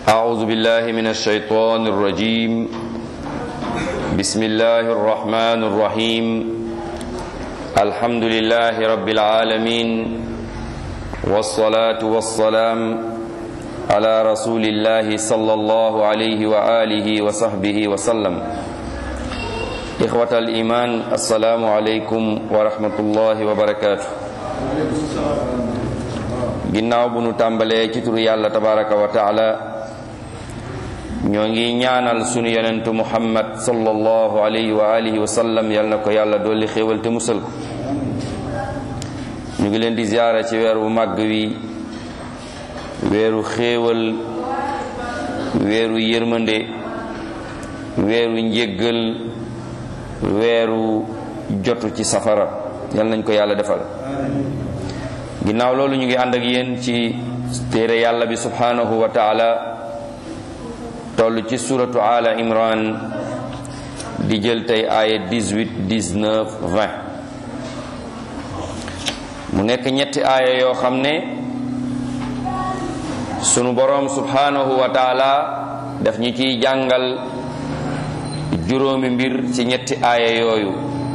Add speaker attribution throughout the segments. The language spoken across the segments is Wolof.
Speaker 1: أعوذ بالله من الشيطان الرجيم بسم الله الرحمن الرحيم الحمد لله رب العالمين والصلاة والسلام على رسول الله صلى الله عليه وآله وصحبه وسلم إخوة الإيمان السلام عليكم ورحمة الله وبركاته ginnaaw bu nu tàmbalee ci turu yàlla tabaraka wa taala ñoo ngi ñaanal sunu yonentu muhammad sallallahu alayhi wa alihi wa sallam yal na ko yàlla dolli xéewal te musal ko ñu ngi leen di ziyaara ci weer wu màgg wi weeru xéewal weeru yërmande weeru njéggal weeru jotu ci safara yal nañ ko yàlla defal ginnaaw loolu ñu ngi ànd ak yéen ci téere yàlla bi subhanahu wa taala toll ci suratu ala imran di jël tey aaya 18 19 20 mu nekk ñetti aaya yoo xam ne sunu boroom subhanahu wa taala daf ñi ciy jàngal juróomi mbir ci ñetti aaya yooyu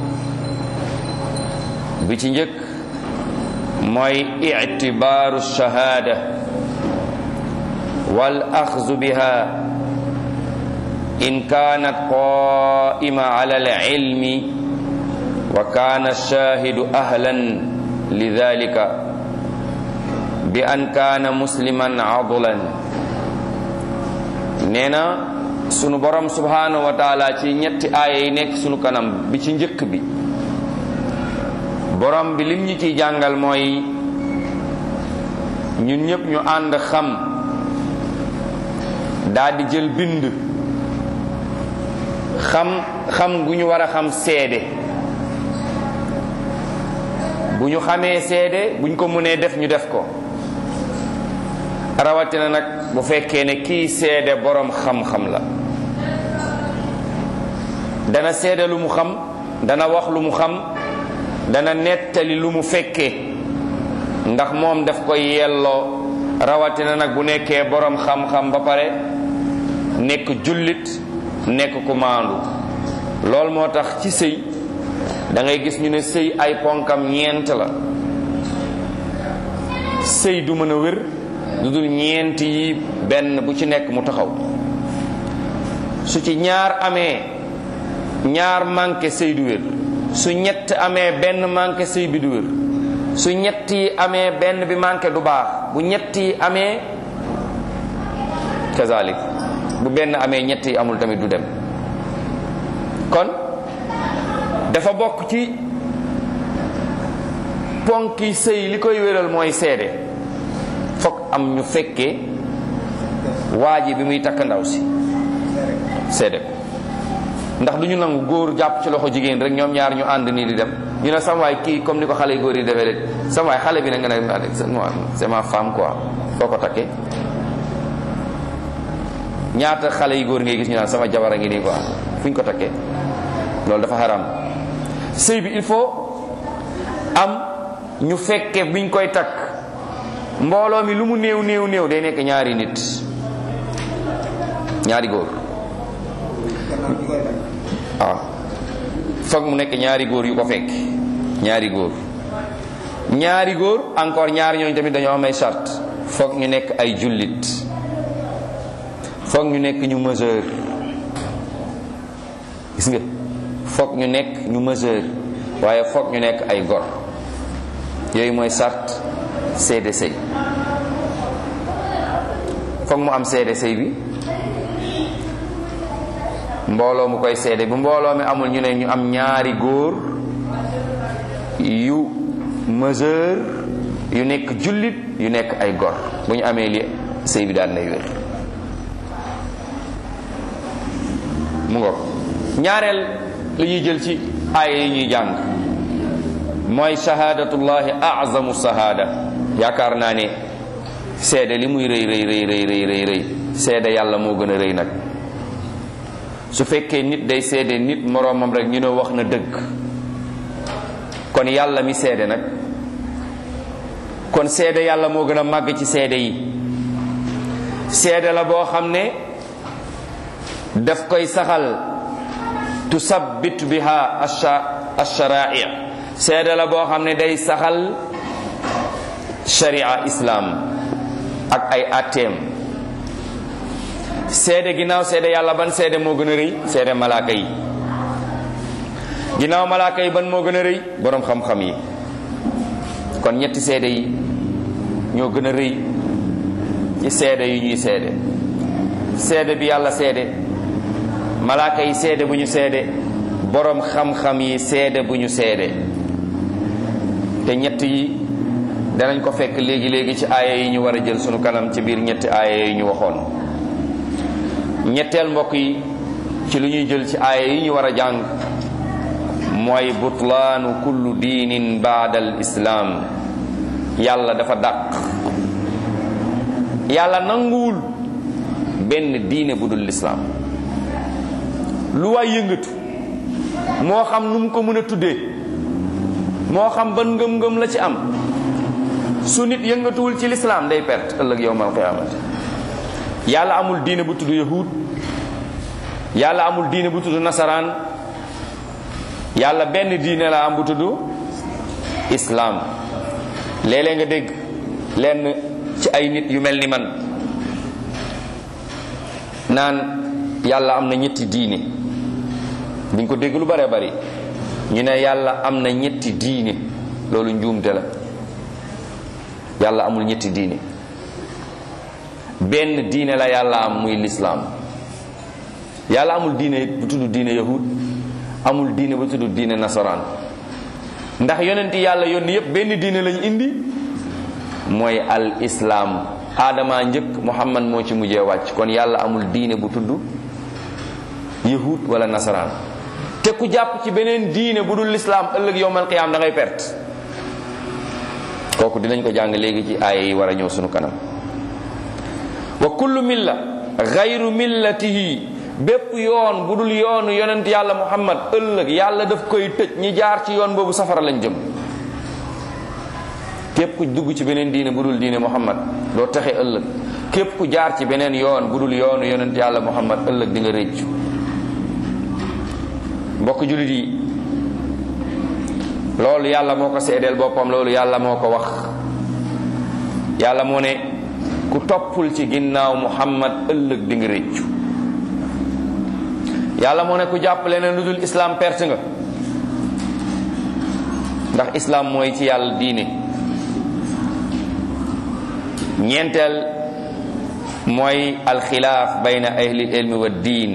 Speaker 1: bi ci njëkk mooy ictibaaru shahaada wal axzu biha in kaanat qaa'ima ala al-ilmi wa kaana ash-shaahidu ahlan lidaalika bi an kaana musliman adlan nee na sunu borom subhaanahu wa taala ci ñetti aaya yi nekk sunu kanam bi ci njëkk bi borom bi lim ñu ciy jàngal mooy ñun ñëpp ñu ànd xam daldi jël bind xam xam gu ñu war a xam seede bu ñu xamee seede buñ ko mënee def ñu def ko rawatina nag bu fekkee ne kii seede borom xam-xam la dana seede lu mu xam dana wax lu mu xam dana nettali lu mu fekkee ndax moom daf koy yelloo rawatina nag bu nekkee borom xam-xam ba pare nekk jullit nekk ku maandu loolu moo tax ci sëy da ngay gis ñu ne sëy ay ponkam ñeent la sëy du mën a wér lu dul ñeent yi benn bu ci nekk mu taxaw su ci ñaar amee ñaar manqué sëy du wér su ñett amee benn manqué sëy bi du wér su ñett yi amee benn bi manqué du baax bu ñett yi amee kazalik bu benn amee ñett yi amul tamit du dem kon dafa bokk ci ponki sëy li koy wéral mooy seede fokk am ñu fekkee waa ji bi muy takk ndaw si seede ko ndax du ñu nangu góor jàpp ci loxo jigéen rek ñoom ñaar ñu ànd nii di dem ñu ne sama waay kii comme ni ko xale yu góor yi defee rek sama waay xale bi na nga ne c'est ma femme quoi foo ko takkee ñaata xale yu góor ngay gis ñu naan sama jabar a ngi nii quoi fu ñu ko takkee loolu dafa haram sëy bi il faut am ñu fekke biñ koy takk mbooloo mi lu mu néew néew néew day nekk ñaari nit ñaari góor waaw foog mu nekk ñaari góor yu ko fekk ñaari góor ñaari góor encore ñaari ñooñu tamit dañoo am ay charte foog ñu nekk ay jullit foog ñu nekk ñu majeur gis nga foog ñu nekk ñu majeur waaye foog ñu nekk ay gor yooyu mooy charte seede sëy foog mu am seede sëy bi mbooloo mu koy seede bu mbooloo mi amul ñu ne ñu am ñaari góor yu majeur yu nekk jullit yu nekk ay gor bu ñu amee li sëy bi daal nay wér mu ngoog ñaareel li ñuy jël ci aaya yi ñuy jàng mooy shahadatullahi azamu shahada yaakaar naa ne seede li muy rëy rëy rëy rëy rëy rëy rëy seede yàlla moo gën a rëy nag su fekkee nit day seede nit moroomam rek ñu ne wax na dëgg kon yàlla mi seede nag kon seede yàlla moo gën a màgg ci seede yi seede la boo xam ne daf koy saxal tusabbit biha alshara'i seede la boo xam ne day saxal sharia islam ak ay atteem seede ginnaaw seede yàlla ban seede moo gën a rëy seede malaaka yi ginnaaw malaaka yi ban moo gën a rëy boroom xam-xam yi kon ñetti seede yi ñoo gën a rëy ci seede yu ñuy seede seede bi yàlla seede malaaka yi seede bu ñu seede boroom xam-xam yi seede bu ñu seede te ñett yi danañ ko fekk léegi léegi ci aaya yi ñu war a jël sunu kanam ci biir ñetti aaya yi ñu waxoon ñetteel mbokk yi ci lu ñuy jël ci aaya yi ñu war a jàng mooy butlaanu kullu diinin baada al islaam yàlla dafa dàq yàlla nanguwul benn diine bu dul lislaam lu waay yëngatu moo xam nu mu ko mën a tuddee moo xam ban ngëm-ngëm la ci am su nit yëngatuwul ci lislaam day perte ëllëg yowmal qiyaamati yàlla amul diine bu tudd yahud yàlla amul diine bu tudd nasaraan yàlla benn diine la am bu tudd islaam léeg-léeg nga dégg lenn ci ay nit yu mel ni man naan yàlla am na ñetti diine duñ ko dégg lu bare bari ñu ne yàlla am na ñetti diine loolu njuumte la yàlla amul ñetti diine benn diine la yàlla am muy lislaam yàlla amul diine bu tudd diine yahud amul diine bu tudd diine nasaraan ndax yonenti yàlla yónni yépp benn diine lañu indi mooy al islaam aadama njëkk muhammad moo ci mujjee wàcc kon yàlla amul diine bu tudd yahud wala nasaraan te ku jàpp ci beneen diine bu dul lislaam ëllëg yowmal qiyaam da ngay perte kooku dinañ ko jàng léegi ci aaya yi war a ñëw sunu kanam wa kullu milla gayru millatihi bépp yoon bu dul yoonu yonent yàlla muhammad ëllëg yàlla daf koy tëj ñi jaar ci yoon boobu safara lañ jëm képp ku dugg ci beneen diine bu dul diine muhammad doo taxe ëllëg képp ku jaar ci beneen yoon bu dul yoonu yonent yàlla muhammad ëllëg di nga réccu mbokk jullit yi loolu yàlla moo ko seedeel boppam loolu yàlla moo ko wax yàlla moo ne ku toppul ci ginnaaw muhammad ëllëg di nga réccu yàlla moo ne ku jàpp leneen lu dul islam perte nga ndax islam mooy ci yàlla diine ñeenteel mooy alxilaaf bayna ahli ilmi wa diin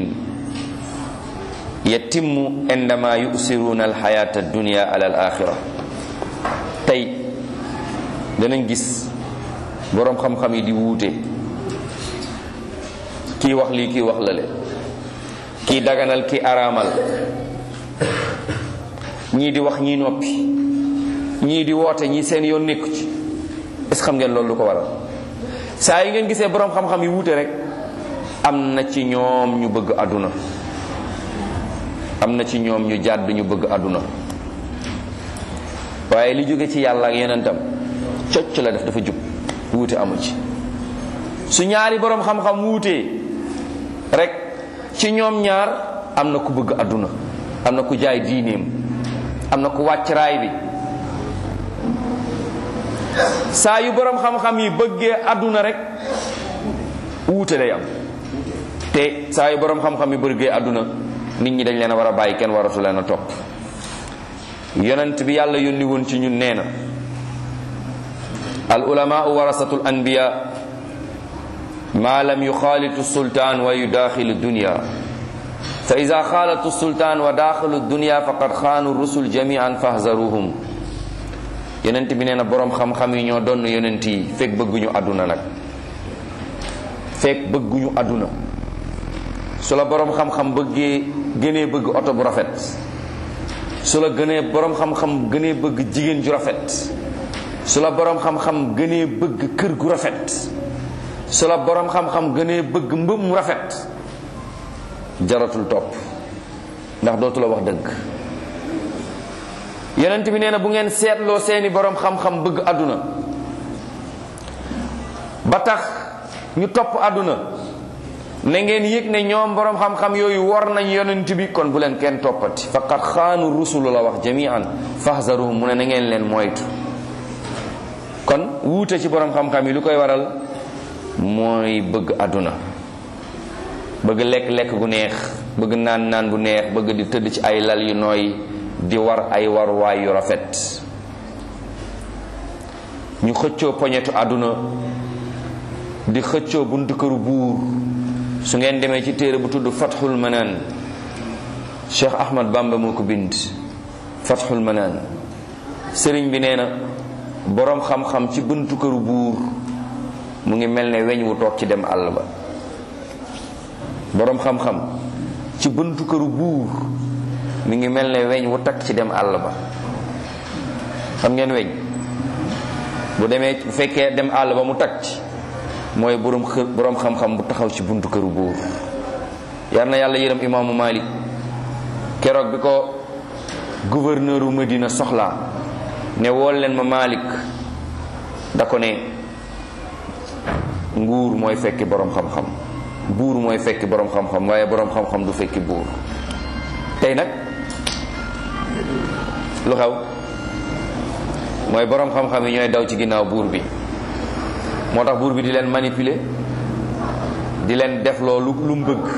Speaker 1: yatimmu indama yusiruuna alxayata addunia ala al axira tey danañ gis boroom xam-xam yi di wuute kii wax lii kii wax lale kii daganal kii araamal ñii di wax ñii noppi ñii di woote ñii seen yoon nekku ci est xam ngeen loolu lu ko waral saa yi ngeen gisee boroom xam-xam yi wuute rek am na ci ñoom ñu bëgg àdduna am na ci ñoom ñu jàdd ñu bëgg àdduna waaye li jóge ci yàlla ak yonentam cocc la def dafa jub wuute amu ci su ñaari boroom xam-xam wuutee rek ci ñoom ñaar am na ku bëgg àdduna am na ku jaay diineem am na ku wàcc raay bi saa yu boroom xam-xam yi bëggee àdduna rek wuute day am te saa yu boroom xam-xam yi bëggee àdduna nit ñi dañ leen a war a bàyyi kenn waratu leen a topp yonent bi yàlla yónni woon ci ñun nee na al ulamaau warasatul anbiya ma lam yuxaalitu sultaan wa yudaaxilu dunya fa ida xaalatu sultaan wa daaxilu dunya faqad xaanu rusul jamian fahzaruhum yonent bi nee na boroom xam-xam yi ñoo doon yonent yi fekk bëgguñu àdduna nag fekk bëgguñu àdduna su la boroom xam-xam bëggee gënee bëgg oto bu rafet su la gënee boroom xam-xam gënee bëgg jigéen ju rafet su la boroom xam-xam gënee bëgg kër gu rafet su la boroom xam-xam gënee bëgg mbëb mu rafet jaratul topp ndax dootu la wax dëgg yonent bi nee na bu ngeen seetloo seeni boroom xam-xam bëgg àdduna ba tax ñu topp àdduna na ngeen yëg ne ñoom borom xam-xam yooyu war nañ yonent bi kon bu leen kenn toppati faqad xaanu rusulu la wax jamian fahzaruhum mu ne na ngeen leen moytu kon wuute ci borom xam-xam yi lu koy waral mooy bëgg àdduna bëgg lekk-lekk gu neex bëgg naan naan bu neex bëgg di tëdd ci ay lal yu nooy di war ay waruwaay yu rafet ñu xëccoo poñetu àdduna di xëccoo buntu këru buur su ngeen demee ci téere bu tudd fathul manaan cheikh ahmad bamba moo ko bind fathul manaan sëriñ bi nee na boroom xam-xam ci buntu këru buur mu ngi mel ne weñ wu toog ci dem àll ba boroom xam-xam ci buntu këru buur mi ngi mel ne weñ wu takk ci dem àll ba xam ngeen weñ bu demee bu fekkee dem àll ba mu takk ci mooy boroom xë boroom xam-xam bu taxaw ci buntu këru buur yar na yàlla yërëm imaamu Malik keroog bi ko gouverneur u Medina soxlaa ne wool leen ma Malik da ko ne nguur mooy fekki boroom xam-xam buur mooy fekki boroom xam-xam waaye boroom xam-xam du fekki buur tey nag lu xew mooy boroom xam-xam yi ñooy daw ci ginnaaw buur bi moo tax buur bi di leen manipuler di leen def loolu lu mu bëgg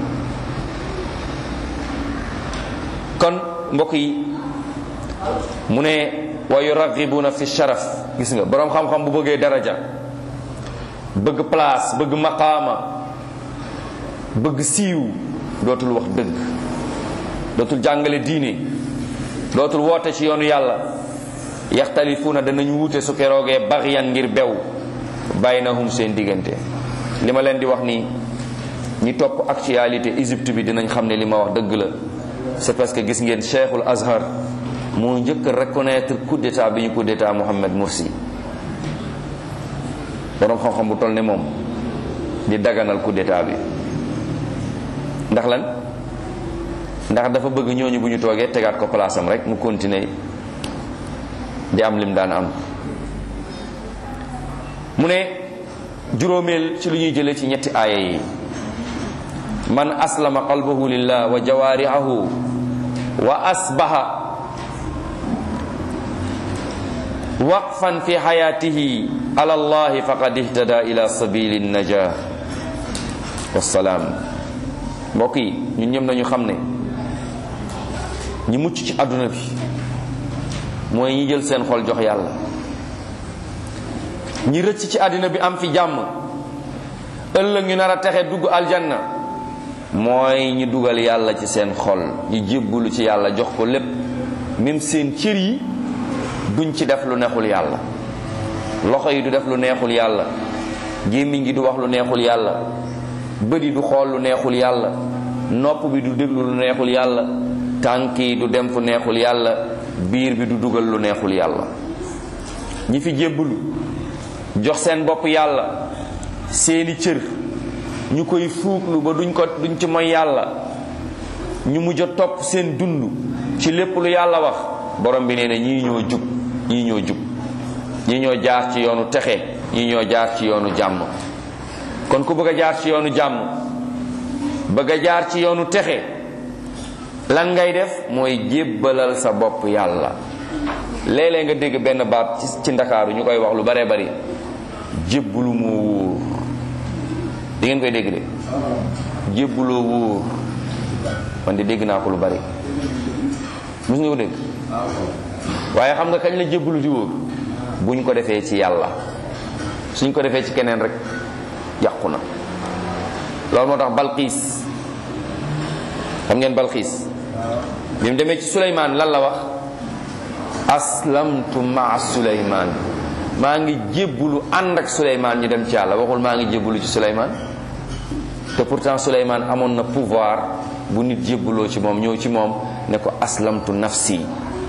Speaker 1: kon mbokk yi mu ne wa yuraghibuna fi sharaf gis nga boroom xam-xam bu bëggee daraja bëgg place bëgg maqaama bëgg siiw dootul wax dëgg dootul jàngale diine dootul woote ci yoonu yàlla yaxtalifuuna danañu wuute su keroogee baxyan ngir bew baynahum seen diggante li ma leen di wax nii ñi topp actualité Égypte bi dinañ xam ne li ma wax dëgg la c'est parce que gis ngeen cheikhul azhar moo njëkk reconnaître coup d'état bi ñu coup d'état Mohamed Morsi boroom xam-xam bu toll ne moom di daganal coup d'état bi ndax lan ndax dafa bëgg ñooñu bu ñu toogee tegaat ko place am rek mu continuer di am lim daan am mu ne juróomeel ci lu ñuy jëlee ci ñetti aaya yi man aslama qalbahu lillah wa jawaarihahu wa asbaha waqfan fi xayatihi ala allahi faqad ihtada ila sabili najah wassalaam mbokk yi ñun ñëm nañu xam ne ñi mucc ci àdduna bi mooy ñi jël seen xol jox yàlla ñi rëcc ci àddina bi am fi jàmm ëllëg ñu nar a texe dugg aljanna mooy ñi dugal yàlla ci seen xol ñi jébbulu ci yàlla jox ko lépp même seen cër yi duñ ci def lu neexul yàlla loxo yi du def lu neexul yàlla gémmiñ gi du wax lu neexul yàlla bët yi du xool lu neexul yàlla nopp bi du déglu lu neexul yàlla tànk yi du dem fu neexul yàlla biir bi du dugal lu neexul yàlla ñi fi jébbulu jox seen bopp yàlla seeni cër ñu koy fuuglu ba duñ ko duñ ci mooy yàlla ñu mujj a topp seen dund ci lépp lu yàlla wax borom bi nee na ñii ñoo jub ñii ñoo jub ñii ñoo jaar ci yoonu texe ñii ñoo jaar ci yoonu jàmm kon ku bëgg a jaar ci yoonu jàmm bëgg a jaar ci yoonu texe lan ngay def mooy jébbalal sa bopp yàlla léeg-léeg nga dégg benn baat ci ci ndakaaru ñu koy wax lu bare bari jébbalu moo wóor di ngeen koy dégg de jébbaloo wóor man di dégg naa ko lu bari mos nga ko dégg waaye xam nga kañ la jébbalu di wóor buñ ko defee ci yàlla suñ ko defee ci keneen rek yàqu na loolu moo tax balqiis xam ngeen balqiis bi mu demee ci suleymaan lan la wax aslamtu maa suleymaan maa ngi jébbulu ànd ak suleymaan ñu dem ci yàlla waxul maa ngi jébbulu ci suleymaan te pourtant suleymaan amoon na pouvoir bu nit jébbuloo ci moom ñëw ci moom ne ko aslamtu nafsi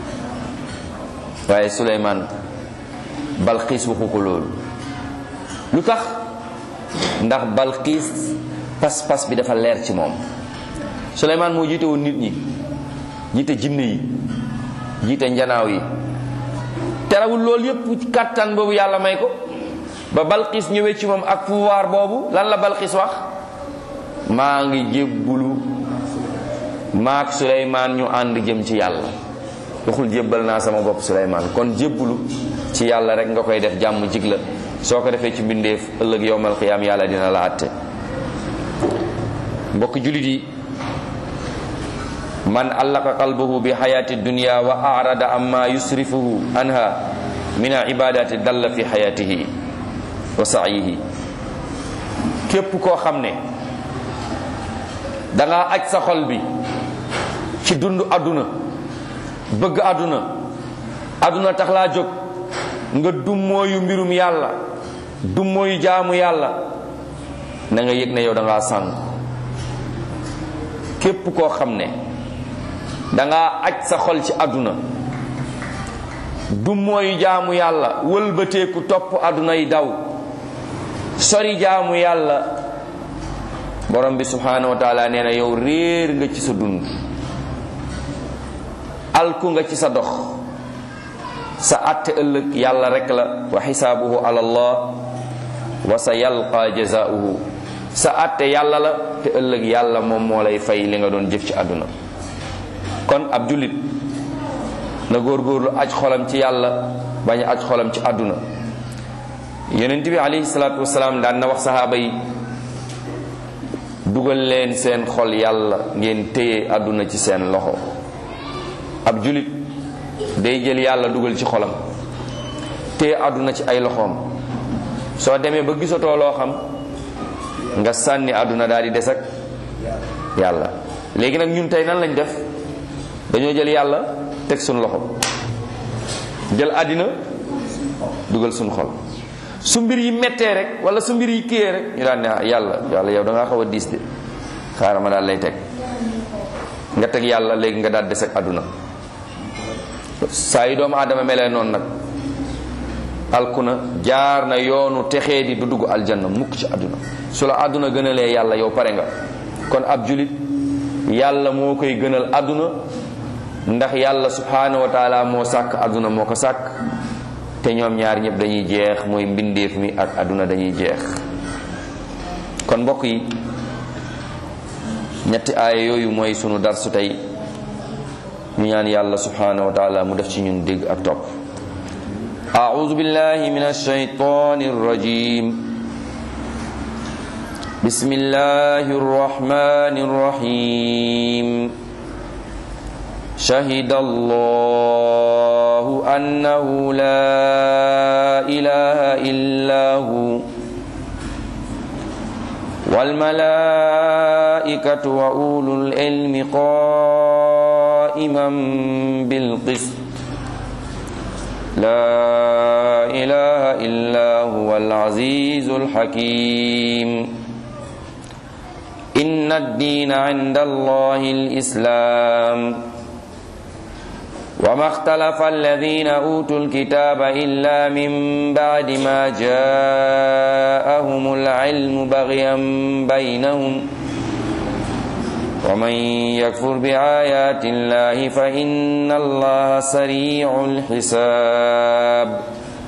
Speaker 1: waaye suleymaan balqiis waxu ko loolu lu tax ndax balqiis pas-pas bi dafa leer ci moom suleymaan moo jiite woon nit ñi jiite jinne yi jiite njanaaw yi terewul loolu yépp kàttan boobu yàlla may ko ba balqis ñëwee ci moom ak pouvoir boobu lan la balqis wax maa ngi jébbulu maak suleymaan ñu ànd jëm ci yàlla waxul jébbal naa sama bopp suleymaan kon jébbulu ci yàlla rek nga koy def jàmm jig la soo ko defee ci mbindeef ëllëg yowmal qiyaam yàlla dina la àtte mbokk julit yi man allaqa qalbahu bi xayaati dunya wa arada amma yusrifuhu anha min al ibadati dalla fi xayatihi wa sa'yihi képp koo xam ne danga aj sa xol bi ci dund àdduna bëgg àdduna àdduna tax laa jóg nga dummooyu mbirum yàlla dummooyu jaamu yàlla na nga yëg ne yow da ngaa sànk képp koo xam ne danga aj sa xol ci àdduna dummooyu jaamu yàlla wëlbateeku topp àdduna yi daw sori jaamu yàlla borom bi subhanahu wa taala nee na yow réer nga ci sa dund alku nga ci sa dox sa atte ëllëg yàlla rek la wa xisaabuhu ala allah wa sa yalqa jazaauhu sa atte yàlla la te ëllëg yàlla moom moo lay fay li nga doon jëf ci àdduna kon ab jullit na góorgóorlu aj xolam ci yàlla bañ a aj xolam ci àdduna yonent bi alayhi salaatu wasalaam daan na wax sahaaba yi dugal leen seen xol yàlla ngeen téye àdduna ci seen loxo ab julit day jël yàlla dugal ci xolam téye àdduna ci ay loxoom soo demee ba gisatoo loo xam nga sànni àdduna daal di des ak yàlla léegi nag ñun tey nan lañ def dañoo jël yàlla teg suñu loxo jël àddina dugal suñu xol su mbir yi mettee rek wala su mbir yi kiyee rek ñu daan ne yàlla yàlla yow da ngaa xaw a diis de xaaral ma daal lay teg nga teg yàlla léegi nga daal des ak àdduna saa yi doomu aadama melee noonu nag alkuna jaar na yoonu texee di du dugg aljanna mukk ci àdduna su la àdduna gënalee yàlla yow pare nga kon ab julit yàlla moo koy gënal àdduna ndax yàlla subhanahu wa taala moo sàkk àdduna moo ko sàkk te ñoom ñaar ñëpp dañuy jeex mooy mbindeef mi ak àdduna dañuy jeex kon mbokk yi ñetti aaya yooyu mooy sunu darsu tey ñu ñaan yàlla subhanahu wa taala mu def ci ñun dégg ak topp أعوذ بالله من الشيطان الرجيم بسم الله الرحمن الرحيم شهد الله أنه لا إله إلا هو والملائكة وأولو العلم قائما بالقسط لا إله إلا هو العزيز الحكيم إن الدين عند الله الإسلام وما اختلف الذين أوتوا الكتاب إلا من بعد ما جاءهم العلم بغيا بينهم ومن يكفر بآيات الله فإن الله سريع الحساب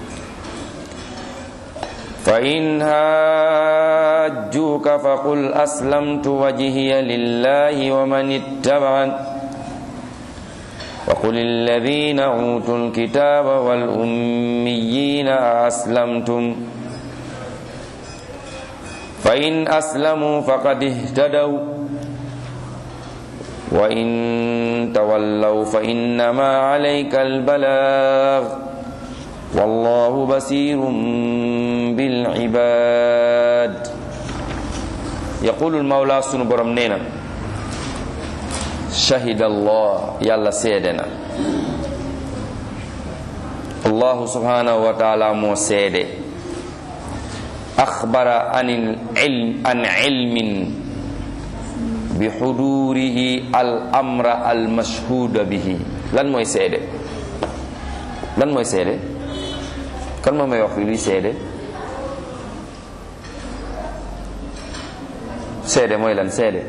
Speaker 1: فإن هاجوك فقل أسلمت وجهي لله ومن اتبعني وقل الذين أوتوا الكتاب والأميين أسلمتم فإن أسلموا فقد اهتدوا وإن تولوا فإنما عليك البلاغ والله بصير بالعباد يقول المولى سن برم نينا شهد الله يلا سيدنا الله سبحانه وتعالى مو سيد أخبر عن العلم عن علم bixudurihi al amra al mashhuda bihi lan mooy seede lan mooy seede kan moo may wax fi luy seede seede mooy lan seede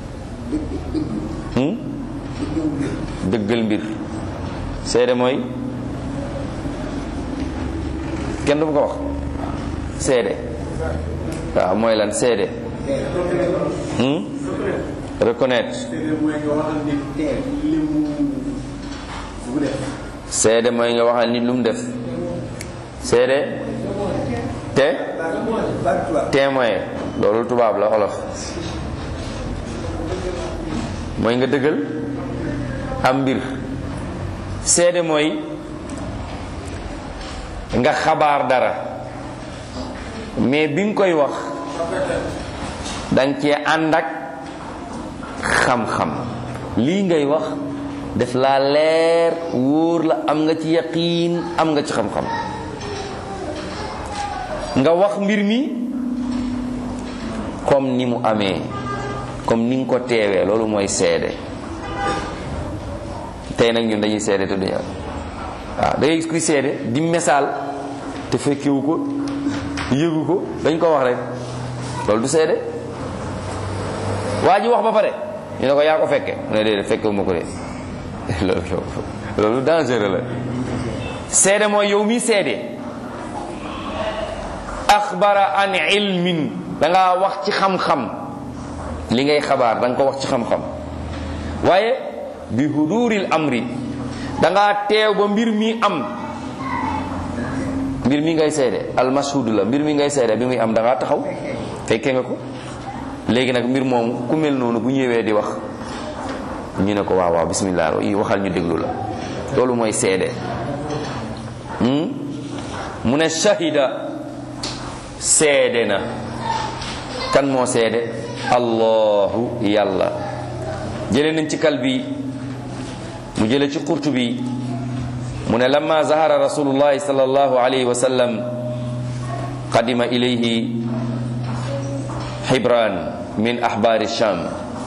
Speaker 1: dëggal mbir seede mooy kenn du ko wax seede waaw mooy lan seede reconnaître seede mooy nga waxal nit lu mu def seede te témoin loolu tubaab la olof mooy nga dëggal am mbir seede mooy nga xabaar dara mais bi nga koy wax danga cee ànd ak xam-xam lii ngay wax def laa leer wóor la am nga ci yaqiin am nga ci xam-xam nga wax mbir mi comme ni mu amee comme ni nga ko teewee loolu mooy seede tey nag ñun dañuy seede te duñu waaw da ngay gis kuy seede di misaal te fekkewu ko yëgu ko dañ ko wax rek loolu du seede waa ji wax ba pare ñu ne ko yaa ko fekke mu ne déedéet fekkewu ma ko de loolu loolu dangereux la seede mooy yow mi seede axbara an ilmin da ngaa wax ci xam-xam li ngay xabaar da nga ko wax ci xam-xam waaye bi huduril amri da ngaa teew ba mbir mi am mbir mi ngay seede almashhud la mbir mi ngay seede bi muy am da ngaa taxaw fekke nga ko léegi nag mbir moomu ku mel noonu bu ñëwee di wax ñu ne ko waaw waaw bismillah yi waxal ñu déglu la loolu mooy seede mu ne shahida seede na kan moo seede allahu yàlla jële nañ ci kal bi mu jële ci xurtu bi mu ne lamma zahara rasulullahi sallallahu alayhi wa sallam qadima ilayhi xibran min axbaari sham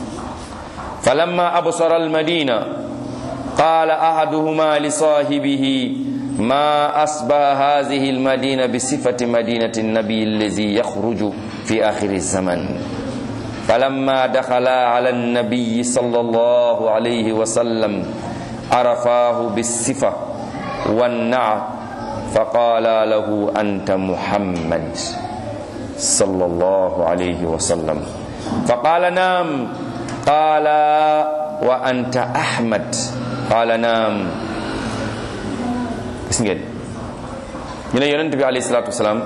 Speaker 1: فلما أبصر المدينة قال أحدهما لصاحبه ما أصبح هذه المدينة بصفة مدينة النبي الذي يخرج في آخر الزمن فلما دخلا على النبي صلى الله عليه وسلم عرفاه بالصفة والنعت فقال له أنت محمد صلى الله عليه وسلم فقال نعم قال وأنت أحمد قال نعم gis ngeen ñu ne yonent bi alayhi salaatu wasalaam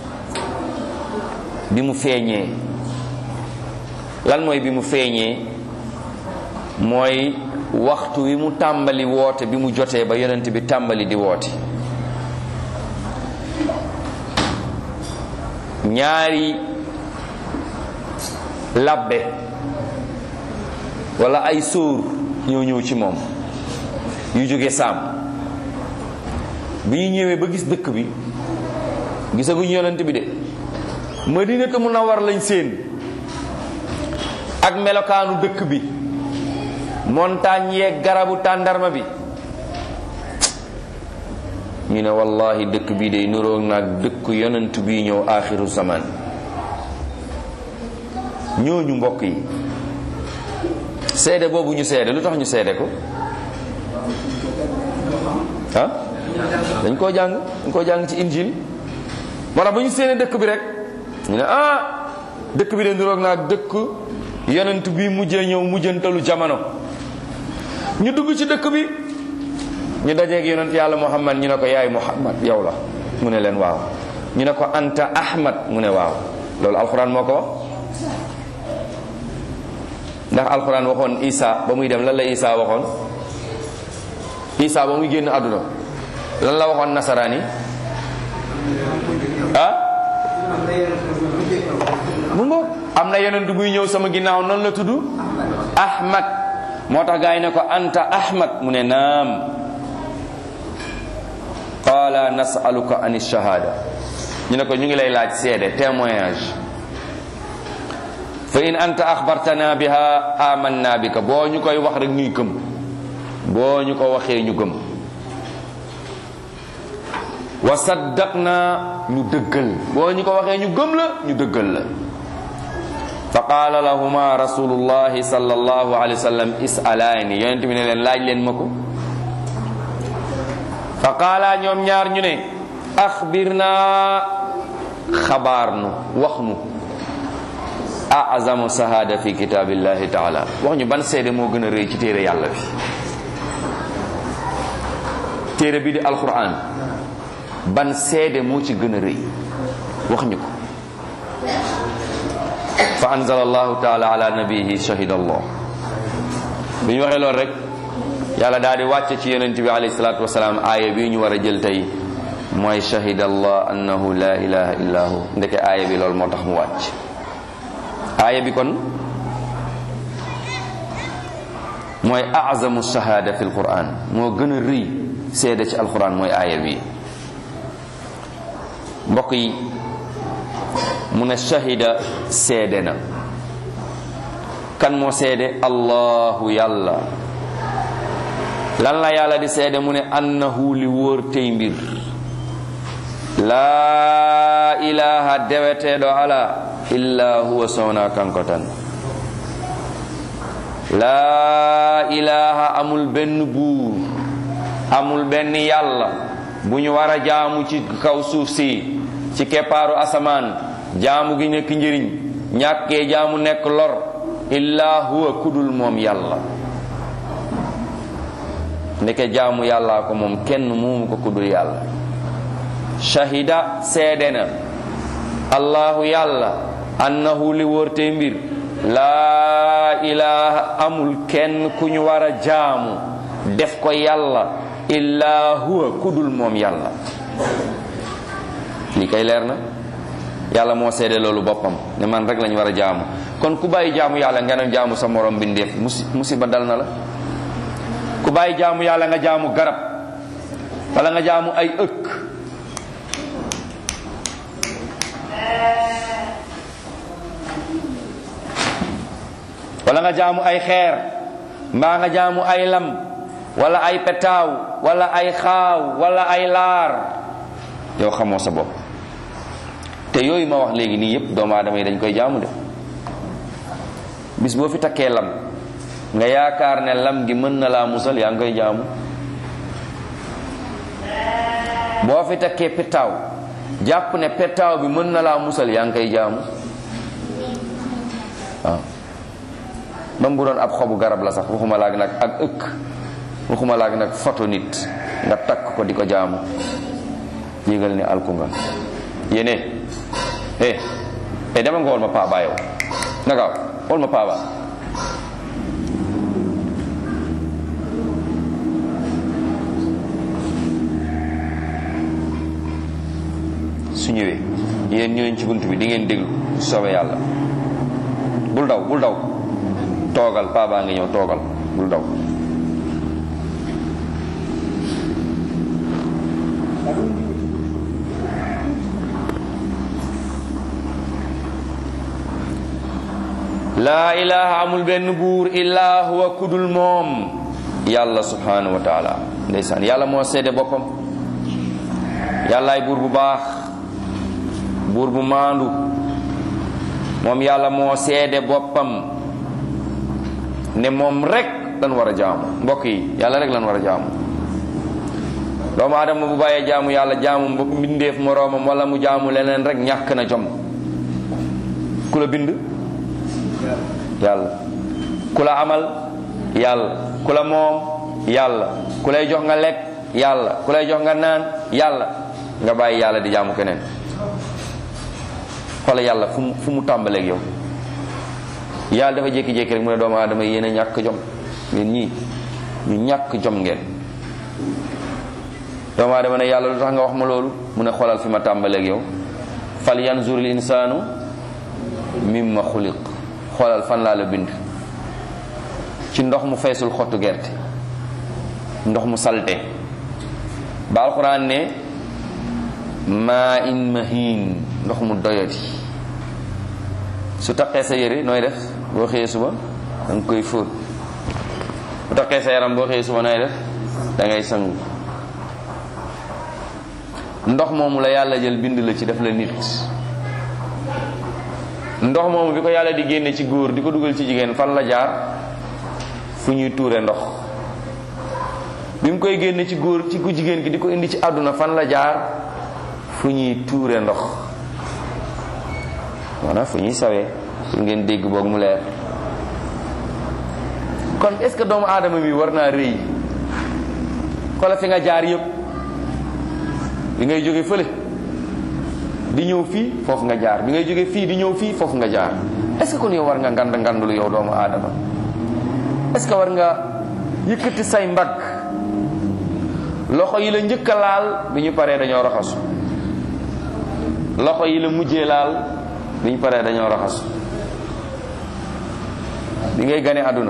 Speaker 1: bi mu feeñee lan mooy bi mu feeñee mooy waxtu wi mu tàmbali woote bi mu jotee ba yonent bi tàmbali di woote ñaari labbe wala ay sóor ñoo ñëw ci moom yu jóge saam bi ñu ñëwee ba gis dëkk bi gisaguñu yonent bi de Madinatu Munawwar lañ séen ak melokaanu dëkk bi montagne yeeg garabu tàndarma bi ñu ne wallahi dëkk bi day nuroog naag dëkk yonent bi ñëw aaxiru zaman ñooñu mbokk yi seede boobu ñu seede lu tax ñu seede ko ah dañ koo jàng dañ koo jàng ci injil moo tax ba ñu seene dëkk bi rek ñu ne ah dëkk bi de niroog naa dëkk yonent bi mujjee ñëw mujjantalu jamono ñu dugg ci dëkk bi ñu dajeeg yonent yàlla muhammad ñu ne ko yaay muhammad yow la mu ne leen waaw ñu ne ko anta ahmad mu ne waaw loolu alxuraan moo ko wax ndax alxuraan waxoon isa ba muy dem lan la isa waxoon isa ba muy génn àdduna lan la waxoon nasaraan yi ah mu ngoog am na yeneen du buy ñëw sama ginnaaw noonu la tudd ahmad moo tax gaa yi ne ko anta ahmad mu ne naam qaala nasaluka an shahada ñu ne ko ñu ngi lay laaj seede témoignage fa in anta axbartana biha amanna bika boo ñu koy wax rek ñuy gëm boo ñu ko waxee ñu gëm wa saddaqna ñu dëggal boo ñu ko waxee ñu gëm la ñu dëggal la fa qaala lahuma rasulullahi sallallahu alayhi wa sallam isalaani yonent bi ne leen laaj leen ma ko fa qaala ñoom ñaar ñu ne axbirna xabaar nu wax nu azamu sahada fi kitaabillahi taala wax ñu ban seede moo gën a rëy ci téere yàlla bi téere bi di alquran ban seede moo ci gën a rëy wax ñu ko fa anzala allahu taala ala nabihi shahida allah bi ñu waxee loolu rek yàlla daal di wàcce ci yonent bi alayhi salaatu wasalaam aaya bi ñu war a jël tey mooy shahida allah annahu la ilaha illa hu ndeke aaya bi loolu moo tax mu wàcc aaya bi kon mooy azamu shahada fi alquran moo gën a rëy seede ci alquran mooy aaya bi mbokk yi mu ne shahida seede na kan moo seede allahu yàlla lan la yàlla di seede mu ne annahu li wóor tey mbir laa ilaha deweteeɗo ala illa huwa sowna kanko tan laa ilaha amul benn buur amul benn yàlla bu ñu war a jaamu ci kaw suuf si ci keppaaru asamaan jaamu gi nekk njëriñ ñàkkee jaamu nekk lor illa huwa kudul moom yàlla ndeke jaamu yàllaa ko moom kenn muumu ko kudul yàlla shahida seede na allahu yàlla annahu li wóorte mbir laa ilaha amul kenn ku ñu war a jaamu def ko yàlla illa huwa kudul moom yàlla li kay leer na yàlla moo seede loolu boppam ne man rek lañu war a jaamu kon ku bàyyi jaamu yàlla nga ne jaamu sa morom bindeef musi musiba dal na la ku bàyyi jaamu yàlla nga jaamu garab wala nga jaamu ay ëkk wala nga jaamu ay xeer mbaa nga jaamu ay lam wala ay petaaw wala ay xaaw wala ay laar yow xamoo sa bopp te yooyu ma wax léegi nii yépp doomu aadama yi dañ koy jaamu de bis boo fi takkee lam nga yaakaar ne lam gi mën na laa musal yaa ngi koy jaamu boo fi takkee petaaw jàpp ne petaaw bi mën na laa musal yaa ngi koy jaamu waaw même bu doon ab xobu garab la sax waxuma laag nag ak ëkk waxuma laag nag foto nit nga takk ko di ko jaamu yégal ne alku nga yéene eh eh dama nga wol ma paaba yow nagaaw wol ma paaba su ñëwee yéen ñooñ ci bunt bi di ngeen déglu soobe yàlla bul daw bul daw toogal paaba ngi ñëw toogal bul daw laa ilaha amul benn buur illaa huwa kudul moom yàlla subhanahu wa taala ndeysaan yàlla moo seede boppam yàllaay buur bu baax buur bu maandu moom yàlla moo seede boppam ne moom rek lan war a jaamu mbokk yi yàlla rek lan war a jaamu doomu aadama bu bàyyee jaamu yàlla jaamu mbindeef moroomam wala mu jaamu leneen rek ñàkk na jom ku la bind yàlla ku la amal yàlla ku la moom yàlla ku lay jox nga lekk yàlla ku lay jox nga naan yàlla nga bàyyi yàlla di jaamu keneen xoola yàlla fu mu fu mu tàmbaleeg yow yàlla dafa jékki-jékki rek mu ne doomu aadama yéen a ñàkk jom ngeen ñii ñu ñàkk jom ngeen doomu aadama ne yàlla lu tax nga wax ma loolu mu ne xoolal fi ma tàmbaleeg yow fal yanzur l insaanu mimma xuliq xoolal fan laa la bind ci ndox mu feesul xottu gerte ndox mu salte ba alquran ne maa in mahin ndox mu doyati su taqee sa yëre nooy def boo xëyee suba da nga koy fóot bu taqee sa yaram boo xëyee suba nooy def da ngay sangu ndox moomu la yàlla jël bind la ci def la nit ndox moomu bi ko yàlla di génne ci góor di ko dugal ci jigéen fan la jaar fu ñuy tuure ndox bi mu koy génne ci góor ci ku jigéen gi di ko indi ci àdduna fan la jaar fu ñuy tuure ndox maanaam fu ñuy sawee pour ngeen dégg boog mu leer kon est-ce que doomu aadama bi war naa rëy xoolal fi nga jaar yëpp bi ngay jóge fële di ñëw fii foofu nga jaar bi ngay jóge fii di ñëw fii foofu nga jaar est-ce que kon yow war nga ngand ngandulu yow doomu aadama est-ce que war nga yëkkati say mbagg loxo yi la njëkk a laal bi ñu paree dañoo raxasu loxo yi la mujjee laal bi ñu paree dañoo raxasu bi ngay gane àdduna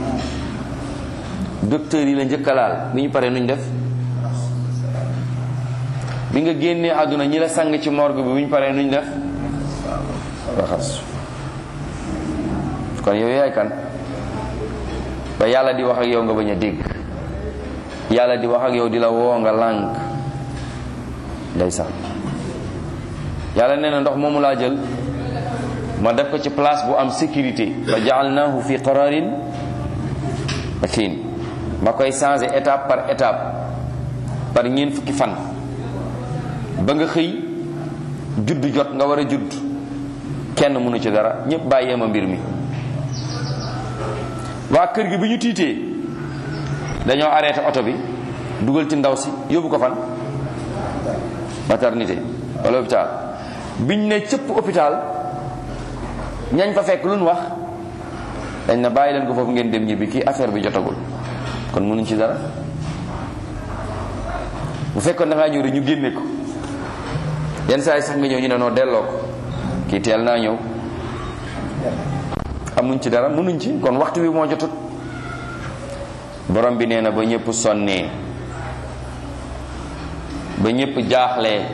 Speaker 1: docteur yi la njëkk a laal bi ñu paree nuñ def bi nga génnee àdduna ñi la sang ci morgue bi bu ñu paree nuñ def raxas kon yow yaay kan ba yàlla di wax ak yow nga bañ a dégg yàlla di wax ak yow di la woo nga lànk ndeysaan yàlla nee na ndox moomu laa jël ma def ko ci place bu am sécurité fa jaalnaahu fi qararin makin ma koy changé étape par étape par ñeent fukki fan ba nga xëy judd jot nga war a judd kenn mënu ci dara ñëpp bàyyee ma mbir mi waa kër gi bi ñu tiitee dañoo arrêté oto bi dugal ci ndaw si yóbbu ko fan maternité wala hôpital biñ ne cëpp hôpital ñañ fa fekk lu ñu wax dañ na bàyyi leen ko foofu ngeen dem ñibbi kii affaire bi jotagul kon mënuñ ci dara bu fekkoon da ngaa ñëw rek ñu génne ko yenn saa yi sax nga ñëw ñu ne noo delloo ko kii teel naa ñëw amuñ ci dara mënuñ ci kon waxtu wi moo jotut borom bi nee na ba ñëpp sonnee ba ñëpp jaaxlee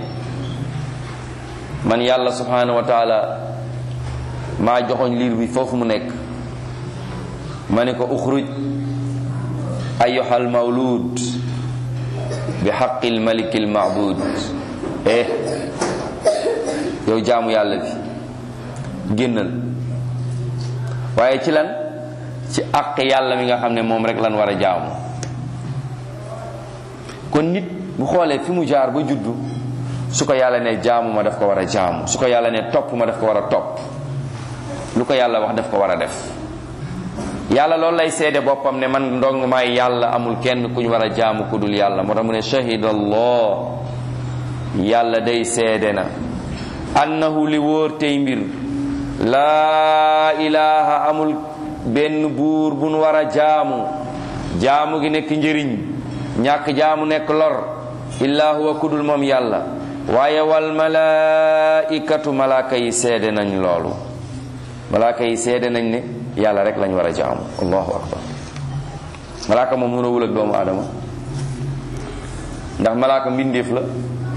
Speaker 1: man yàlla subhanahu wa taala maa joxoñ liir bi foofu mu nekk ma ne ko uxruj ayyuhal mawlud bi xaqil malikil maabud eh yow jaamu yàlla bi génnal waaye ci lan ci àq yàlla mi nga xam ne moom rek lan war a jaamu kon nit bu xoolee fi mu jaar ba juddu su ko yàlla ne jaamu ma daf ko war a jaamu su ko yàlla ne topp ma daf ko war a topp lu ko yàlla wax daf ko war a def yàlla loolu lay seede boppam ne man ndong maay yàlla amul kenn ku ñu war a jaamu ku dul yàlla moo tax mu ne shahida allah yàlla day seede na annahu li wóor tey mbir laa ilaha amul benn buur bu nu war a jaamu jaamu gi nekk njëriñ ñàkk jaamu nekk lor illaa huwa kudul moom yàlla waaye wal malaikatu malaaka yi seede nañ loolu malaaka yi seede nañ ne yàlla rek lañ war a jaamu allahu akbar malaaka moom mënawul ak doomu aadama ndax malaaka mbindeef la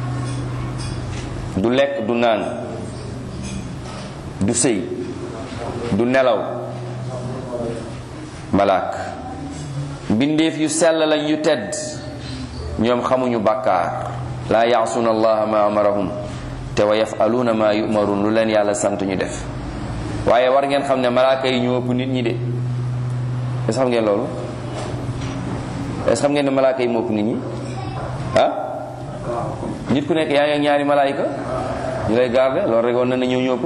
Speaker 1: du lekk du naan du sëy du nelaw malaak mbindeef yu sell lañ yu tedd ñoom xamuñu bàkkaar laa yaasuuna allaha ma amarahum te wa yafaluuna ma yumarun lu leen yàlla sant ñu def waaye war ngeen xam ne malaaka yi ñoo ëpp nit ñi de est xam ngeen loolu est xam ngeen ne malaaka yi moo ëpp nit ñi ah nit ku nekk yaa ngi ak ñaari malaayika ñu lay garde loolu rek woon na ne ñoo ñëpp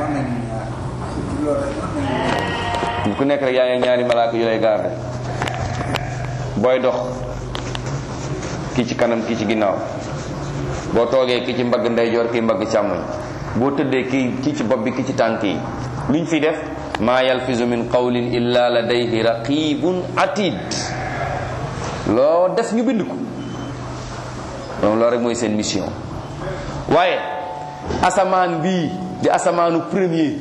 Speaker 1: nit ku nekk rek yaa ngi ak ñaari malaayika yu lay garde booy dox kii ci kanam kii ci ginnaaw boo toogee kii ci mbagg ndeyjoor kii mbagg càmmoñ boo tëddee kii kii ci bopp bi kii ci tànk yi luñ fi def maa yalfizu min qawlin illa ladayhi raqibun atid loo def ñu bind ko donc loolu rek mooy seen mission waaye asamaan bii di asamaanu premier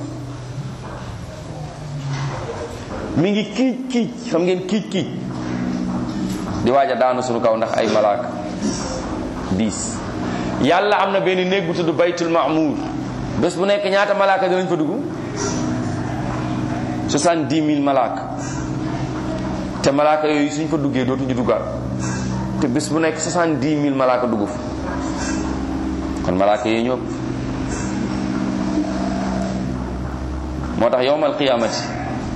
Speaker 1: mi ngi kiic kiic xam ngeen kiic kiic di waaj a daanu suñu kaw ndax ay malaaka diis yàlla am na benn néeg bu tudd baytul maamuur bés bu nekk ñaata malaaka dinañ fa dugg soixante-dix mille malaaka te malaaka yooyu suñ fa duggee dootuñu duggaat te bés bu nekk soixante-dix mille malaaka dugg fa kon malaaka yooyu ñëpp moo tax yowmal qiyaamati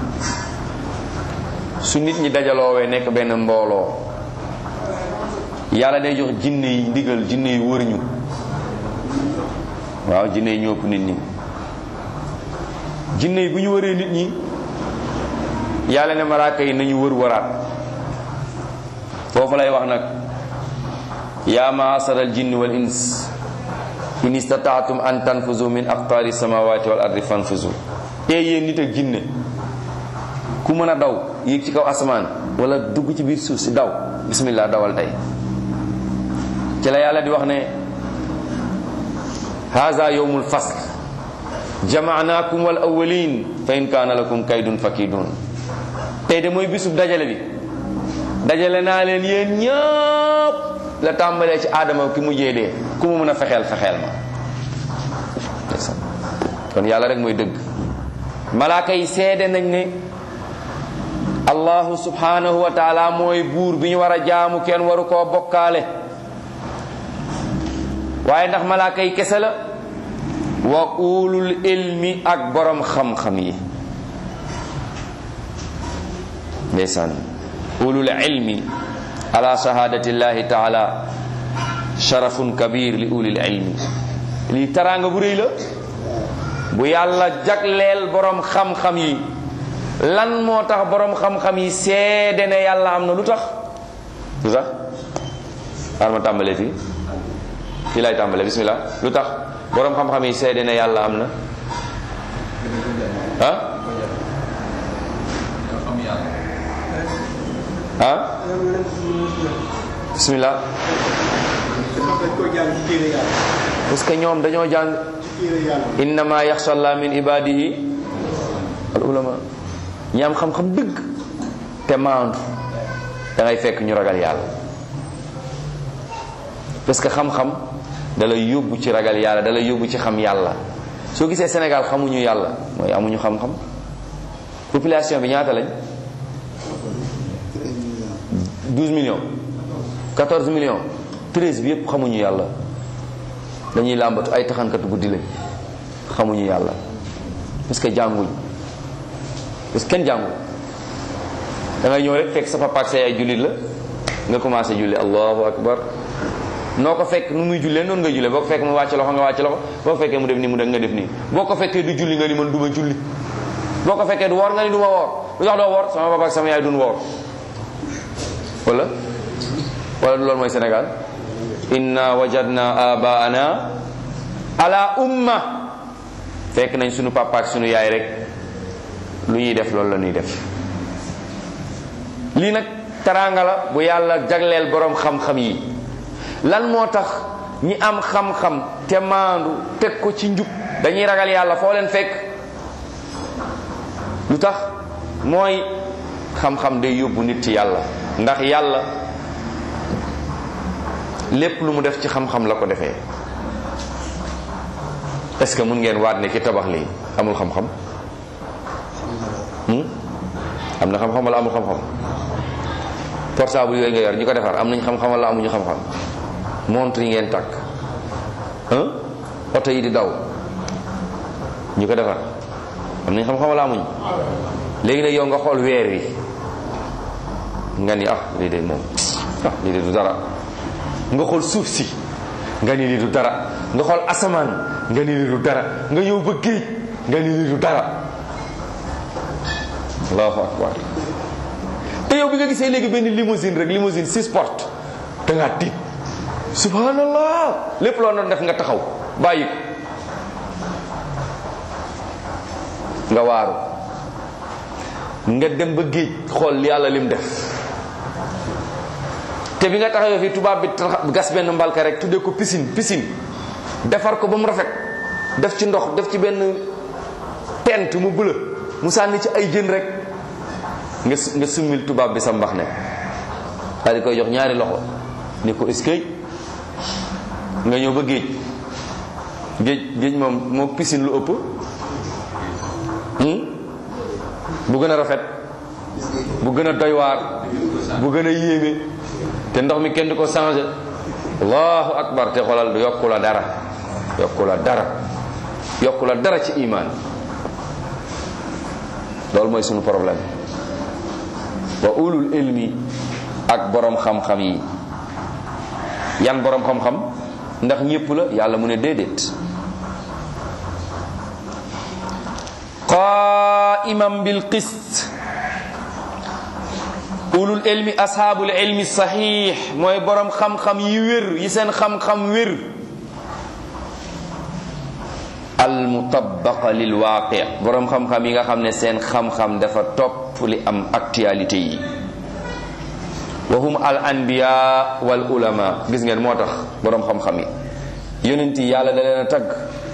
Speaker 1: su nit ñi dajaloowee nekk benn mbooloo yàlla day jox jinne yi ndigal jinne yi wër ñu waaw jinne yi ñëpp nit ñi jinne yi bu ñu wëree nit ñi yàlla ne malaaka yi nañu wër waraat foofu lay wax nag yaa maasara al jinni wal ins in istataatum an tanfuzu min aqtaari samawati wal ardi fanfuzu ee yéen nit ak jinne ku mën a daw yéeg ci kaw asamaan wala dugg ci biir suuf si daw bismillah dawal tey ci la yàlla di wax ne haza yowmul fasl jamaanaakum wal awwalin fa in kaana lakum kaydun fakidun tey de mooy bisub dajale bi dajale naa leen yéen ñëpp la tàmbalee ci aadama ki mujjee dee ku mu mën a fexeel fexeel ma kon yàlla rek mooy dëgg malaaka yi seede nañ ne allahu subhanahu wa taala mooy buur bi ñu war a jaamu kenn waru koo bokkaale waaye ndax malaaka yi kese la wa ulul ilmi ak borom xam-xam yi ndeysaan ulul ilmi ala shahadati llahi taala sharafun kabir li ulil ilmi lii taraanga bu rëy la bu yàlla jagleel borom xam-xam yi lan moo tax borom xam-xam yi seede ne yàlla am na lu tax lu tax xaar ma tàmbalee fii fii lay tàmbalee bismillah lu tax borom xam-xam yi seede ne yàlla am na ah ah bismillah parce que ñoom dañoo jàng innama yaxsha allah min ibadihi al ulama ñi am xam-xam dëgg te maandu da ngay fekk ñu ragal yàlla parce que xam-xam da lay yóbbu ci ragal yàlla da lay yóbbu ci xam yàlla soo gisee Sénégal xamuñu yàlla mooy amuñu xam-xam population bi ñaata lañ 12 millions 14 millions 13 bi yépp xamuñu yàlla dañuy làmbatu ay taxankatu guddi lañ xamuñu yàlla parce que jànguñ parce que kenn jàngul da ngay ñëw rek fekk sa papa ak sa yaay jullit la nga commencé julli allahu akbar noo ko fekk nu muy jullee noonu nga jullee boo ko fekk mu wàcc loxo nga wàcc loxo boo ko fekkee mu def nii mu def nga def nii boo ko fekkee du julli nga ni man duma julli boo ko fekkee du woor nga ni duma woor lu tax doo woor sama papa ak sama yaay duñ woor wala wala loolu mooy Sénégal inna wajadna abaana ala umma fekk nañ sunu papa ak sunu yaay rek lu ñuy def loolu la ñuy def lii nag taraanga la bu yàlla jagleel boroom xam-xam yi lan moo tax ñi am xam-xam te maandu teg ko ci njub dañuy ragal yàlla foo leen fekk lu tax mooy xam-xam day yóbbu nit ci yàlla ndax yàlla lépp lu mu def ci xam-xam la ko defee est-ce que mun ngeen waat ne ki tabax lii amul xam-xam am na xam-xam wala amul xam-xam portable yooyu nga yor ñi ko defar am nañ xam-xam wala amuñu xam-xam montre yi ngeen takk oto yi di daw ñi ko defar am nañ xam-xam wala amuñ léegi nag yow nga xool weer wi nga ni ah lii de moom ah lii de du dara nga xool suuf si nga ni lii du dara nga xool asamaan nga ni lii du dara nga ñëw ba géej nga ni lii du dara allahu akbar te yow bi nga gisee léegi benn limousine rek limousine six portes da ngaa tiit subhanallah lépp loo doon def nga taxaw bàyyi ko nga waaru nga dem ba géej xool yàlla lim def te bi nga taxawee fii tubaab bi gas benn mbalka rek tuddee ko piscine piscine defar ko ba mu rafet def ci ndox def ci benn tent mu bula mu sànni ci ay jën rek nga nga summil tubaab bi sa mbax ne daal di koy jox ñaari loxo ni ko eskay nga ñëw ba géej géej géej moom moo piscine lu ëpp bu gën a rafet bu gën a doy waar bu gën a yéeme te ndox mi kenn du ko changé allahu akbar te xoolal du yokku la dara yokku la dara yokku la dara ci iman loolu mooy sunu problème wa ulul ilmi ak borom xam-xam yi yan borom xam-xam ndax ñépp la yàlla mu ne déedéet qaiman bil qist ulul ilmi ashaabul ilmi saxiix mooy borom xam-xam yi wér yi seen xam-xam wér al mutabaqa lil waaqi borom xam-xam yi nga xam ne seen xam-xam dafa topp li am actualité yi wa hum al anbiya wal ulama gis ngeen moo tax borom xam-xam yi yonent yi yàlla da leen a tagg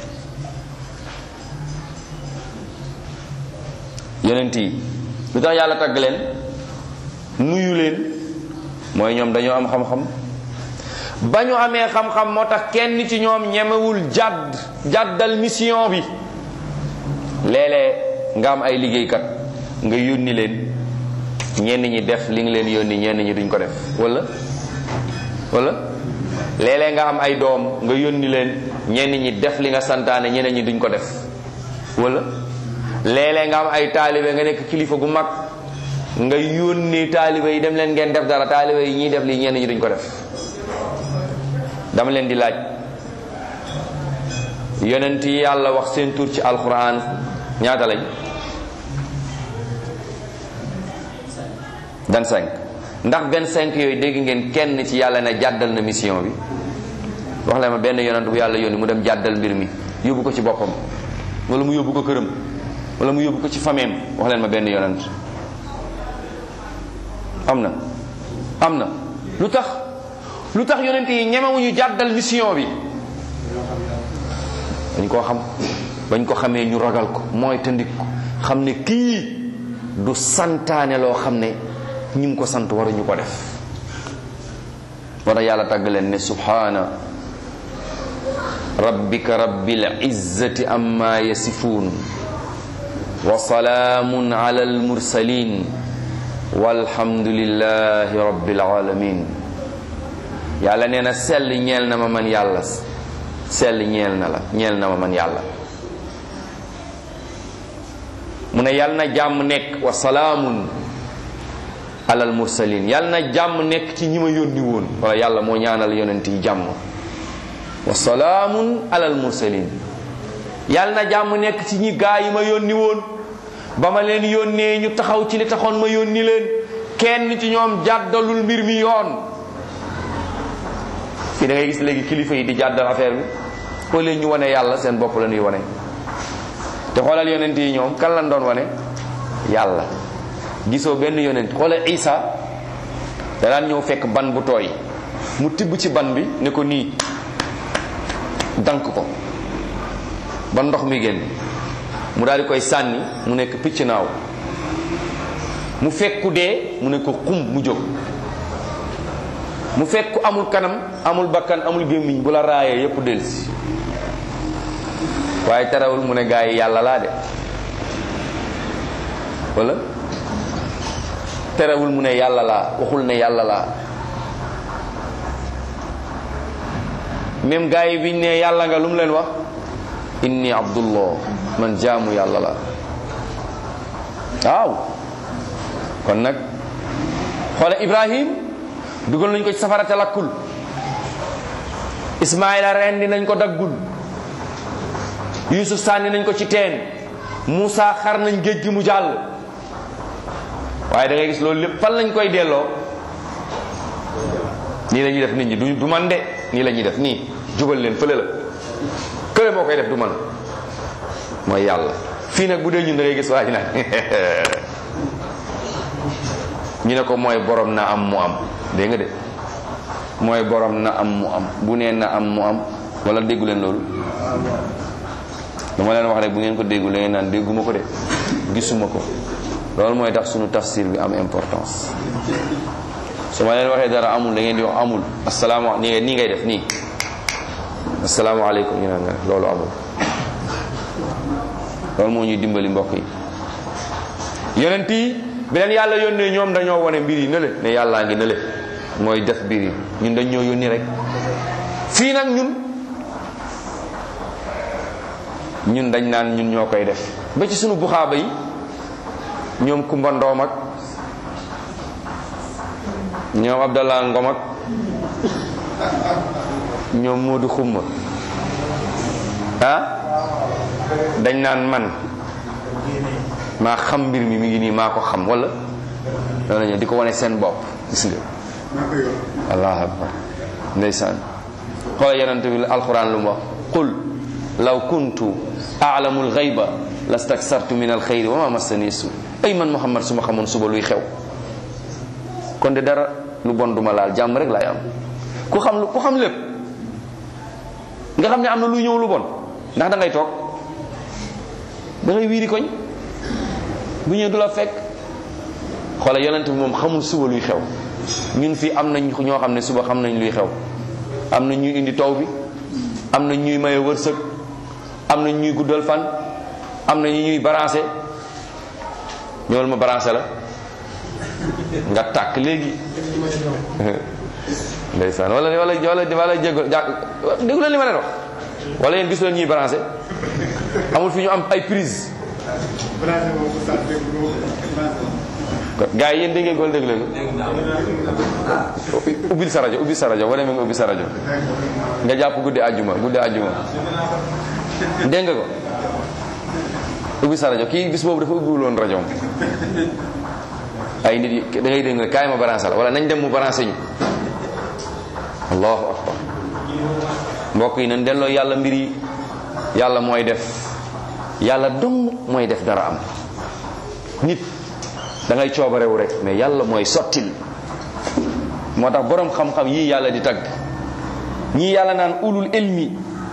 Speaker 1: yonent yi lu tax yàlla tagg leen nuyu leen mooy ñoom dañoo am xam-xam ba ñu amee xam-xam moo tax kenn ci ñoom ñemewul jàdd jàddal mission bi léeg-léeg nga am ay liggéeykat nga yónni leen ñenn ñi def li nga leen yónni ñenn ñi duñ ko def wala wala léeg-léeg nga am ay doom nga yónni leen ñenn ñi def li nga santaane ñeneen ñi duñ ko def wala léeg-léeg nga am ay taalibe nga nekk kilifa gu mag nga yónni taalibe yi dem leen ngeen def dara taalibe yi ñiy def lii ñenn ñi duñ ko def dama leen di laaj yonent yi yàlla wax seen tur ci alquran ñaata lañ 25 ndax 25 yooyu dégg ngeen kenn ci yàlla ne jàddal na mission bi wax leen ma benn yonent bu yàlla yónni mu dem jàddal mbir mi yóbbu ko ci boppam wala mu yóbbu ko këram wala mu yóbbu ko ci fameem wax leen ma benn yonent am na am na lu tax lu tax yonent yi ñemewuñu jàddal mission bi dañ koo xam bañ ko xamee ñu ragal ko mooy tëndik ko xam ne kii du santaane loo xam ne ñi mu ko sant waruñu ko def moo tax yàlla tàgg leen ne subhaana rabbika rabbil izzati amma yasifuun wa salaamun ala al mursalin walhamdulillahi rabbil alamin yàlla nee na sell ñeel na ma man yàlla sell ñeel na la ñeel na ma man yàlla mu ne yàlla na jàmm nekk wa salaamun alal mursalin yàlla na jàmm nekk ci ñi ma yónni woon wala yàlla moo ñaanal yonent yi jàmm wa salaamun alal mursalin yàlla na jàmm nekk ci ñi gaa yi ma yónni woon ba ma leen yónnee ñu taxaw ci li taxoon ma yónni leen kenn ci ñoom jàddalul mbir mi yoon fii da ngay gis léegi kilifa yi di jàddal affaire bi au lieu ñu wane yàlla seen bopp la ñuy wane te xoolal yonent yi ñoom kan lañ doon wane yàlla gisoo benn yonent xoolal Isa da daan ñëw fekk ban bu tooy mu tibb ci ban bi ne ko nii dank ko ba ndox mi génn mu daal di koy sànni mu nekk picc naaw mu fekku dee mu ne ko xum mu jóg mu fekk amul kanam amul bakkan amul gémmiñ bu la raayee yépp delsi waaye terewul mu ne gaa yi yàlla laa de wala terewul mu ne yàlla laa waxul ne yàlla laa même gaa yi biñ ne yàlla nga lu mu leen wax inni abdullah man jaamu yàlla la waaw kon nag xoola ibrahim dugal nañ ko ci safara te lakkul ismaila rendi nañ ko daggul yusuf sànni nañ ko ci teen Moussa xar nañ géej gi mu jàll waaye da ngay gis loolu lépp fan lañ koy delloo nii la ñuy def nit ñi du du man de nii la ñuy def nii jubal leen fële la kële moo koy def du man mooy yàlla fii nag bu dee ñun da ngay gis waa ji nag ñu ne ko mooy borom na am mu am dégg nga de mooy borom na am mu am bu nee na am mu am wala déggu leen loolu dama leen wax rek bu ngeen ko déggu la ngeen naan dégguma ko de gisuma ko loolu mooy tax sunu tafsir bi am importance su ma leen waxee dara amul da ngeen di wax amul asalaamaaleykum nii nii ngay def nii asalaamaaleykum ñu naan loolu amul loolu moo ñuy dimbali mbokk yi yonent yi bi leen yàlla yónnee ñoom dañoo wane mbir yi nële ne yàllaa ngi nële mooy def mbir yi ñun dañ ñoo yónni rek fii nag ñun ñun dañ naan ñun ñoo koy def ba ci sunu buxaaba yi ñoom Kumba Ndoom ak ñoom Abdallah Ngom ak ñoom Moodu Xumma ah dañ naan man maa xam mbir mi mi ngi nii maa ko xam wala loolu la di ko wane seen bopp gis nga allahu akbar ndeysaan xoola yonente bi alquran lu mu wax qul law kuntu a'lamu al-ghayba lastaksartu min al-khayri wa ma massani su ay man muhammad su ma xamoon suba luy xew kon de dara lu bon duma laal jàmm rek laay am ku xam lu ku xam lépp nga xam ne am na luy ñëw lu bon ndax da ngay toog da ngay wiiri koñ bu ñëwee du la fekk xoola yonent bi moom xamul suba luy xew ñun fii am nañ ñoo xam ne suba xam nañ luy xew am na ñuy indi taw bi am na ñuy maye wërsëg am na ñuy guddal fan am na ñu ñuy balancé ñëwal ma balancé la nga tàkk léegi ndeysaan wala wala wala wala jégal ja déggu leen li ma leen wax wala yéen gisu leen ñuy balancé amul fi ñu am ay prise gars yi yéen dégg ngeen ko wala dégg leen ubbil sa rajo ubbil sa rajo wala nga ubbil sa rajo nga jàpp guddi àjjuma guddi àjjuma dégg nga ko ubbi sa rajo kii bis boobu dafa ubbiwul woon rajo ay nit yi da ngay dégg ne kaay ma branché la wala nañ dem mu branché ñu allahu akbar mbokk yi nañ delloo yàlla mbir yi yàlla mooy def yàlla dong mooy def dara am nit da ngay coobarewu rek mais yàlla mooy sottil moo tax borom xam-xam yii yàlla di tagg ñii yàlla naan ulul ilmi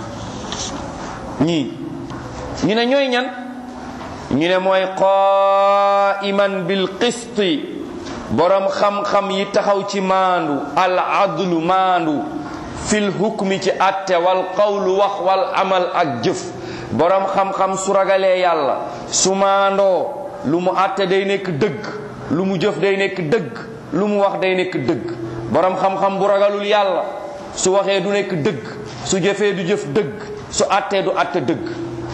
Speaker 1: ñii ñu ne ñooy ñan ñu ne mooy qaiman bil qisti borom xam-xam yi taxaw ci maandu al adlu maandu fil hukmi ci atte wal qawlu wax wal amal ak jëf borom xam-xam su ragalee yàlla su maandoo lu mu atte day nekk dëgg lu mu jëf day nekk dëgg lu mu wax day nekk dëgg borom xam-xam bu ragalul yàlla su waxee du nekk dëgg su jëfee du jëf dëgg su attee du atte dëgg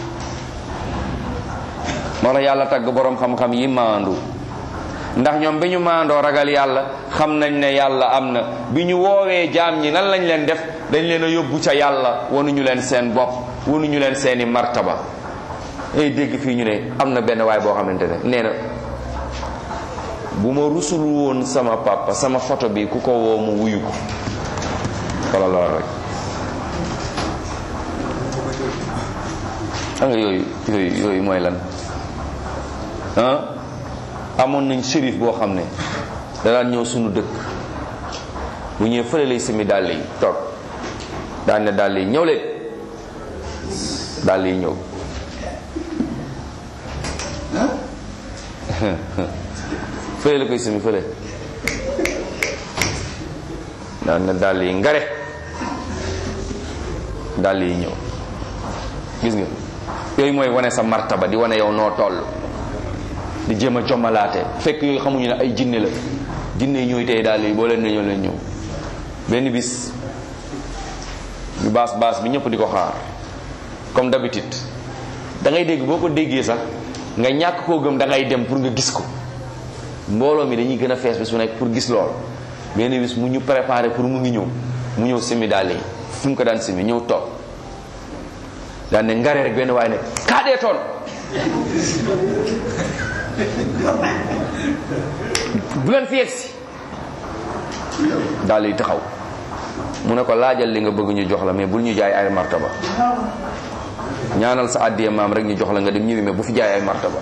Speaker 1: moo la yàlla tagg borom xam-xam yi maandu ndax ñoom bi ñu maandoo ragal yàlla xam nañ ne yàlla am na bi ñu woowee jaam ñi nan lañ leen def dañ leen a yóbbu ca yàlla wanuñu leen seen bopp wanuñu leen seeni martaba ay dégg fii ñu ne am na benn waay boo xamante ne nee na bu ma rusul woon sama papa sama photo bi ku ko woo mu wuyu ko wala lool rek xam nga yooyu yooyu yooyu mooy lan ah amoon nañ shérif boo xam ne da daan ñëw sunu dëkk bu ñëwee fële lay simi dàll yi toog daan ne dàll yi ñëw leen dàll yi ñëw fële la koy simi fële daan ne dàll yi ngare dàll yi ñëw gis nga yooyu mooy wane sa martaba di wane yow noo toll di jéem a jommalaate fekk yooyu xamuñu ne ay jinne la jinne yi ñooy tey daal yi boo leen ne ñoo leen ñëw benn bis ñu baas baas bi ñëpp di ko xaar comme d'habitude da ngay dégg boo ko déggee sax nga ñàkk koo gëm da ngay dem pour nga gis ko mbooloo mi dañuy gën a fees bis bu nekk pour gis lool benn bis mu ñu préparé pour mu ngi ñëw mu ñëw simi daal yi fu mu ko daan simi ñëw toog daan ne ngare rek benn waaye ne kaadee toon bu leen fi yegsi daal yi taxaw mu ne ko laajal li nga bëgg ñu jox la mais bul ñu jaay ay martaba ñaanal sa àddiya maam rek ñu jox la nga dem ñëwi mais bu fi jaay ay martaba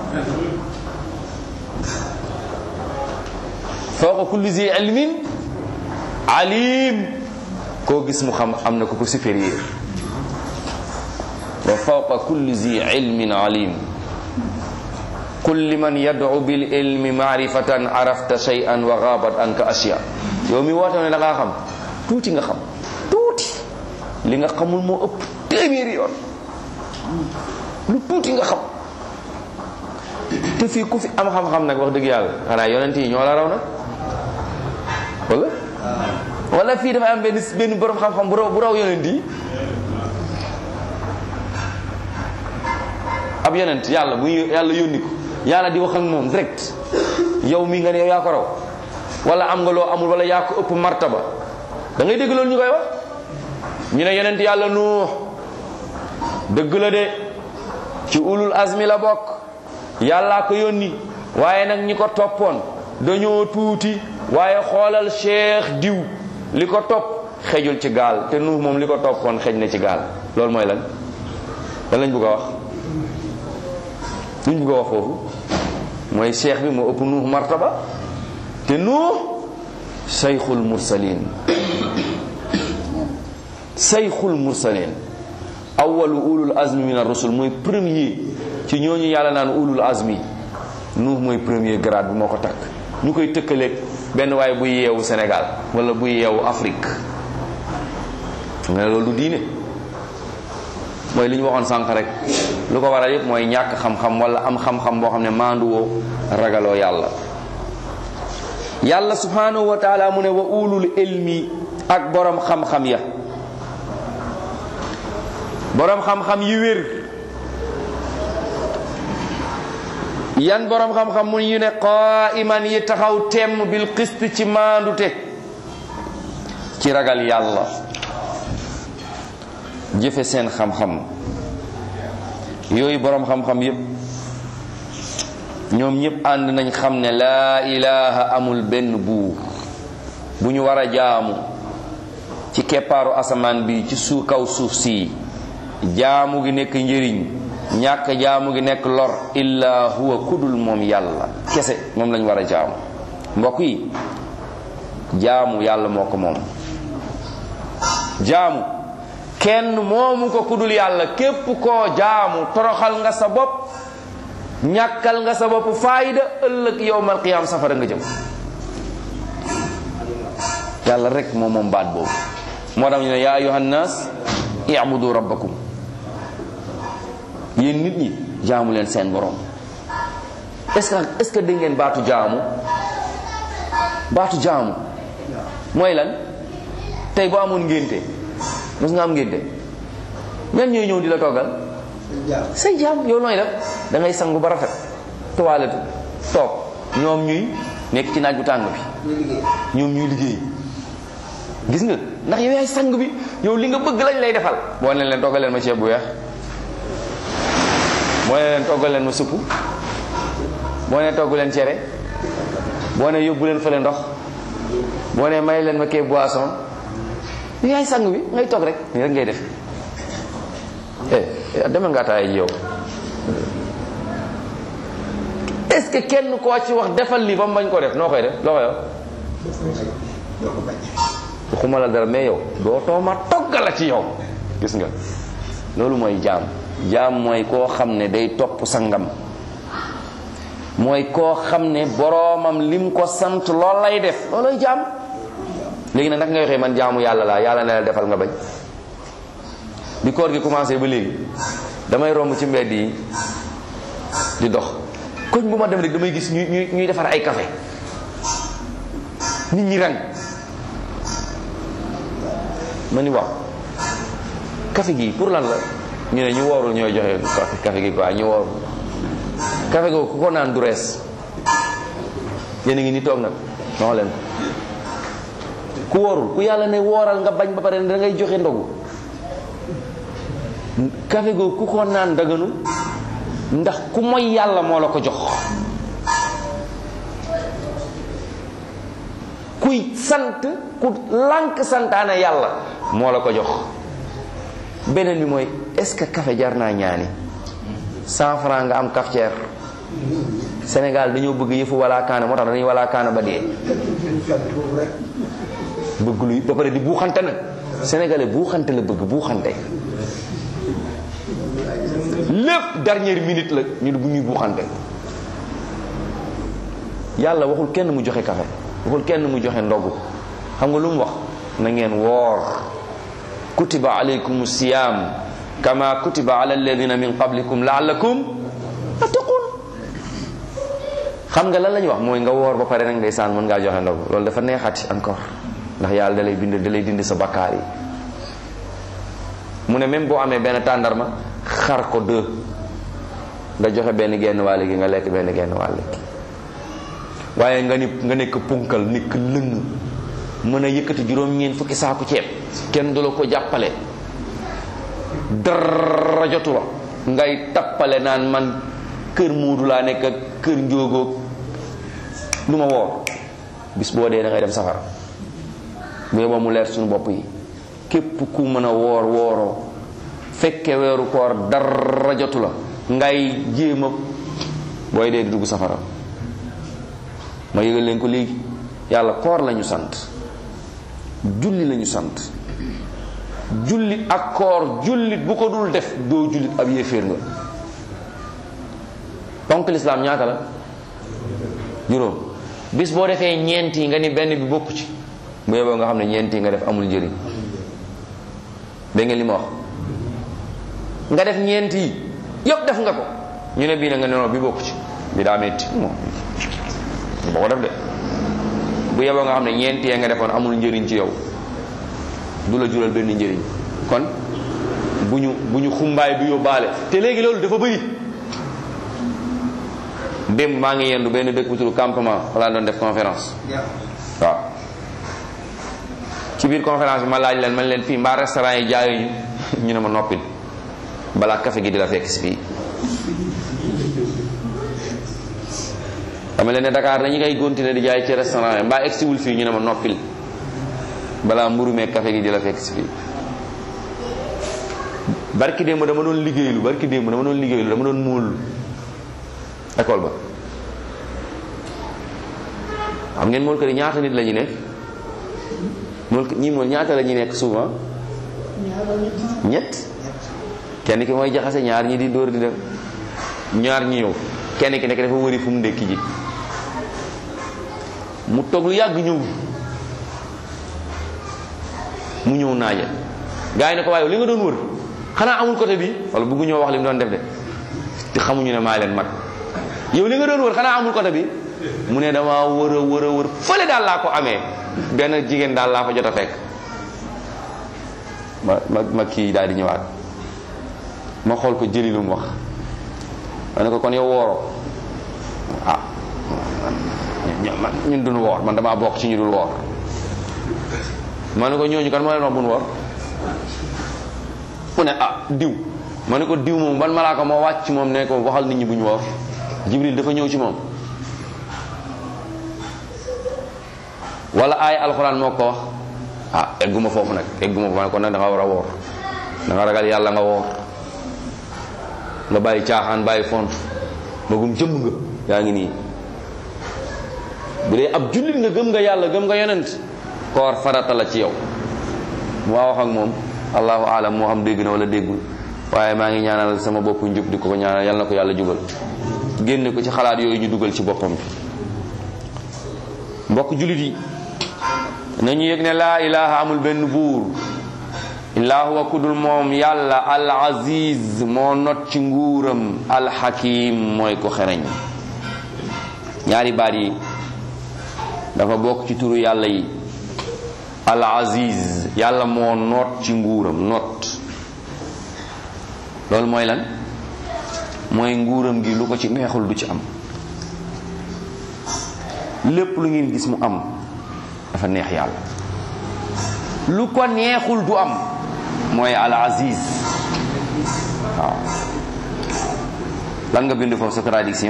Speaker 1: fawqa kulli zi ilmin alim koo gis mu xam am na ko ko supérieur wa fawqa kulli zi ilmin alim qul liman yad'u bil ilmi ma'rifatan arafta shay'an wa ghabat anka ashya yow mi woote ne da ngaa xam tuuti nga xam tuuti li nga xamul moo ëpp téeméeri yoon lu tuuti nga xam te fii ku fi am xam-xam nag wax dëgg yàlla xanaa yonent yi ñoo la raw nag wala wala fii dafa am benn benn borom xam-xam bu raw bu raw yonent yi ab yonent yàlla bu yàlla yónni ko yàlla di wax ak moom direct yow mi nga ne yow yaa ko raw wala am nga loo amul wala yaa ko ëpp martaba da ngay dégg loolu ñu koy wax ñu ne yonent yàlla nuux dëgg la de ci ulul azmi la bokk yàllaa ko yónni waaye nag ñi ko toppoon dañoo tuuti waaye xoolal cheikh diw li ko topp xejul ci gaal te nuux moom li ko toppoon xej na ci gaal loolu mooy lan lan lañ bëgg a wax luñ bëgg a wax foofu mooy cheikh bi moo ëpp nuux martaba te nuux sayxul mursalin sayxul mursalin awalu ulul azmi min ar-rusul mooy premier ci ñooñu yàlla naan ulul azmi nuux mooy premier grade bi moo ko takk ñu koy tëkkaleeg benn waaye buy yeewu Sénégal wala buy yeewu Afrique nga ne loolu du diine mooy li ñu waxoon sànq rek lu ko waral yëpp mooy ñàkk xam-xam wala am xam-xam boo xam ne maanduwoo ragaloo yàlla yàlla subhanahu wa taala mu ne wa ulul ilmi ak borom xam-xam ya borom xam-xam yi wér yan borom xam-xam mu ñu ne qaiman yi taxaw temm bil qist ci maandute ci ragal yàlla jëfe seen xam-xam yooyu borom xam-xam yépp ñoom ñëpp ànd nañ xam ne laa ilaha amul benn buur bu ñu war a jaamu ci keppaaru asamaan bi ci suuf kaw suuf si jaamu gi nekk njëriñ ñàkk jaamu gi nekk lor illa huwa kudul moom yàlla kese moom lañ war a jaamu mbokk yi jaamu yàlla moo ko moom jaamu kenn moomu ko kudul yàlla képp koo jaamu toroxal nga sa bopp ñàkkal nga sa bopp faayda ëllëg yowmal qiyaam safara nga jëm yàlla rek moom moom baat boobu moo tax ñu ne yaa ayuha nnaas ibudu rabbakum yéen nit ñi jaamu leen seen borom est-ce que est-ce que dégg ngeen baatu jaamu baatu jaamu mooy lan tey boo amoon ngénte mos nga am ngénte ñan ñooy ñëw di la toggal say jaam yow nooy def da ngay sangu ba rafet toilette toog ñoom ñuy nekk ci naaj bu tàng bi ñoom ñuy liggéey gis nga ndax yow yaay sang bi yow li nga bëgg lañ lay defal boo ne leen toggal leen ma ceeb bu weex boo ne leen toggal leen ma supp boo ne togg leen cere boo ne yóbbu leen fële ndox boo ne may leen ma kee boisson yow yaay sang bi ngay toog rek nii rek ngay def eh demal nga ataaya ji yow est-ce que kenn koo ci wax defal lii ba mu bañ koo def noo koy def loo koy wax waxuma la dara mais yow doo tooma toggal la ci yow gis nga loolu mooy jaam jaam mooy koo xam ne day topp sangam mooy koo xam ne boroomam lim ko sant lool lay def looloy jaam léegi nag naka ngay waxee man jaamu yàlla laa yàlla ne la defal nga bañ bi koor gi commencé ba léegi damay romb ci mbedd yi di dox koñ bu ma dem rek damay gis ñuy ñuy ñuy defar ay café nit ñi rang ma ni waaw café gi pour lan la ñu ne ñu woorul ñooy joxe café café gi quoi ñu woorul café googu ku ko naan du rees yéen a ngi ni toog nag ma wax leen ko ku woorul ku yàlla ne wooral nga bañ ba pare da ngay joxe ndogu café googu ku ko naan daganu ndax ku moy yàlla moo la ko jox kuy sant ku lànk santaane yàlla moo la ko jox beneen bi mooy est-ce que café jar naa ñaani cent franc nga am cafetière Sénégal dañoo bëgg yëfu wala kaana moo tax dañuy wala kaana ba dee bëgg luy ba pare di buuxante nag sénégalais buuxante la bëgg buuxante lépp dernière minute la ñu bu ñuy buuxante yàlla waxul kenn mu joxe café waxul kenn mu joxe ndogu xam nga lu mu wax na ngeen woor kutiba alaykum siyam kama kutiba ala alladina min qablikum laallakum tattaqun xam nga lan la ñuy wax mooy nga woor ba pare nag ndeysaan mën ngaa joxe ndogu loolu dafa neexati encore ndax yàlla dalay bind dalay dindi sa bakkaar yi mu ne même boo amee benn tàndarma xar ko deux nga joxe benn genn wàll gi nga lekk benn genn wàll gi waaye nga ni nga nekk punkal nekk lëng mën a yëkkati juróom-ñeent fukki saaku ceeb kenn du la ko jàppale dara jotu la ngay tappale naan man kër muudu laa nekk ak kër njóogoog du ma woor bis boo dee da ngay dem safara bu yeboo mu leer suñu bopp yi képp ku mën a woor wooroo fekke weeru koor dara jotu la ngay jéem a booy dee di dugg safara ma yëgal leen ko léegi yàlla koor lañu sant julli lañu sant jullit ak koor jullit bu ko dul def doo jullit ab yéeféer nga ponk lislaam ñaata la juróom bis boo defee ñeent yi nga ni benn bi bokku ci bu yeboo nga xam ne ñeent yi nga def amul njëriñ dégg nga li ma wax nga def ñeent yi yëpp def nga ko ñu ne bii na nga ne non bi bokku ci bi daa metti moom boo ko def de bu yeboo nga xam ne ñeent yee nga defoon amul njëriñ ci yow du la jural benn njëriñ kon bu ñu bu ñu xumbaay du yóbbaale te léegi loolu dafa bëri démb maa ngi yendu benn dëkk bu tudd campement wala doon def conférence waaw ci biir conférence bi ma laaj leen man leen fii mbaa restaurant yi jaayuñu ñu ne ma noppil balaa café gi di la fekk si fii dama leen ne Dakar dañu koy continuer di jaay ci restaurant yi mbaa egsiwul fii ñu ne ma noppil balaa mburu meeg café gi di la fekk si fii barki démb dama doon liggéeylu barki démb dama doon liggéeylu dama doon muul école ba xam ngeen mool kër yi ñaata nit la ñu nekk mool ñii mool ñaata la ñu nekk souvent ñett kenn ki mooy jaxase ñaar ñi di dóor di dem ñaar ñi ñëw kenn ki nekk dafa wëri fu mu ndékki ji mu toog lu yàgg ñëw mu ñëw naaja gars yi ne ko waaye li nga doon wër xanaa amul côté bi wala bëggu ñoo wax li mu doon def de te xamuñu ne maa leen mag yow li nga doon wër xanaa amul côté bi mu ne dama wër a wër a wër fële daal laa ko amee benn jigéen daal laa fa jot a fekk ma ma ma kii daal di ñëwaat ma xool ko jëli lu mu wax ma ne ko kon yow wooroo ah man ñun duñu woor man damaa bokk ci ñu dul woor ma ne ko ñooñu kan moo leen wax buñu woor mu ne ah diw ma ne ko diw moom ban malaaka moo wàcc moom ne ko waxal nit ñi bu ñu woor jibril dafa ñëw ci moom wala ay alxuraan moo ko wax ah egguma foofu nag egguma foofu nag kon nag da nga war a woor da nga ragal yàlla nga woor nga bàyyi caaxaan bàyyi font magum jëmm nga yaa ngi nii bu dee ab jullit nga gëm nga yàlla gëm nga yonent koor farata la ci yow mu wax ak moom allahu alam moo xam dégg na wala déggul waaye maa ngi ñaanal sama bopp njub di ko ko ñaanal yal na ko yàlla jubal génne ko ci xalaat yooyu ñu dugal ci boppam bi mbokk jullit yi nañu yëg ne laa ilaha amul benn buur illaa huwa kudul moom yàlla al aziz moo not ci nguuram al hakim mooy ko xereñ ñaari baat yi dafa bokk ci turu yàlla yi al aziz yàlla moo noot ci nguuram noot loolu mooy lan mooy nguuram gi lu ko ci neexul du ci am lépp lu ngeen gis mu am dafa neex yàlla lu ko neexul du am mooy al aziz waaw lan nga bind foofu sa traduction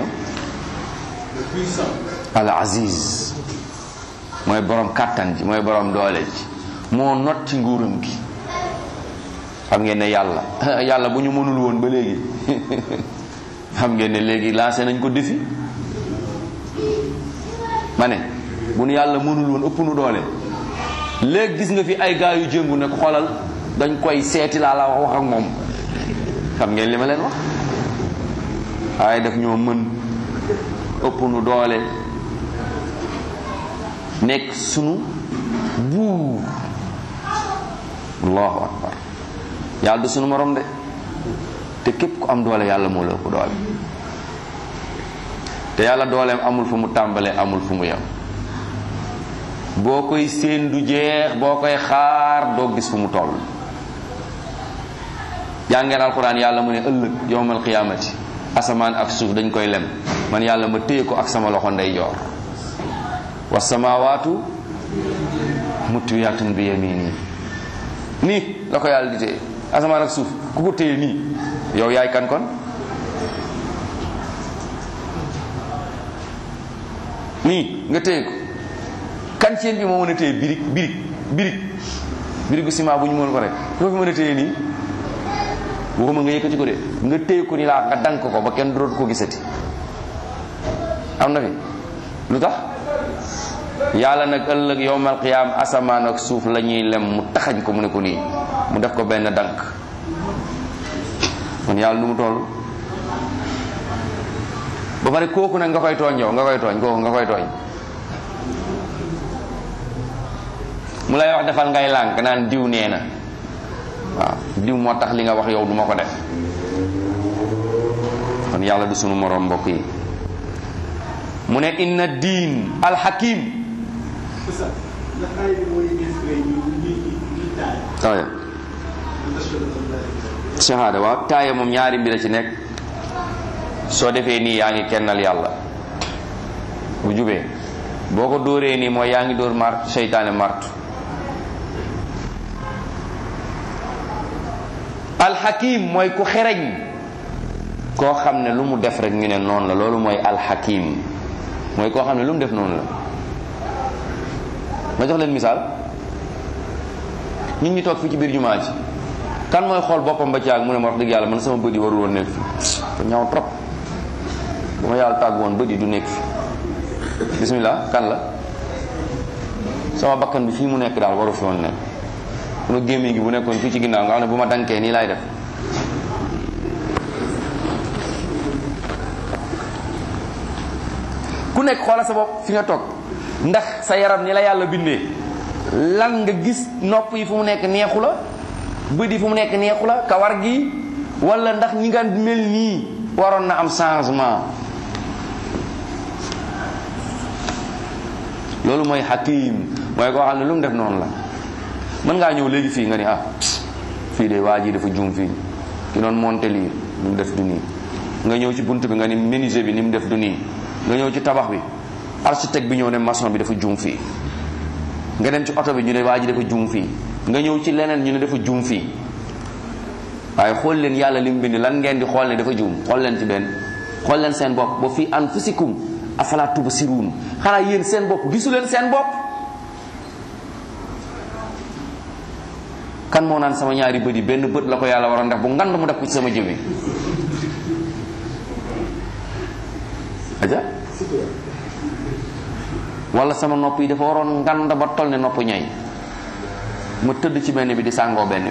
Speaker 1: al aziz mooy borom kàttan ji mooy borom doole ji moo not ci nguuram gi xam ngeen ne yàlla yàlla bu ñu mënul woon ba léegi xam ngeen ne léegi lancé nañ ko défi ma ne bu nu yàlla mënul woon ëpp nu doole léegi gis nga fi ay gaa yu jëngu ne ko xoolal dañ koy seeti laa la wax wax ak moom xam ngeen li ma leen wax waaye daf ñoo mën ëpp nu doole nekk sunu buur allahu akbar yàlla du sunu morom de te képp ku am doole yàlla moo la ëpp doole te yàlla dooleem amul fu mu tàmbalee amul fu mu yem boo koy séen du jeex boo koy xaar doo gis fu mu toll jàngeen alquran yàlla mu ne ëllëg yowmal qiyaamati asamaan ak suuf dañ koy lem man yàlla ma téye ko ak sama loxo ndeyjoor wa samaawaatu mutwiyatun bi yamini nii la ko yàlla di téye asamaan ak suuf ku ko téye nii yow yaay kan kon nii nga téye ko kan ci yéen bi moo mën a téye birig birig birig birigu ciment bu ñu mën ko rek loo fi mën a téye nii waxuma nga yëkkati ko de nga téye ko ni laa nga dank ko ba kenn dootu ko gisati am na fi lu tax yàlla nag ëllëg yowmal qiyaam asamaan ak suuf la ñuy lem mu taxañ ko mu ne ko nii mu def ko benn dank kon yàlla nu mu toll ba pare kooku nag nga koy tooñ yow nga koy tooñ kooku nga koy tooñ mu lay wax defal ngay lànk naan diw nee na waaw diw moo tax li nga wax yow du ma ko def kon yàlla du sunu moroom mbokk yi mu ne inna diin alxakim taaya shahada waaw taaya moom ñaari mbir a ci nekk soo defee nii yaa ngi kennal yàlla bu jubee boo ko dóoree nii mooy yaa ngi dóor mart seytaane martu alxakim mooy ku xereñ koo xam ne lu mu def rek ñu ne noonu la loolu mooy alxakim mooy koo xam ne lu mu def noonu la ma jox leen misaal nit ñi toog fii ci biir jumaa ji kan mooy xool boppam ba caag mu ne ma wax dëgg yàlla man sama bët yi warul woon nekk fi te ñaaw trop bu ma yàlla tàgg woon bët yi du nekk fi bismillah kan la sama bakkan bi fii mu nekk daal waru fi woon nekk sunu gémmiñ gi bu nekkoon fii ci ginnaaw nga xam ne bu ma dankee nii laay def ku nekk xoola sa bopp fi nga toog ndax sa yaram ni la yàlla bindee lan nga gis nopp yi fu mu nekk neexu la bët yi fu mu nekk neexu la kawar gi wala ndax ñi nga mel nii waroon na am changement loolu mooy hakim mooy koo xam ne lu mu def noonu la mën ngaa ñëw léegi fii nga ni ah fii de waa ji dafa juum fii ki doon monté lii ni mu def du nii nga ñëw ci bunt bi nga ni menuisier bi ni mu def du nii nga ñëw ci tabax bi architecte bi ñëw ne maçon bi dafa juum fii nga dem ci oto bi ñu ne waa ji dafa juum fii nga ñëw ci leneen ñu ne dafa juum fii waaye xool leen yàlla li mu bind lan ngeen di xool ne dafa juum xool leen ci benn xool leen seen bopp ba fii anfusikum afala tubsiruun xanaa yéen seen bopp gisu leen seen bopp kan moo naan sama ñaari bët yi benn bët la ko yàlla waroon def bu ngand mu def ko ci sama jëbi aja wala sama nopp yi dafa waroon ngand ba toll ne nopp ñay ma tëdd ci benn bi di sàngoo benn bi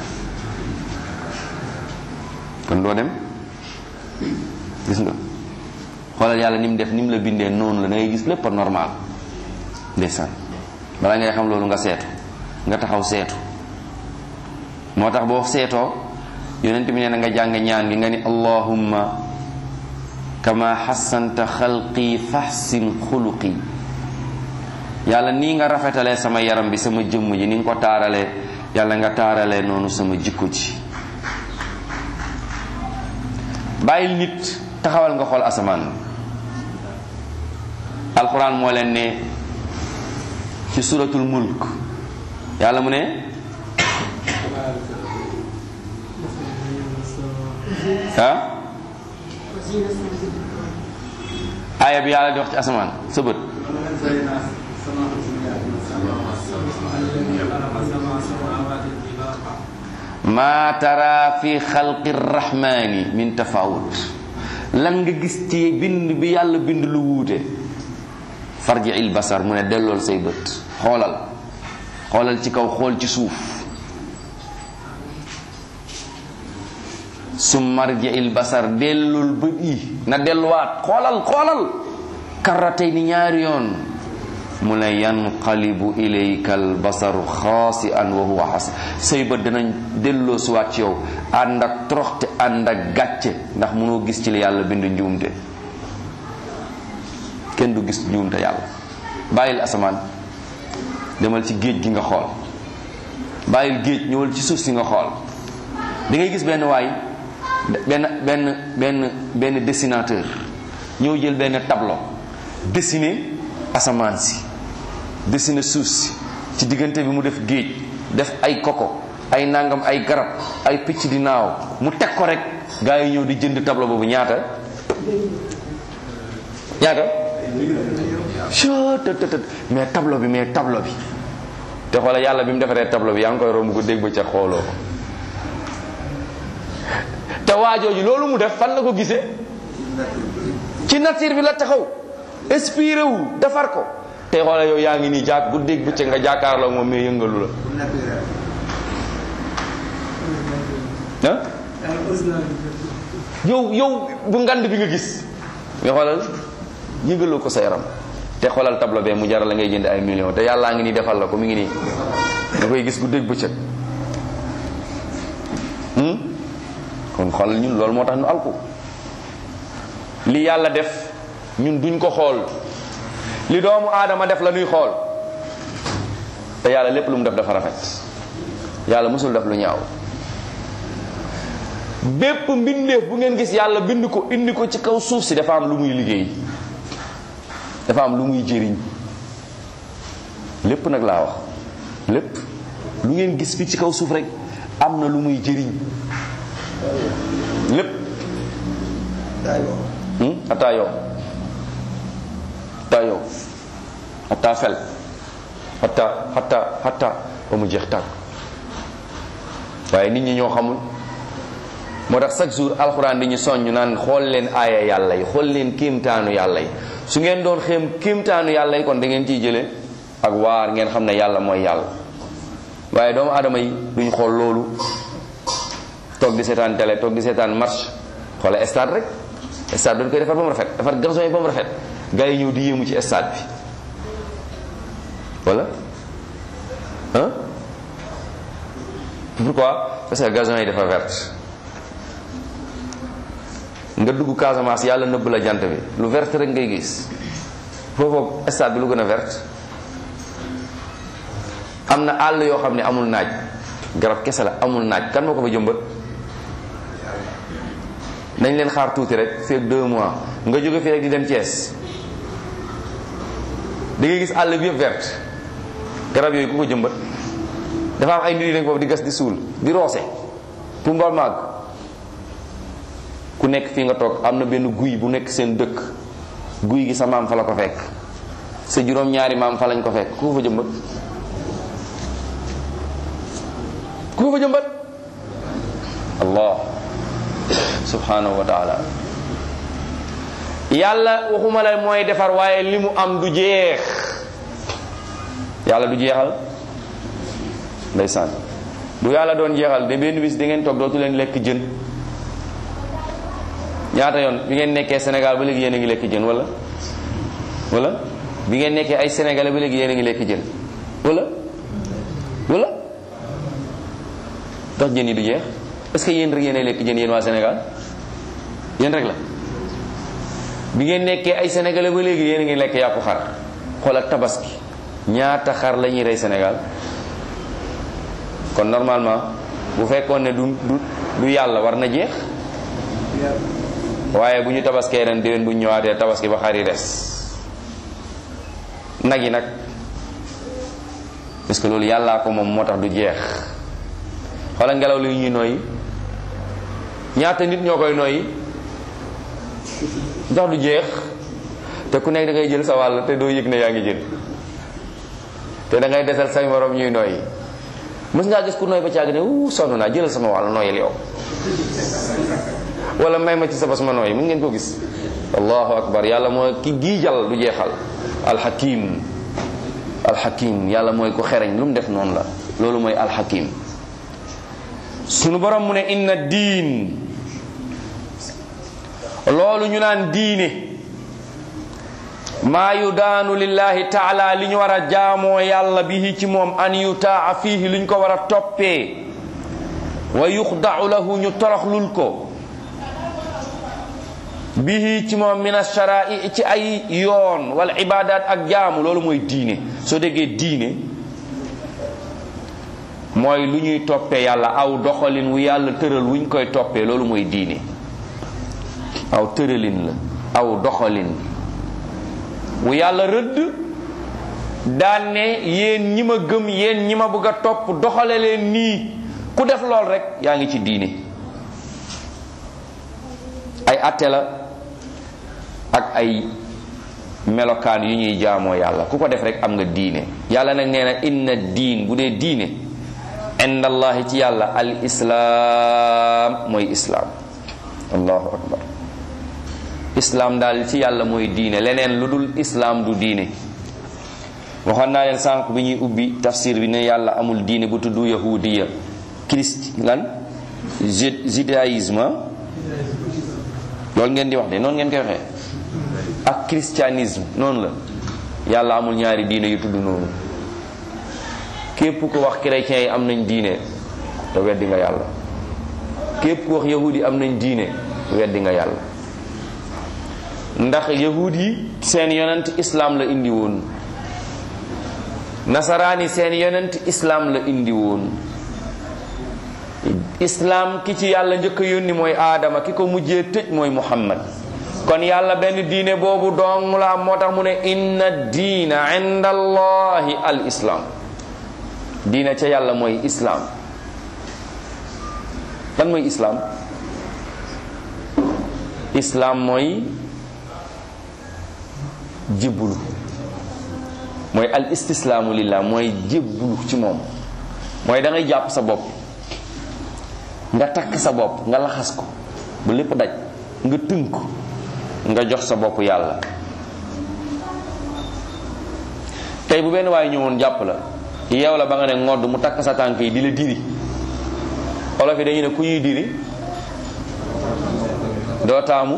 Speaker 1: kon doo dem gis nga xoolal yàlla ni mu def ni mu la bindee noonu la da ngay gis lépp a normal ndeysaan balaa ngay xam loolu nga seetu nga taxaw seetu moo tax boo seetoo yonent bi nee na nga jàng ñaan gi nga ni allahumma kama xasanta xalqi faxsin xuluqi yàlla nii nga rafetalee sama yaram bi sama jëmm ji ni nga ko taaralee yàlla nga taaralee noonu sama jikko ji bàyyil nit taxawal nga xool asamaan alquran moo leen ne ci suratul mulk yàlla mu ne ah aaya bi yàlla di wax ci asamaan sa bët ma tara fi xalqi rahmani min tafawut lan nga gis ci bind bi yàlla bind lu wuute farji il basar mu ne dellool say bët xoolal xoolal ci kaw xool ci suuf su marji il basar dellul bët yi na delluwaat xoolal xoolal karratay ni ñaari yoon mu ne yanqalibu ilayka al basaru xaasi an wa huwa xas say bët danañ delloo suwaat ci yow ànd ak toroxte ànd ak gàcce ndax mënoo gis ci li yàlla bind njuumte kenn du gis njuumte yàlla bàyyil asamaan demal ci géej gi nga xool bàyyil géej ñëwal ci suuf si nga xool da ngay gis benn waay benn benn benn benn dessinateur ñëw jël benn tableau dessiner asamaan si dessiner suuf si ci diggante bi mu def géej def ay koko ay nangam ay garab ay picc di naaw mu teg ko rek gaa yi ñëw di jënd tableau boobu ñaata ñaata cttt mais tableau bi mais tableau bi te xoola yàlla bi mu defaree tableau bi yaa ngi koy romb ko dégg ba ca xooloo ko te waajooju loolu mu def fan la ko gisee ci nature bi la taxaw inspiré wu defar ko te xoola yow yaa ngi nii jàkk bu dégg bëccëg nga jàkkaarloo moom mais yëngalu la ah yow yow bu ngand bi nga gis nga xoolal yëngaloo ko sa yaram te xoolal tableau bee mu jaral la ngay jënd ay millions te yàllaa ngi nii defal la ko mi ngi nii nga koy gis guddeeg bëccëg kon xoolal ñun loolu moo tax ñu alku li yàlla def ñun duñ ko xool li doomu aadama def la ñuy xool te yàlla lépp lu mu def dafa rafet yàlla musul def lu ñaaw bépp mbindeef bu ngeen gis yàlla bind ko indi ko ci kaw suuf si dafa am lu muy liggéey dafa am lu muy jëriñ lépp nag laa wax lépp lu ngeen gis fi ci kaw suuf rek am na lu muy jëriñ lépp ataa yow ataa yow ataa fel ataa ataa ataa ba mu jeex tàkk waaye nit ñi ñoo xamul moo tax chaque jour alxuraan di ñu soññ naan xool leen aaya yàlla yi xool leen kéemtaanu yàlla yi su ngeen doon xéem kéemtaanu yàlla yi kon da ngeen ciy jële ak waar ngeen xam ne yàlla mooy yàlla waaye doomu aadama yi duñ xool loolu toog di seetaan télé toog di seetaan marche xoola stade rek stade dañ koy defar ba mu rafet defar garçon yi ba mu rafet gars yi ñëw di yéemu ci stade bi wala hein pourquoi parce que gazon yi dafa verte nga dugg Casamance yàlla nëbb la jant bi lu verte rek ngay gis foofu stade bi lu gën a verte am na àll yoo xam ne amul naaj garab kese la amul naaj kan moo ko fa jëmbat nañ leen xaar tuuti rek fii ak deux mois nga jóge fii rek di dem Thiès da ngay gis àll bi yëpp verte garab yooyu ku ko jëmbat dafa am ay nit yu nekk foofu di gas di suul di roose pour mbool màgg ku nekk fii nga toog am na benn guy bu nekk seen dëkk guy gi sa maam fa la ko fekk sa juróom ñaari maam fa lañ ko fekk ku ko fa jëmbat ku ko fa jëmbat allah subhanahu wa taala yàlla waxuma la mooy defar waaye li mu am du jeex yàlla du jeexal ndeysaan bu yàlla doon jeexal de benn bis da ngeen toog dootu leen lekk jën ñaata yoon bi ngeen nekkee Sénégal ba léegi yéen a ngi lekk jën wala wala bi ngeen nekkee ay sénégalais ba léegi yéen a ngi lekk jën wala wala tax jën yi du jeex est-ce que yéen rek yéen a lekk jën yéen waa Sénégal yéen rek la bi ngeen nekkee ay sénégalais ba léegi yéen a ngi lekk yàpp xar xoolal tabaski ñaata xar la ñuy rey Sénégal kon normalement bu fekkoon ne du du du yàlla war na jeex waaye bu ñu tabaskee ren déwén bu ñu ñëwaatee tabaski ba xar yi des nag yi nag parce que loolu yàllaa ko moom moo tax du jeex xoolal ngelaw li ñuy nooyi ñaata nit ñoo koy nooyi ndax du jeex te ku nekk da ngay jël sa wàll te doo yëg ne yaa ngi jël te da ngay desal say morom ñuy nooyi mës ngaa gis ku nooy ba caag ne wu sonn naa jëlal sama wàll nooyal yow wala may ma ci sa bas ma nooy mu ngeen ko gis allahu akbar yàlla mooy ki giijal du jeexal alxakim alxakim yàlla mooy ku xereñ lu mu def noonu la loolu mooy alxakim sunu borom mu ne inna diin loolu ñu naan diine maa yudaanu lillahi taala li ñu war a jaamoo yàlla bihi ci moom an yutaa fiihi li ñu ko war a toppee wa yuxdau lahu ñu toroxlul ko bihi ci moom min asharai ci ay yoon wala ibadat ak jaamu loolu mooy diine soo déggee diine mooy lu ñuy toppee yàlla aw doxalin wu yàlla tëral wu ñu koy toppee loolu mooy diine aw tëralin la aw doxalin wu yàlla rëdd daan ne yéen ñi ma gëm yéen ñi ma bëgg a topp doxale leen nii ku def lool rek yaa ngi ci diine ay atte la ak ay melokaan yu ñuy jaamoo yàlla ku ko def rek am nga diine yàlla nag nee na inna diin bu dee diine indallahi ci yàlla al islaam mooy islaam allahu akbar islaam daal ci yàlla mooy diine leneen lu dul islaam du diine waxoon naa leen sànq bi ñuy ubbi tafsir bi ne yàlla amul diine bu tudd yahudiya christ lan judaïsme loolu ngeen di wax de noonu ngeen koy waxee ak christianisme noonu la yàlla amul ñaari diine yu tudd noonu képp ko wax chrétiens yi am nañ diine te weddi nga yàlla képp ku wax yahudi yi am nañ diine weddi nga yàlla ndax yahud yi seen yonent islaam la indi woon nasaraan yi seen yonent islaam la indi woon islaam ki ci yàlla njëkk a yónni mooy aadama ki ko mujjee tëj mooy muhammad kon yàlla benn diine boobu dong la am moo tax mu ne inna diina inda allahi al islaam diine ca yàlla mooy islaam lan mooy islaam islaam mooy jibbulu mooy al istislaamu lillah mooy jibbulu ci moom mooy da ngay jàpp sa bopp nga takk sa bopp nga laxas ko bu lépp daj nga tënk nga jox sa bopp yàlla tey bu benn waay ñëwoon jàpp la yeew la ba nga ne ngodd mu takk sa tànk yi di la diri olof yi dañu ne ku ñuy diri doo taamu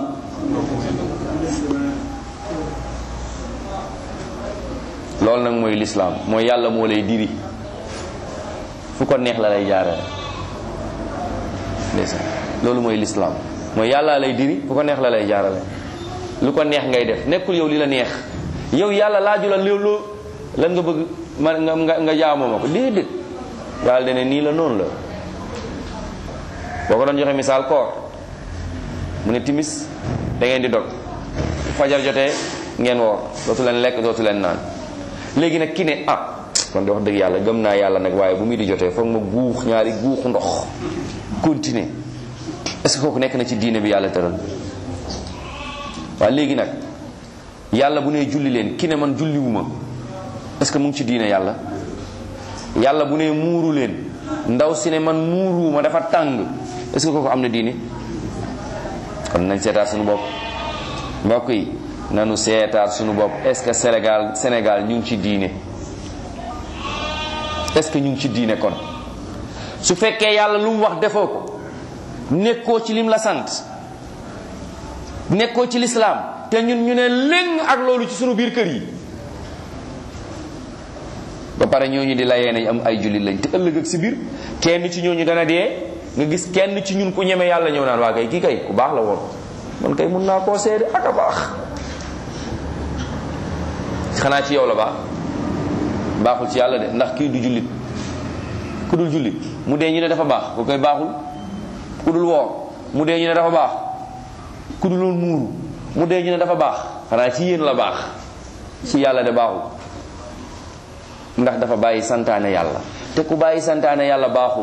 Speaker 1: loolu nag mooy lislaam mooy yàlla moo lay diri fu ko neex la lay jaarale ndeysaan loolu mooy lislaam mooy yàlla lay diri fu ko neex la lay jaarale lu ko neex ngay def nekkul yow li la neex yow yàlla laaju la loolu lan nga bëgg ma nga nga jaamoo ma ko déedéet yàlla dene nii la noonu la boo ko doon joxe misaal koor mu ne timis da ngeen di dog fajar jotee ngeen woor dootu leen lekk dootu leen naan léegi nag ki ne ah kon di wax dëgg yàlla gëm naa yàlla nag waaye bu muy di jotee foog ma guux ñaari guuxu ndox continuer est-ce que kooku nekk na ci diine bi yàlla tëral waaye léegi nag yàlla bu nee julli leen ki ne man julliwuma est-ce que mu ngi ci diine yàlla yàlla bu nee muuru leen ndaw si ne man muuruwuma dafa tàng est-ce que kooku am na diine kon nañ seetaat suñu bopp mbokk yi nanu seetaat suñu bopp est-ce que Sénégal Sénégal ñu ngi ci diine est-ce que ñu ngi ci diine kon su fekkee yàlla lu mu wax defoo ko nekkoo ci lim la sant nekkoo ci lislaam te ñun ñu ne léng ak loolu ci sunu biir kër yi ba pare ñooñu di layee nañ am ay jullit lañ te ëllëg ak si biir kenn ci ñooñu dana dee nga gis kenn ci ñun ku ñeme yàlla ñëw naan waa kay kii kay ku baax la woon man kay mun naa koo seede ak a baax xanaa ci yow la baax baaxul ci yàlla de ndax kii du jullit ku dul jullit mu dee ñu ne dafa baax ku koy baaxul ku dul woor mu dee ñu ne dafa baax ku dul woon muuru mu dee ñu ne dafa baax xanaa ci yéen la baax ci yàlla de baaxul ndax dafa bàyyi santaane yàlla te ku bàyyi santaane yàlla baaxul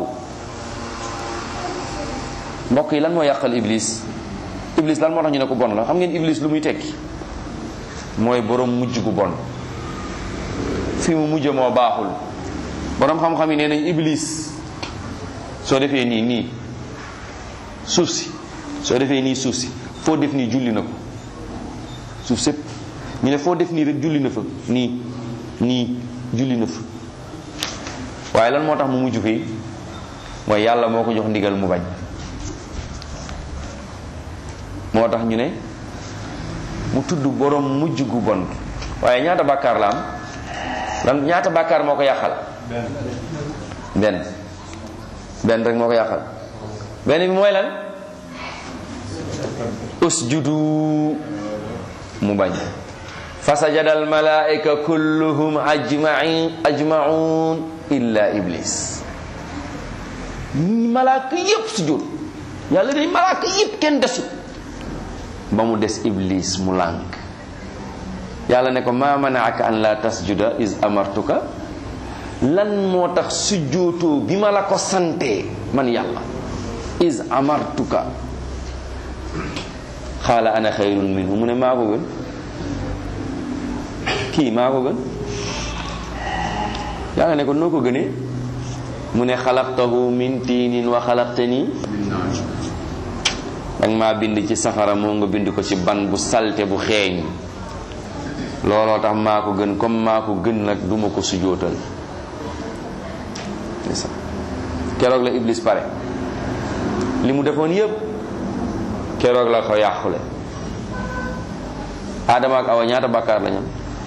Speaker 1: mbokk yi lan moo yàqal iblis iblis lan moo tax ñu ne ko bon la xam ngeen iblis lu muy tekki mooy borom mujj gu bon fi mu mujj moo baaxul borom xam-xam yi nee nañ iblis soo defee nii nii suuf si soo defee nii suuf si foo def nii julli na ko suuf sépp ñu ne foo def nii rek julli na fa nii nii julli na fa waaye lan moo tax mu mujj fii mooy yàlla moo ko jox ndigal mu bañ moo tax ñu ne mu tudd borom mujj gu bon waaye ñaata bàkkaar la am lan ñaata bàkkaar moo ko yàqal benn benn rek moo ko yàqal benn bi mooy lan usjudu mu bañ fasajada al malaika kulluhum ajmain ajmaun illa iblis malaaka yépp sujud yàlla day malaaka yépp kenn desut ba mu des iblis mu lànk yàlla ne ko ma manaaka an la tasjuda is amartuka lan moo tax sujjootoo bi ma la ko santee man yàlla is amartuka xaala ana xayrun minhu mu ne maa ko gën kii maa ko gën yàlla ne ko noo ko gënee mu ne xalaqtahu min tiinin wa xalaqtani danga maa bind ci safara moo nga bind ko ci ban bu salte bu xeeñ looloo tax maa ko gën comme maa ko gën nag duma ko sujootal keroog la iblis pare li mu defoon yépp keroog la ko yàqule Adama ak Awa ñaata bàkkaar la ñam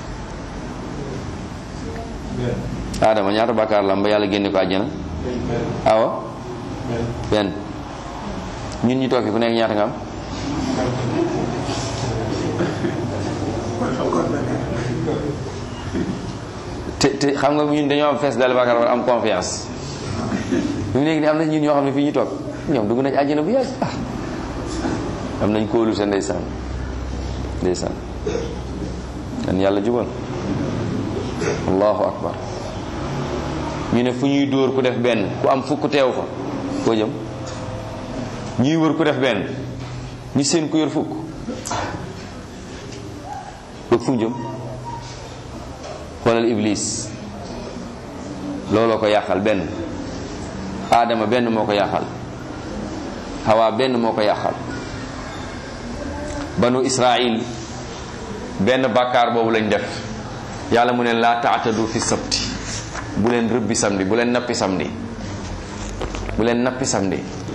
Speaker 1: Adama ñaata bàkkaar la am ba yàlla génne ko àjjana Awa benn ñun ñu toog fi ku nekk ñaata nga am te te xam nga ñun dañoo am fees dal bàkkaar war am confiance ñu léegi ni am na ñun ñoo xam ne fii ñu toog ñoom dugg nañ àjjana bu yàgg ah am nañ kóolu sa ndeysaan ndeysaan kan yàlla jubal allahu akbar ñu ne fu ñuy dóor ku def benn ku am fukk teew fa foo jëm ñuy wër ku def benn ñu seen ku yor fukk bëgg fu jëm xoolal iblis looloo ko yàqal benn aadama benn moo ko yàqal hawa benn moo ko yàqal banu israil benn bàkkaar boobu lañ def yàlla mu ne laa taatadu fi sabti bu leen rëbbi samedi bu leen nappi samedi bu leen nappi samedi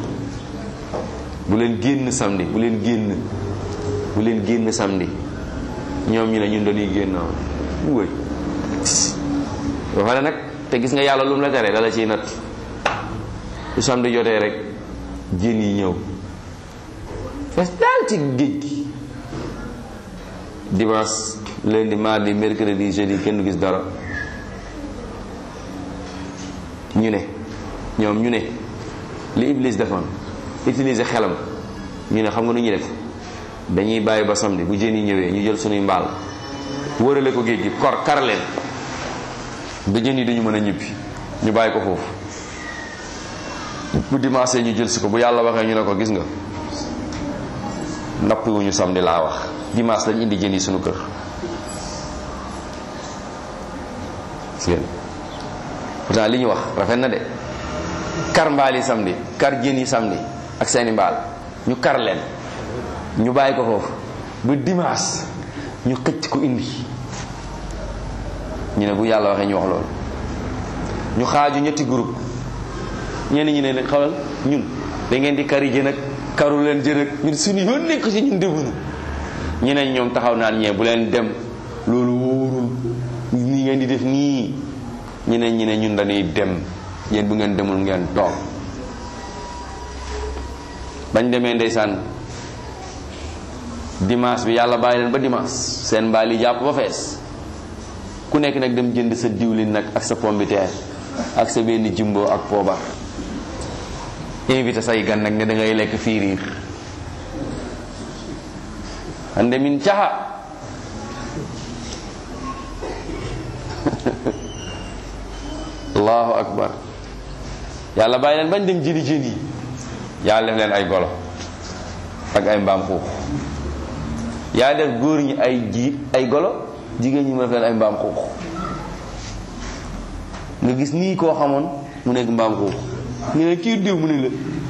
Speaker 1: bu leen génn samedi bu leen génn bu leen génn samedi ñoom ñu ne ñun dañuy génn wëy ba pare nag te gis nga yàlla lu mu la tere dala ciy natt su samedi jotee rek jën yi ñëw fees daal ci géej gi dimanche lundi mardi mercredi jeudi kenn du gis dara ñu ne ñoom ñu ne li Iblis defoon utiliser xelam ñu ne xam nga nu ñuy def dañuy bàyyi ba samedi bu jën yi ñëwee ñu jël sunuy mbaal wërale ko géej gi kor kar leen ba jën yi dañu mën a ñibbi ñu bàyyi ko foofu bu dimanche ñu jël si ko bu yàlla waxee ñu ne ko gis nga nappiwuñu samedi laa wax dimanche lañ indi jën yi sunu kër ngeen pourtant li ñu wax rafet na de kar mbaal yi samedi kar jën yi samedi ak seeni mbaal ñu kar leen ñu bàyyi ko foofu ba dimanche ñu xëcc ko indi ñu ne bu yàlla waxee ñu wax loolu ñu xaaju ñetti groupe ñenn ñi ne xawal ñun da ngeen di kari jën ak karu leen jën ak ñun suñu yoon nekk ci ñun demuñu ñeneen ñoom taxaw naan ñee bu leen dem loolu wóorul nii ngeen di def nii ñeneen ñi ne ñun dañuy dem yéen bu ngeen demul ngeen toog bañ demee ndeysaan dimanche bi yàlla bàyyi leen ba dimanche seen mbaal yi jàpp ba fees ku nekk nag dem jënd sa diwlin nag ak sa pombiteer ak sa benn jumbo ak poobar invité say gan nag ne da ngay lekk fiiriir ande min caxa allahu akbar yàlla bàyyi leen bañ dem jëli jën yi yàlla def leen ay golo ak ay mbaam xuux yaa def góor ñi ay ji ay golo jigéen ñi mu def leen ay mbaam xuux nga gis nii koo xamoon mu nekk mbaam xuux ñu ne kii diw mu ne la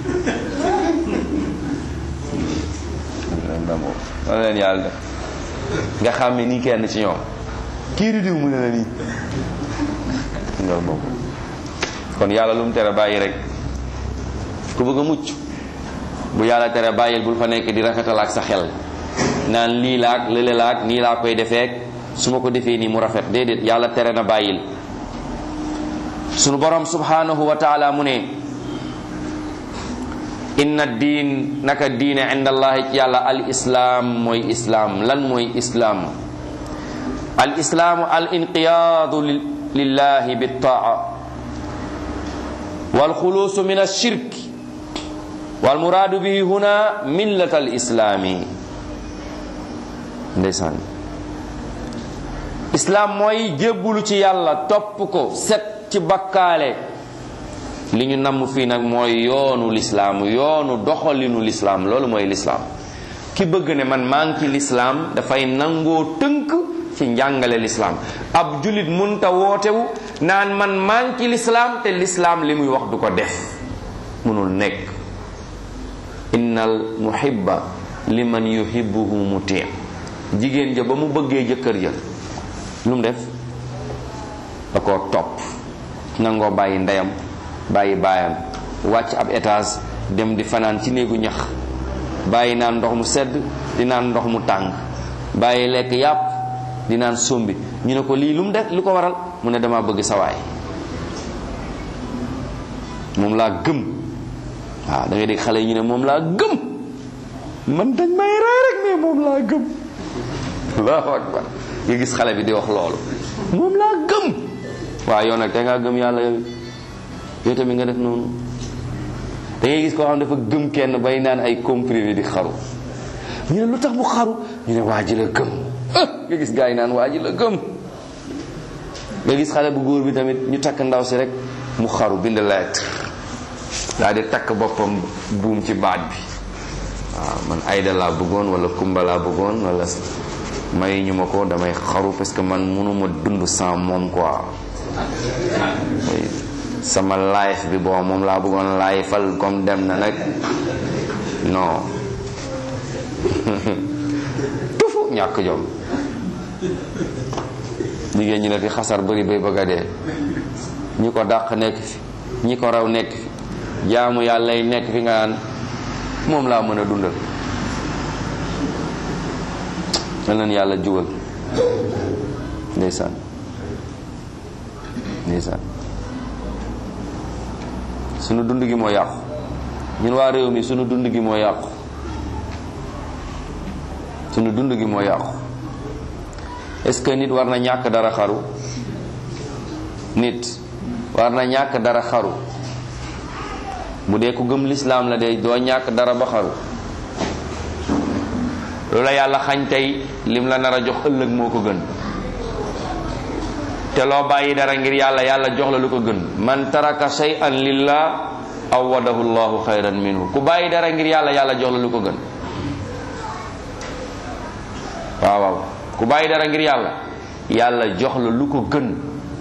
Speaker 1: wala leen yàlla def nga xàmme nii kenn ci ñoom kii di diw mu ne la nii nga bokk kon yàlla lu mu tere bàyyi rek ku bëgg a mucc bu yàlla tere bàyyil bul fa nekk di rafetal ak sa xel naan lii laak lële laak nii laa koy defeek su ma ko defee nii mu rafet déedéet yàlla tere na bàyyil sunu borom subhanahu wa taala mu ne inna diin naka diine inda allahi ci yàlla al islaam mooy islaam lan mooy islaam al islaamu al inqiyaadu lillahi bittaa wal xuluusu min alshirk wal muraadu bihi huna millat al islaami ndeysaan islaam mooy jébbulu ci yàlla topp ko set ci bakkaale li ñu namm fii nag mooy yoonu lislaam yoonu doxalinu lislaam loolu mooy lislaam ki bëgg ne man maa ngi ci lislaam dafay nangoo tënk ci njàngale lislaam ab julit munta wootewu naan man maa ngi ci lislaam te lislaam li muy wax du ko def munul nekk innal muhibba liman yuhibbuhu muti jigéen ja ba mu bëggee jëkkër ja lu mu def da koo topp nangoo bàyyi ndeyam bàyyi baayam wàcc ab étage dem di fanaan ci néegu ñax bàyyi naan ndox mu sedd di naan ndox mu tàng bàyyi lekk yàpp di naan sombi ñu ne ko lii lu mu def lu ko waral mu ne dama bëgg sawaay moom laa gëm waaw da ngay dégg xale yi ñu ne moom laa gëm man dañ may rey rek mais moom laa gëm allahu akbar nga gis xale bi di wax loolu moom laa gëm waaw yow nag te ngaa gëm yàlla yow yow tamit nga def noonu da ngay gis koo xam dafa gëm kenn bay naan ay comprimé di xaru ñu ne lu tax mu xaru ñu ne waa ji la gëm nga gis gars yi naan waa ji la gëm nga gis xale bu góor bi tamit ñu takk ndaw si rek mu xaru bind lettre daal di takk boppam buum ci baat bi waaw man ayda laa bëggoon wala kumba laa bëggoon wala may ñu ma ko damay xaru parce que man mënuma dund sans moom quoi sama life bi bon moom laa bëggoon lifeal comme dem na nag non tufu ñàkk jom jigéen ñi la fi xasar bëri bay bëgg a dee ñi ko dàq nekk fi ñi ko raw nekk fi jaamu yàlla yi nekk fi nga naan moom laa mën a dundal yal na yàlla jugal ndeysaan ndeysaan sunu dund gi moo yàqu ñun waa réew mi sunu dund gi moo yàqu sunu dund gi moo yàqu est-ce que nit war na ñàkk dara xaru nit war na ñàkk dara xaru bu dee ku gëm lislaam la de doo ñàkk dara ba xaru loola yàlla xañ tey lim la nar a jox ëllëg moo ko gën te loo bàyyi dara ngir yàlla yàlla jox la lu ko gën man taraka shay'an lillah awadahu llahu xayran minhu ku bàyyi dara ngir yàlla yàlla jox la lu ko gën waaw waaw ku bàyyi dara ngir yàlla yàlla jox la lu ko gën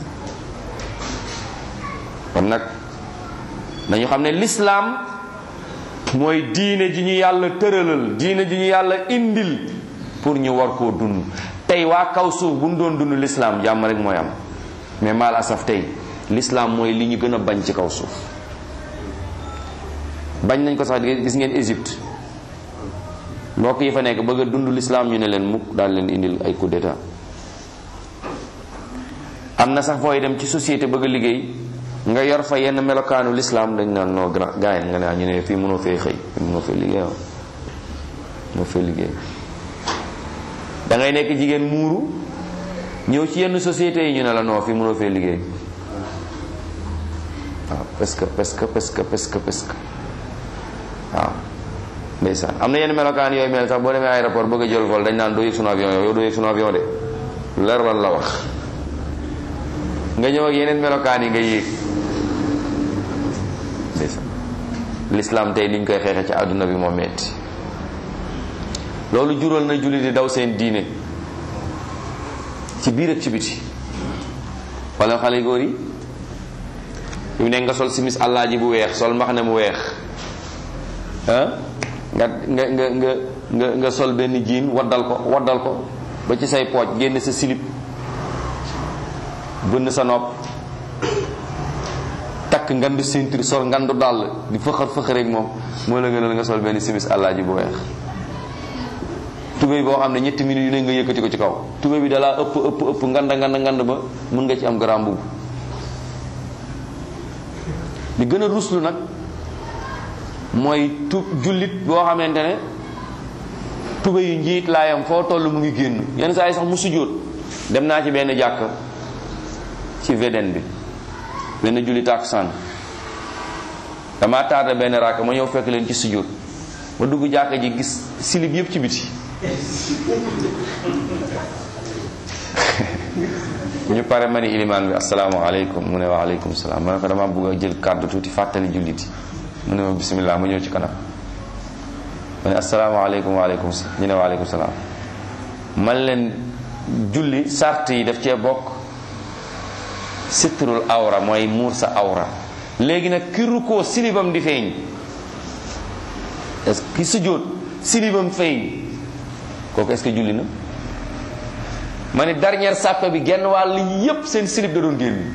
Speaker 1: kon nag dañu xam ne lislaam mooy diine ji ñu yàlla tëralal diine ji ñu yàlla indil pour ñu war koo dund tey waa kaw suuf bu ñu doon dund lislaam jàmm rek mooy am mais mal asaf tey lislaam mooy li ñu gën a bañ ci kaw suuf bañ nañ ko sax gis ngeen Égypte mbokk yi fa nekk bëgg a dund lislaam ñu ne leen mukk daal leen indil ay coup d'état am na sax fooy dem ci société bëgg a liggéey nga yor fa yenn melokaanu lislaam dañ naan noo grand gars yi nga ne ñu ne fii mënoo fee xëy fii mënoo fee liggéey waaw mënoo fee liggéey da ngay nekk jigéen muuru ñëw ci yenn société yi ñu ne la noo fii mënoo fee liggéey waaw parce que parce que parce que parce que parce que waaw ndeysaan am na yenn melokaan yooyu mel sax boo demee aéroport bëgg a jël vol dañ naan doo yëg sunu avion yow doo yëg sunu avion de leer lan la wax nga ñëw ak yeneen melokaan yi nga yéeg ndeysaan l'islam tey liñ koy xeexe ci àdduna bi moo metti loolu jural na julli di daw seen diine ci biir ak ci biti wala xale góor yi yu nekk nga sol simis àllaaji bu weex sol mbaxane mu weex ah nga nga nga nga nga nga sol benn jiin waddal ko waddal ko ba ci say pooj génn sa silip bënn sa nopp takk ngandu ceinture sol ngandu dàll di fëxër fëxër rek moom moo la gënal nga sol benn simis àllaaji bu weex tubéy boo xam ne ñetti minutes yu ne nga yëkkati ko ci kaw tubéy bi dalaa ëpp ëpp ëpp nganda nganda ngand ba mën nga ci am grand mbubb li gën a ruslu nag mooy tu jullit boo xamante ne tubéy yu njiit laayam foo toll mu ngi génn yenn saa yi sax mu sujjóot dem naa ci benn jàkk ci VDN bi benn julli tàkkusaan dama tardé benn raaka ma ñëw fekk leen ci sujjóot ma dugg jàkka ji gis silib yëpp ci biti ñu pare ma ni ilimaan bi asalaamaaleykum mu ne wa aleykum salaam ma ne ko dama bëgg a jël kàddu tuuti fàttali jullit yi mu ne ma bisimilah ma ñëw ci kanam ma ne asalaamaaleykum waaleykum ñu ne waaleykum salaam man leen julli sart yi daf cee bokk sitrul awra mooy muur sa awra léegi nag ki rukkoo silibam di feeñ est-ce que ki sujjóot silibam feeñ kooku est-ce que julli na ma ne dernière sàppe bi genn wàll yépp seen silib da doon génn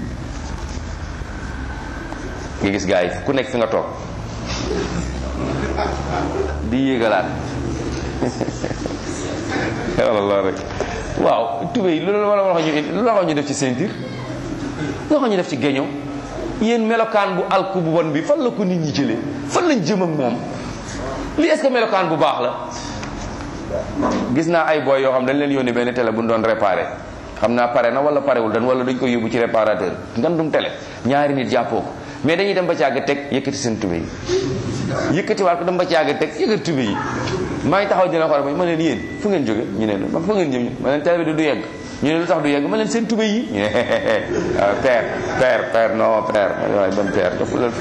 Speaker 1: nga gis gaa yi ku nekk fi nga toog di yéegalaat walla lool rek waaw tubéy lu la wax ñu lu la wax ñu def ci ceinture lu la wax ñu def ci géño yéen melokaan bu alku bu bon bi fan la ko nit ñi jëlee fan lañ jëm ak moom lii est-ce que melokaan bu baax la gis naa ay boy yoo xam dañ leen yónni benn télé bu ñu doon réparé xam naa pare na wala parewul dan wala dañ koy yóbbu ci réparateur ngandum télé ñaari nit jàppoo ko mais dañuy dem ba càgg teg yëkkati seen tubéy yëkkati waat ko dem ba càgg teg yëkkati tubéy yi maa ngi taxaw dina xool ma leen yéen fu ngeen jóge ñu ne ma fu ngeen jëm ma leen télé bi du yegg ñu ne lu tax du yegg ma leen seen tubéy yi ñu ne père père père non père waaye ban père dafa leen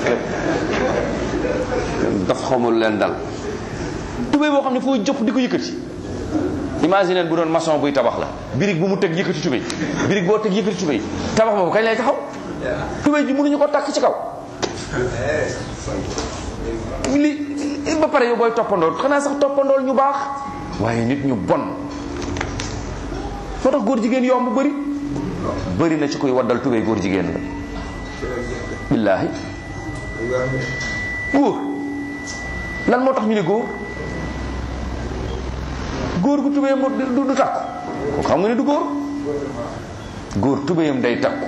Speaker 1: dafa xamul leen dal tubéy boo xam ne foo jëpp di ko yëkkati imagine bu doon maçon buy tabax la birig bu mu teg yëkkati tubéy birig boo teg yëkkati tubéy tabax boobu kañ lay taxaw tubéy ji mënuñu ko takk ci kaw li ba pare yow booy toppandool xanaa sax toppandool ñu baax waaye nit ñu bon moo tax góor jigéen yomb bëri bëri na ci koy waddal tubéy góor jigéen la billaahi góor lan moo tax ñu ne góor góor gu tubéyam du du takku ko xam nga ne du góor góor tubéyam day takku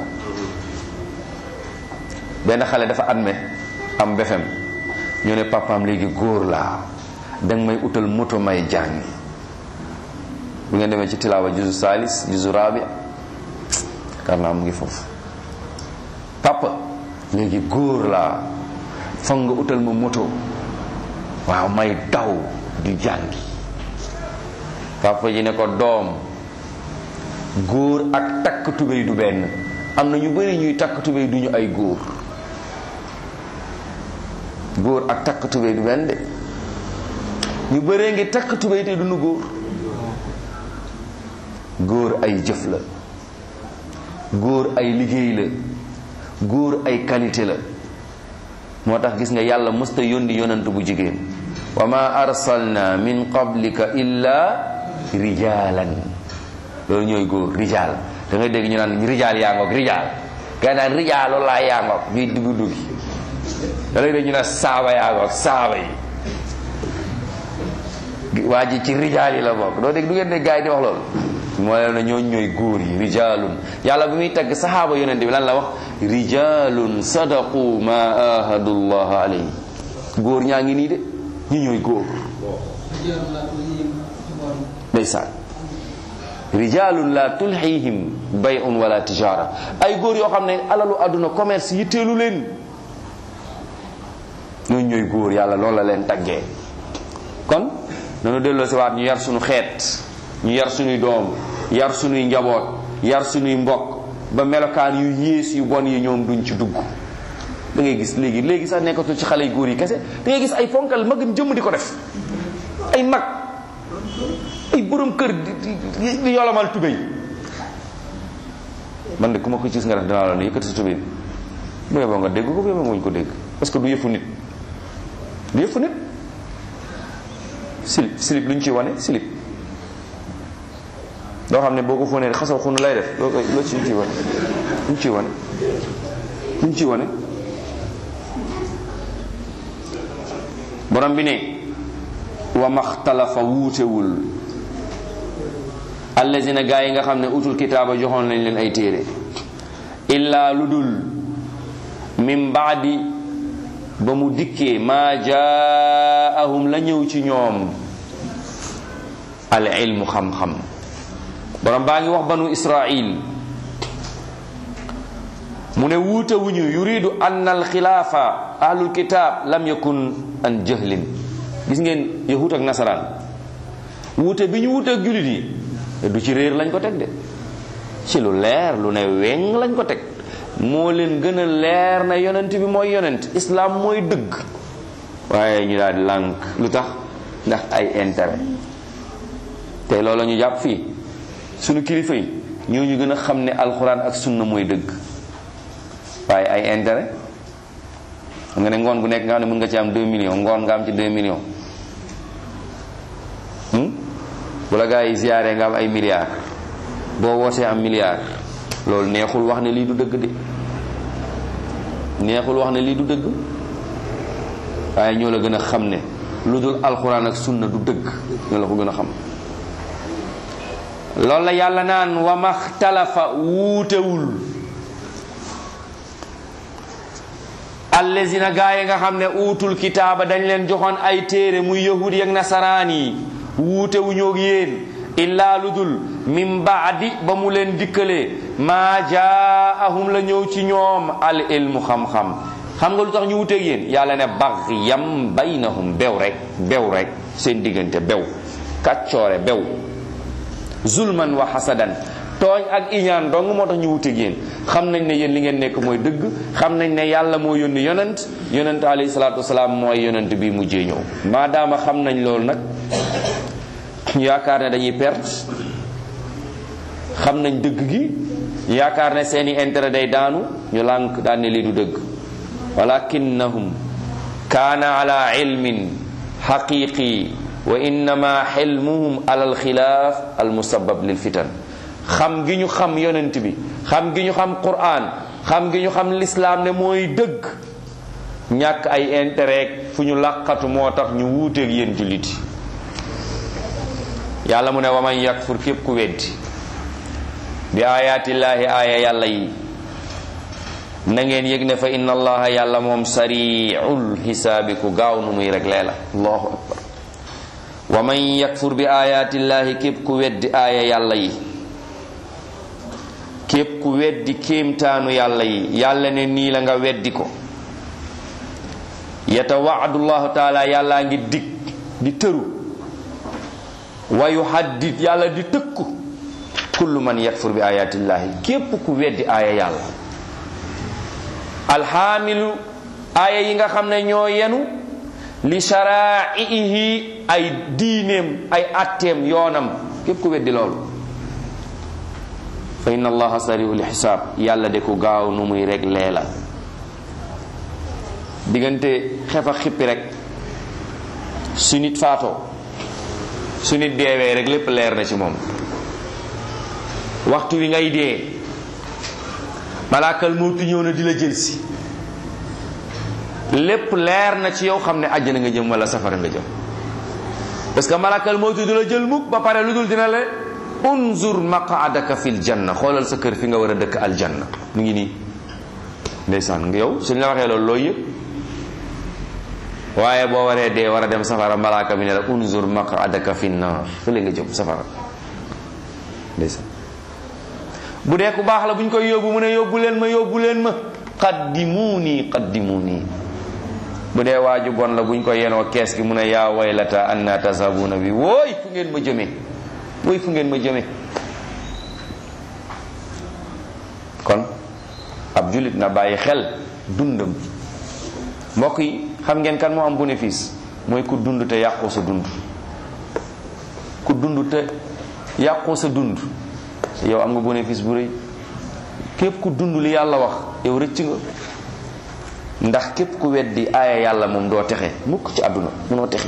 Speaker 1: benn xale dafa adme am befem ñu ne papaam léegi góor laa danga may utal moto may jàngi bu ngeen demee ci tilaawa juzu salis juzu rabi kar naa mu ngi foofu papa léegi góor laa foog nga utal ma moto waaw may daw di jàngi papa ji ne ko doom góor ak takk tubéy du benn am na ñu bari ñuy takk tubéy du ñu ay góor góor ak takk tubéy du benn de ñu bëree ngi takk tubéy te duñu góor góor ay jëf la góor ay liggéey la góor ay qualité la moo tax gis nga yàlla mësta yónni yonant bu jigéen wa ma arsalna min qablika illa rijalan loolu ñooy góor rijal da ngay dégg ñu naan rijal yaa ngoog rijal gaa naan rijal loolu laa yaa ngoog ñuy dugg duggi da ngay dégg ñu naan saaba yaa ngoog saaba yi waa ji ci rijal yi la bokk doo dégg du ngeen dégg gaa yi di wax loolu moo leen na ñooñ ñooy góor yi rijalun yàlla bi muy tagg saxaaba yonente bi lan la wax rijalun sadaqu ma ahadullah alayhi góor ñaa ngi nii de ñi ñooy góor ndeysaan rijalun la tulhihim bay'un wala tijara ay góor yoo xam ne alalu àdduna commerce yitteelu leen ñooñ ñooy góor yàlla loolu la leen taggee kon nanu delloo si waat ñu yar suñu xeet ñu yar suñuy doom yar suñuy njaboot yar suñuy mbokk ba melokaan yu yées yu bon yi ñoom duñ ci dugg da ngay gis léegi léegi sax nekkatul ci xale yu góor yi kese da ngay gis ay fonkal magam jëmm di ko def ay mag ay borom kër di di yolomal tubéy man de ku ma ko gis nga def dinaa la ne yëkkati sa tubéy bu yeboo nga dégg ko bu yeboo nga ko dégg parce que du yëfu nit du yëfu nit silip silip lu ñu ciy wane silip loo xam ne boo ko fóonee xasaw xunu lay def loo koy loo ci ciy wane lu ñu ciy wane lu ñu ciy wane borom bi ne wa maxtalafa wuutewul allazina gaa yi nga xam ne utul kitaaba joxoon nañ leen ay téere illaa lu dul min baadi ba mu dikkee maa jaahum la ñëw ci ñoom al ilmu xam-xam borom baa ngi wax banu israil mu ne wuute wuñu yuridu an al xilaafa ahlul kitaab lam yakun an jahlin gis ngeen yahut ak nasaraan wuute bi ñu wuute ak julit yi du ci réer lañ ko teg de ci lu leer lu ne weng lañ ko teg moo leen gën a leer na yonent bi mooy yonent islaam mooy dëgg waaye ñu daal di lànk lu tax ndax ay intérêt te loolu ñu jàpp fii sunu kilifa yi ñoo ñu gën a xam ne alxuraan ak sunna mooy dëgg waaye ay intérêt xam nga ne ngoon gu nekk nga xam ne mën nga ci am 2 millions ngoon nga am ci 2 millions bu la gaa yi ziyaare nga am ay milliards boo wootee am milliard loolu neexul wax ne lii du dëgg de neexul wax ne lii du dëgg waaye ñoo la gën a xam ne lu dul alxuraan ak sunna du dëgg ñoo la ko gën a xam loolu la yàlla naan wa maxtalafa wuutewul allazina gaa yi nga xam ne uutul kitaaba dañ leen joxoon ay téere muy yahudi ak nasaraan yi wuutewu ñoog yéen illaa lu dul min baadi ba mu leen dikkalee maa jaahum la ñëw ci ñoom al ilmu xam-xam xam nga lu tax ñu wuteeg yéen yàlla ne baxyam baynahum bew rek bew rek seen diggante bew kàccoore bew zulman wa hasadan tooñ ak iñaan dong moo tax ñu wuteeg yéen xam nañ ne yéen li ngeen nekk mooy dëgg xam nañ ne yàlla moo yónni yonent yonent alayhi salaatu wasalaam mooy yonent bi mujjee ñëw maadaama xam nañ loolu nag ñu yaakaar ne dañuy perte xam nañ dëgg gi yaakaar ne seeni intérêt day daanu ñu lànk daan ne lii du dëgg walakinnahum kaana ala ilmin xaqiqi wa innama xilmuhum ala alxilaaf almusabab lil fitan xam gi ñu xam yonent bi xam gi ñu xam quran xam gi ñu xam lislaam ne mooy dëgg ñàkk ay intérêt fu ñu làqatu moo tax ñu wuuteeg yéen julliti yàlla mu ne waman yakfur képp ku weddi bi ayaatillaahi aaya yàlla yi na ngeen yëg ne fa inna allaha yàlla moom sariul xisaabi ku gaaw nu muy rek lee la allahu akbar wa man yakfur bi ayaatillaahi képp ku weddi aaya yàlla yi képp ku weddi kéemtaanu yàlla yi yàlla ne nii la nga weddi ko yatawaadullahu taala yàllaa ngi dig di tëru wa yuhaddid yàlla di tëkku kullu man yakfur bi ayatillahi képp ku weddi aaya yàlla alxaamilu aaya yi nga xam ne ñoo yenu li sharaihi ay diineem ay atteem yoonam képp ku weddi loolu fa inna allaha sariul xisaab yàlla de ku gaaw nu muy rek leela diggante xef a xippi rek su nit faatoo su nit deewee rek lépp leer na ci moom waxtu wi ngay dee malaakal mawtu ñëw na di la jël si lépp leer na ci yow xam ne àjjana nga jëm wala safara nga jëm parce que malaakal mawtu du la jël mukk ba pare lu dul dina la unzur maqaadaka fil janna xoolal sa kër fi nga war a dëkk aljanna mu ngi nii ndeysaan nga yow suñ la waxee loolu looy yëpp waaye boo waree dee war a dem safara malaaka bi ne la unzur maqaadaka fi naar fële nga jëm safara ndeysaan bu dee ku baax la bu ñu koy yóbbu mu ne yóbbu leen ma yóbbu leen ma qaddimuuni qaddimuuni bu dee waaju bon la bu ñu ko yenoo kees gi mu ne yaa waylata anna tasabuuna bi wooy fu ngeen ma jëmee wooy fu ngeen ma jëmee kon ab julit na bàyyi xel dundam mbokk yi xam ngeen kan moo am bénéfice mooy ku dund te yàqoo sa dund ku dund te yàqoo sa dund yow am nga bénéfice bu rëy képp ku dund li yàlla wax yow rëcc nga ndax képp ku weddi aaya yàlla moom doo texe mukk ci àdduna munoo texe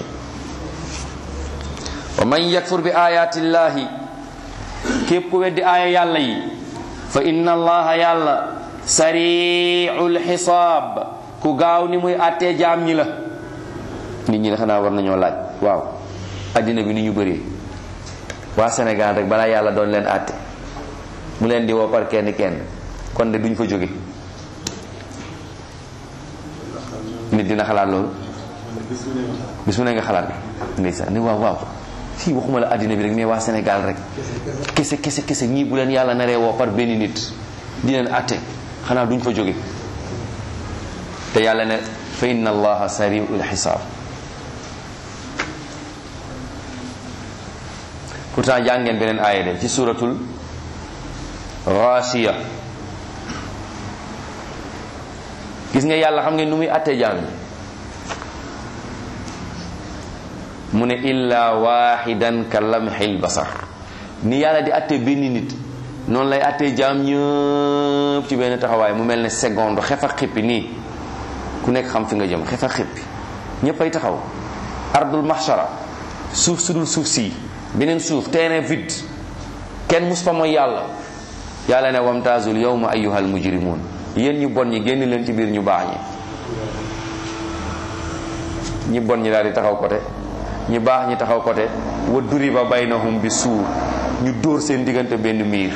Speaker 1: wa man yakfur bi ayatillahi képp ku weddi aaya yàlla yi fa inna allaha yàlla sariul xisaab ku gaaw ni muy àttee jaam ñi la nit ñi xanaa war nañoo laaj waaw àddina bi ni ñu bëree waa Sénégal rek balaa yàlla doon leen àtte mu leen di woo par kenn kenn kon de duñ fa jóge nit dina xalaat loolu bis mu ne nga xalaat ndeysaan ni waaw waaw fii waxuma la àddina bi rek mais waa Sénégal rek kese kese kese ñii bu leen yàlla naree woo par benn nit di leen àtte xanaa duñ fa jóge te yàlla ne fa inna allaha sariul xisaab pourtant jàngeen beneen aaya de ci suratul Gaasiya gis nga yàlla xam ngeen nu muy àttee jaam yi mu ne illa waxidan ka lamxil basar ni yàlla di atte benn nit noonu lay atte jaam ñëpp ci benn taxawaay mu mel ne seconde xefa xippi nii ku nekk xam fi nga jëm xefa xippi ñëpp ay taxaw ardul mahshara suuf sudul suuf si beneen suuf terrain vide kenn mus fa mooy yàlla yàlla ne wamtaazul yawma ayyuhal mujrimun yéen ñu bon ñi génn leen ci biir ñu baax ñi ñi bon ñi daal di taxaw côté ñi baax ñi taxaw côté wa duriba baynahum bi suur ñu dóor seen diggante benn miir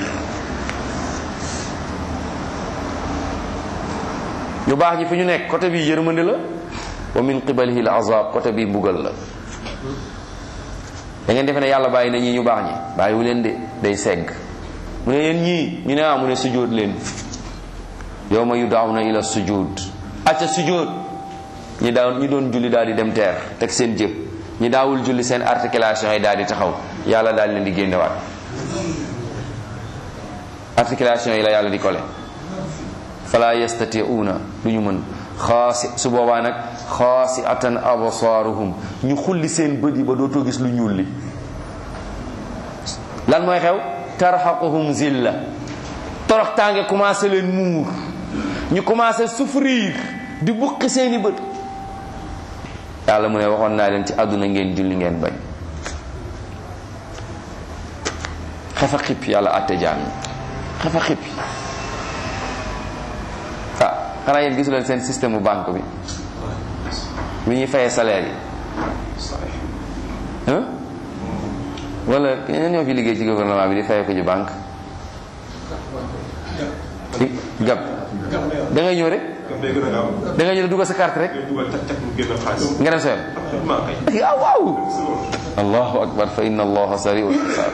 Speaker 1: ñu baax ñi fi ñu nekk côté bi yërmande la wa min qibalihi al azab côté bi mbugal la da ngeen defe ne yàlla bàyyi na ñii ñu baax ñi bàyyiwu leen de day segg mu ne yéen ñii ñu ne ah mu ne sujjóot leen yawma yud'awna ila sujud acca sujjóot ñi daaw ñi doon julli daal di dem teer teg seen jëb ñi daawul julli seen articulation yi daal di taxaw yàlla daal leen di génnewaat articulation yi la yàlla di kole fala yastati'una du ñu mën xaasi su boobaa nag xaasi atan absaaruhum ñu xulli seen bët yi ba dootoo gis lu ñuul li lan mooy xew tarhaquhum zilla torox tànge commencé leen muur ñu commencé souffrir di buqi seeni bët yàlla mu ne waxoon naa leen ci àdduna ngeen julli ngeen bañ xefa xippi yàlla àtte jaam ñi xefa xippi ah xanaa yéen gisu leen seen système bu banque bi bi ñuy fayee salaire yi ah wala ñeneen ñoo fi liggéey ci gouvernement bi di fayee ko ci banque gab da ngay ñëw rek da ngay ñëw dugal sa carte rek nga dem sa yoon ah waaw allahu akbar fa inna allaha sari'ul hisab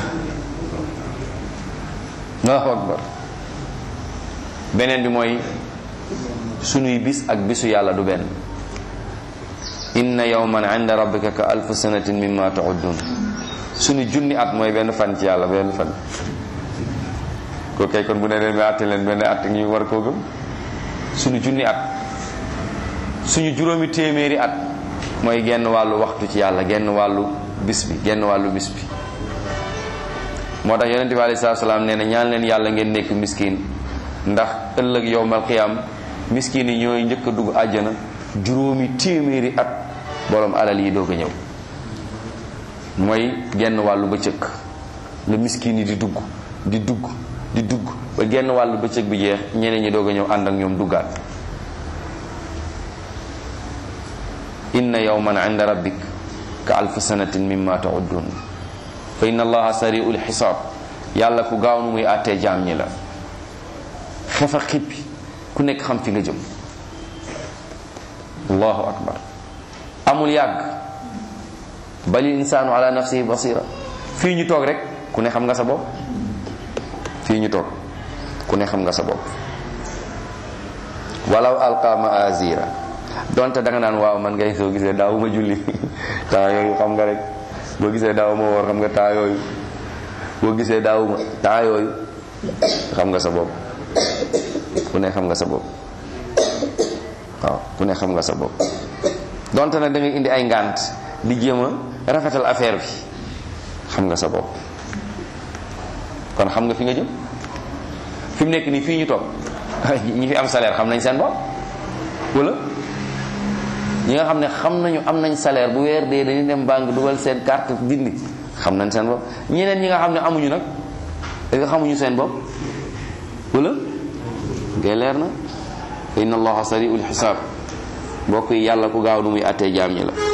Speaker 1: allahu akbar beneen bi mooy sunuy bis ak bisu yàlla du benn inna yawman inda rabbika ka alf sanatin mimma ta'uddun sunu junni at mooy benn fan ci yàlla benn fan ko kay kon bu ne leen ba àtte leen benn at ñu war koo gëm suñu junni at suñu juróomi téeméeri at mooy genn wàllu waxtu ci yàlla genn wàllu bis bi genn wàllu bis bi moo tax yonente bi alei salatu salaam nee na ñaan leen yàlla ngeen nekk miskin ndax ëllëg yowmal qiyam miskin yi ñooy njëkk a dugg àjjana juróomi téeméeri at borom alal yi doog a ñëw mooy genn wàllu bëccëg la miskin yi di dugg di dugg di dugg ba genn wàllu bëccëg bi jeex ñeneen ñi doog a ñëw ànd ak ñoom duggaat inna yawman inda rabbik ka alf sanatin mimma ta'uddun fa inna allaha sari'ul xisaab yàlla ku gaaw nu muy àttee jaam ñi la xefa xippi ku nekk xam fi nga jëm allahu akbar amul yàgg bali insaanu ala nafsihi basira fii ñu toog rek ku ne xam nga sa bopp fii ñu toog ku ne xam nga sa bopp walaw alqa maazira donte da nga naan waaw man ngay soo gisee daaw ma julli temps yooyu xam nga rek boo gisee daaw ma woor xam nga temps yooyu boo gisee daaw ma temps yooyu xam nga sa bopp ku ne xam nga sa bopp waaw ku ne xam nga sa bopp donte nag da ngay indi ay ngant di jéem a rafetal affaire bi xam nga sa bopp kon xam nga fi nga jëm fi mu nekk nii fii ñu toog ñi fi am salaire xam nañ seen bopp wala ñi nga xam ne xam nañu am nañ salaire bu weer dee dañuy dem banque dugal seen carte dindi xam nañ seen bopp ñeneen ñi nga xam ne amuñu nag est nga xamuñu seen bopp wala ngay leer na fa inna allaha sari'ul xisaab mbokk yi yàlla ku gaaw nu muy attee jaam ñi la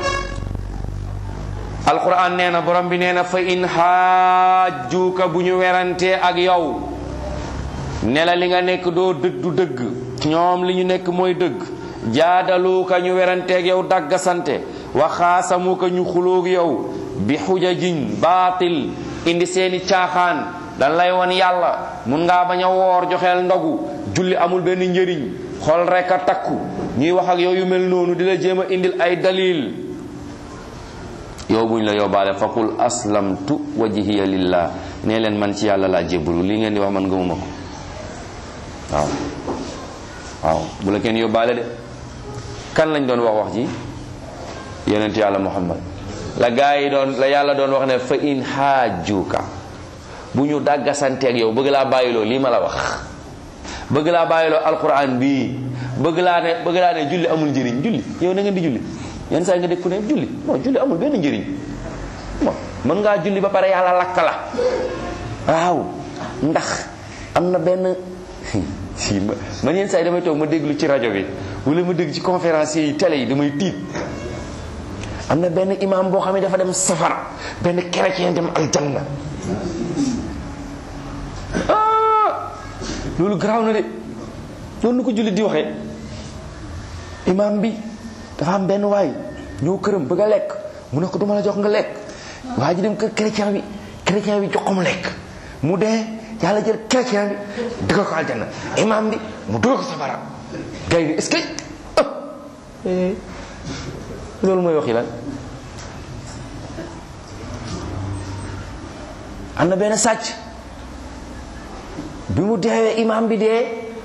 Speaker 1: alquran nee na borom bi nee na fa in xaajjuuka bu ñu werantee ak yow ne la li nga nekk doo dëgg du dëgg ñoom li ñu nekk mooy dëgg jaadaluuka ñu weranteeg yow daggasante waxaasamuka ñu xuloog yow bi xujajin baatil indi seeni caaxaan dan lay won yàlla mun ngaa bañ a woor joxeel ndogu julli amul benn njëriñ xol rek a takku ñuy wax ak yow yu mel noonu di la jéem a indil ay dalil yow buñ la yóbbaale faqul aslamtu wajhiya lillah nee leen man ci yàlla laa jébbalu li ngeen di wax man gëmuma ko waaw waaw bu la kenn yóbbaale de kan lañ doon wax wax ji yonent yàlla muhammad la gaa yi doon la yàlla doon wax ne fa in xaajuka bu ñu dàggasanteeg yow bëgg laa bàyyiloo lii ma la wax bëgg laa bàyyiloo alquran bii bëgg laa ne bëgg laa ne julli amul njëriñ julli yow na ngeen di julli yenn saa yi nga dégg ku ne julli non julli amul benn njëriñ bon mën ngaa julli ba pare yàlla lakk la waaw ndax am na benn si ma man yenn saa yi damay toog ma déglu ci rajo bi wala ma dégg ci conférence yi télé yi damay tiit am na benn imam boo xam ne dafa dem safara benn chrétien dem aljanna ah loolu garaaw na de noonu nu ko jullit di waxee imam bi dafa am benn waay ñëw këram bëgg a lekk mu ne ko duma la jox nga lekk waa ji dem kër chrétien bi chrétien bi jox ko mu lekk mu dee yàlla jël chrétien bi dugal ko aljanna imam bi mu dugal ko safara gars yi ni est-ce que loolu mooy waxi lan am na benn sàcc bi mu deewee imam bi dee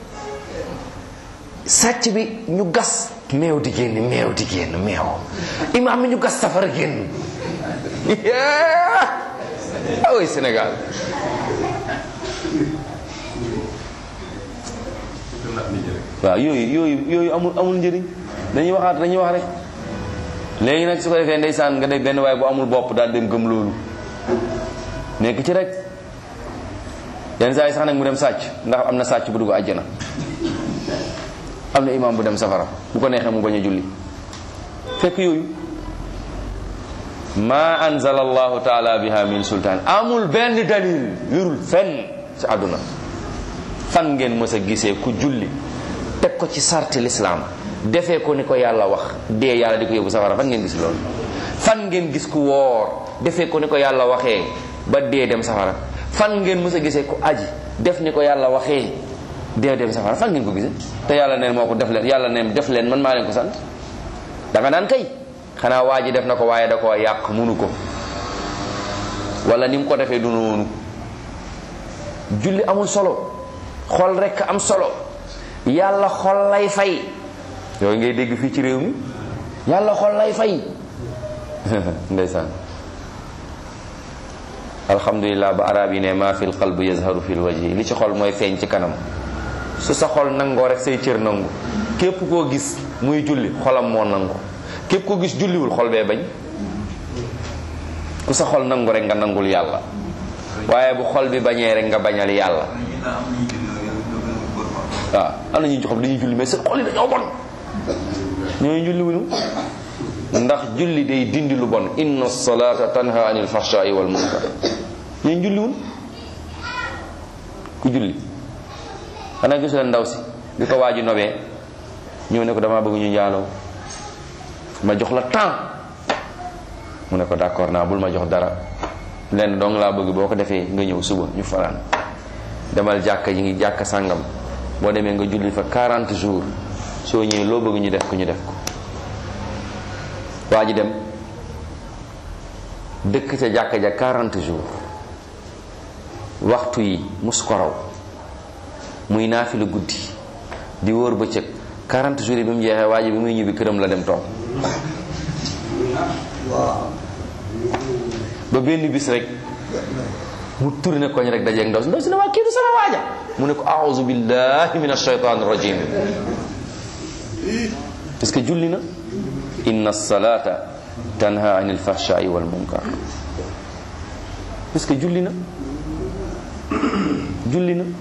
Speaker 1: sàcc bi ñu gas meew di génn meew di génn meew imam bi ñu gas safara génn awoy Sénégal waaw yooyu yooyu yooyu amul amul njëriñ dañuy waxaat dañuy wax rek léegi nag su ko defee ndeysaan nga dégg benn waaye bu amul bopp daal dem gëm loolu nekk ci rek yenn saa yi sax nag mu dem sàcc ndax am na sàcc bu dugg àjjana am na imam bu dem safara bu ko neexee mu bañ a julli fekk yooyu ma anzala allahu taala biha min sultaan amul benn dalil wérul fenn ci àdduna fan ngeen mës a gisee ku julli teg ko ci sarti lislaam defee ko ni ko yàlla wax dee yàlla di ko yóbbu safara fan ngeen gis loolu fan ngeen gis ku woor defee ko ni ko yàlla waxee ba dee dem safara fan ngeen mës a gisee ku aji def ni ko yàlla waxee dee dem safara fan ngeen ko gisee te yàlla neen moo ko def leen yàlla neen def leen man maa leen ko sant da nga naan kay xanaa waa ji def na ko waaye da koo yàq munu ko wala ni mu ko defee du noonu julli amul solo xol rekk am solo yàlla xol lay fay yooyu ngay dégg fii ci réew mi yàlla xol lay fay ndeysaan alhamdulilah ba arab yi ne maa fil qalb yazharu fil wajhi li ci xol mooy feeñ ci kanam su sa xol nangoo rek say cër nangu képp koo gis muy julli xolam moo nangu képp koo gis julliwul xol bee bañ ku sa xol nangu rek nga nangul yàlla waaye bu xol bi bañee rek nga bañal yàlla waaw am na ñu xam dañuy julli mais seen xol yi dañoo bon ñooñu julli wuñu ndax julli day dindi lu bon inna salata tanha anil fahsha'i wal munkar ñooñu julli wuñ ku julli xanaa gisu leen ndaw si bi ko waaji nobee ñëw ne ko dama bëgg ñu njaaloo ma jox la temps mu ne ko d'accord naa bul ma jox dara lenn dong laa bëgg boo ko defee nga ñëw suba ñu fanaan demal jàkka ji ngi jàkka sàngam boo demee nga julli fa 40 jours soo ñëwee loo bëgg ñu def ko ñu def ko waa ji dem dëkk ca jàkka ja 40 jours waxtu yi mus ko raw muy naafilu guddi di wóor bëccëg 40 jours yi bi mu jeexee waa ji bi muy ñibbi këram la dem toog ba benn bis rek mu tourné koñ rek dajeeg ndaw si ndaw si ne waa kii du sama waaja mu ne ko a'udhu billahi minash shaytanir rajim parce que julli na inna salata tanha anil fahsha'i wal munkar parce que julli na julli na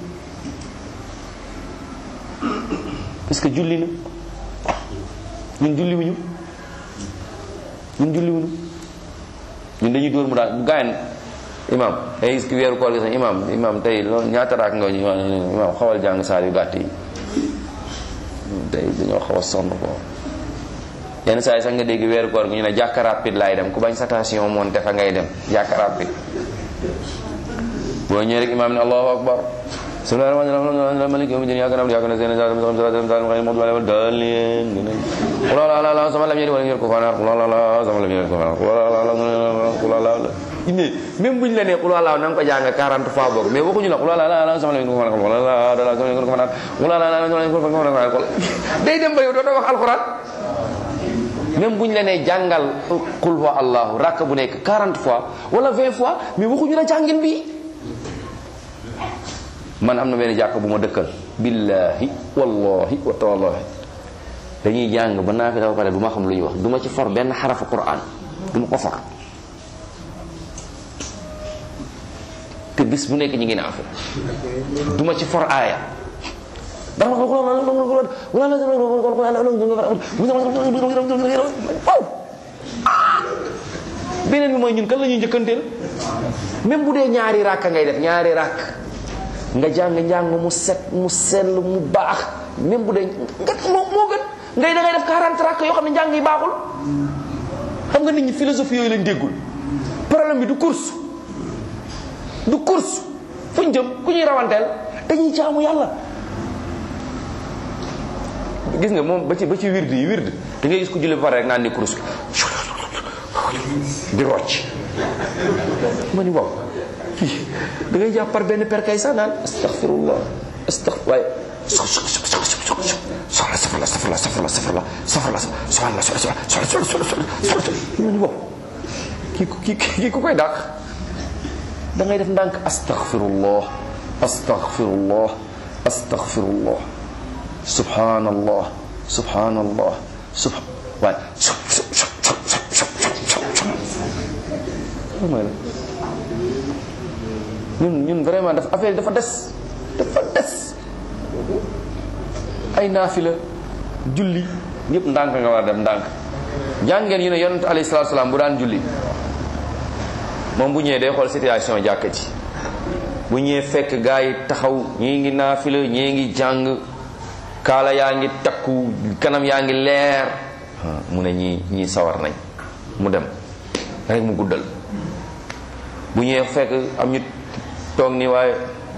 Speaker 1: parce que julli na ñun julli wuñu ñun julli wuñu ñun dañuy dóor mu daal gaayen imam day gis ki weeru koor gi sax imam imam tey loolu ñaata raak nga ñu imam xawal jàng saar yu gàtt yi tey dañoo xaw a sonn ko yenn saa yi sax nga dégg weeru koor gi ñu ne jàkka rapide laay dem ku bañ station monté fa ngay dem jàkka rapide boo ñëwee rek imam ne allahu akbar bismillahi rahmani rahim alhamdulillahi maliki yawmi din iyyaka na'budu wa iyyaka nasta'in ihdinas siratal mustaqim siratal ladzina an'amta alayhim ghayril maghdubi qul la ilaha illa sama lam yalid wa lam yulad kufuwan ahad qul la ilaha sama lam yalid kufuwan ahad qul la ilaha qul la ilaha mais même buñ la nee qul la na nga ko jàng 40 fois boog mais waxuñu la qul la ilaha sama lam yalid kufuwan ahad qul la ilaha sama lam yalid kufuwan ahad qul la ilaha sama lam yalid kufuwan ahad day dem ba yow doo wax alquran même bu ñu la nee jàngal qul huwa allahu rakk bu nekk 40 fois wala 20 fois mais waxuñu la jàngin bi man am na benn jàkk bu ma dëkkal billahi wallahi wa taalahi dañuy jàng ba naa fi dafa pare du ma xam lu ñuy wax du ma ci for benn xarafu quran du ma ko for te bis bu nekk ñu ngi naafi du ma ci for aaya beneen bi mooy ñun kan la ñuy njëkkanteel même bu dee ñaari ràkk ngay def ñaari ràkk nga jàng njàng mu set mu sell mu baax même bu dee nga moo moo gën ngay da ngay def 40 ràkk yoo xam ne njàng yi baaxul xam nga nit ñi philosophie yooyu lañ déggul problème bi du course du course fuñ jëm ku ñuy rawanteel dañuy jaamu yàlla gis nga moom ba ci ba ci wird yi wird da ngay gis ku julli ba pare rek naan ni course di rocc ma ni waaw kii da ngay jàpp par benn perkay sax naan astaghfirullah astaghfir waaye soxla safara safara safara safara safara soxla soxla soxla soxla ma ni waaw kii kii kii ku koy dàq da ngay def ndànk astaghfirullah astaghfirullah astaghfirullah subhanallah subhanallah subhan waaye mooy la ñun ñun vraiment dafa affaire dafa des dafa des ay naafila julli ñëpp ndànk nga war a dem ndànk jàngeen yu ne yonent alayhi salaatu salaam bu daan julli moom bu ñëwee day xool situation jàkka ci bu ñëwee fekk gaa yi taxaw ñii ngi naafila ñii ngi jàng kaala yaa ngi takku kanam yaa ngi leer mu ne ñii ñii sawar nañ mu dem rek mu guddal bu ñëwee fekk am ñu toog ni waaye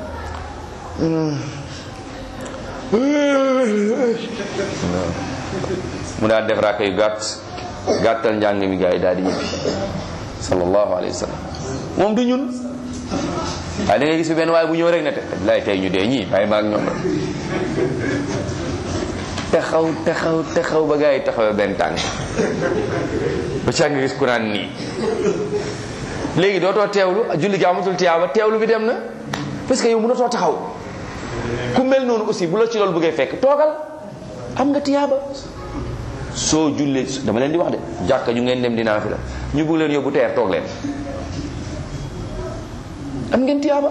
Speaker 1: mu daal def raaka yu gàtt gàttal njàng mi gaa yi daal di ñibbi sallallahu alayhi wa sallam moom du ñun waaye da ngay gis fi benn waaye bu ñëw rek ne te lay tey ñu dee ñii bàyyi ma ak ñoom rek taxaw taxaw taxaw ba gaa yi taxawee benn tànk ba ca nga gis ku naan nii léegi dootoo teewlu julli gi amatul tiyaaba teewlu bi dem na parce que yow mënatoo taxaw ku mel noonu aussi bu la ci loolu bëggee fekk toogal am nga tiyaaba soo jullee dama leen di wax de jàkka ñu ngeen dem dinaa fi la ñu bëgg leen yóbbu teer toog leen am ngeen tiyaaba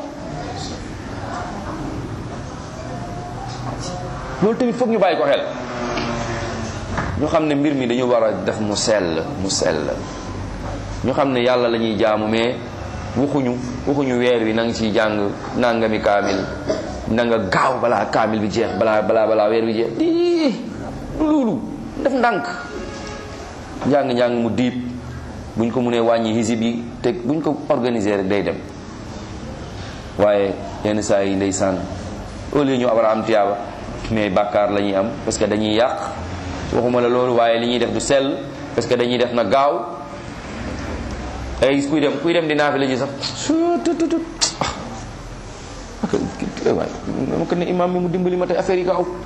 Speaker 1: loolu tamit foog ñu bàyyi ko xel ñu xam ne mbir mi dañu war a def mu sell mu sell ñu xam ne yàlla la ñuy jaamu mais waxuñu waxuñu weer wi na nga ciy jàng nangami kaamil na nga gaaw balaa kaamil bi jeex balaa balaa balaa weer wi jeex di loolu def ndànk njàng-njàng mu diib buñ ko mënee wàññi hisib yi te buñ ko organiser rek day dem waaye yenn saa yi ndeysaan au lieu ñu war a am tiyaaba mais bàkkaar la ñuy am parce que dañuy yàq waxuma la loolu waaye li ñuy def du sell parce que dañuy def na gaaw ay gis kuy dem kuy dem di naafila ji sax tututut waay dama ko ne imam mi mu dimbali ma tey affaire yi gaaw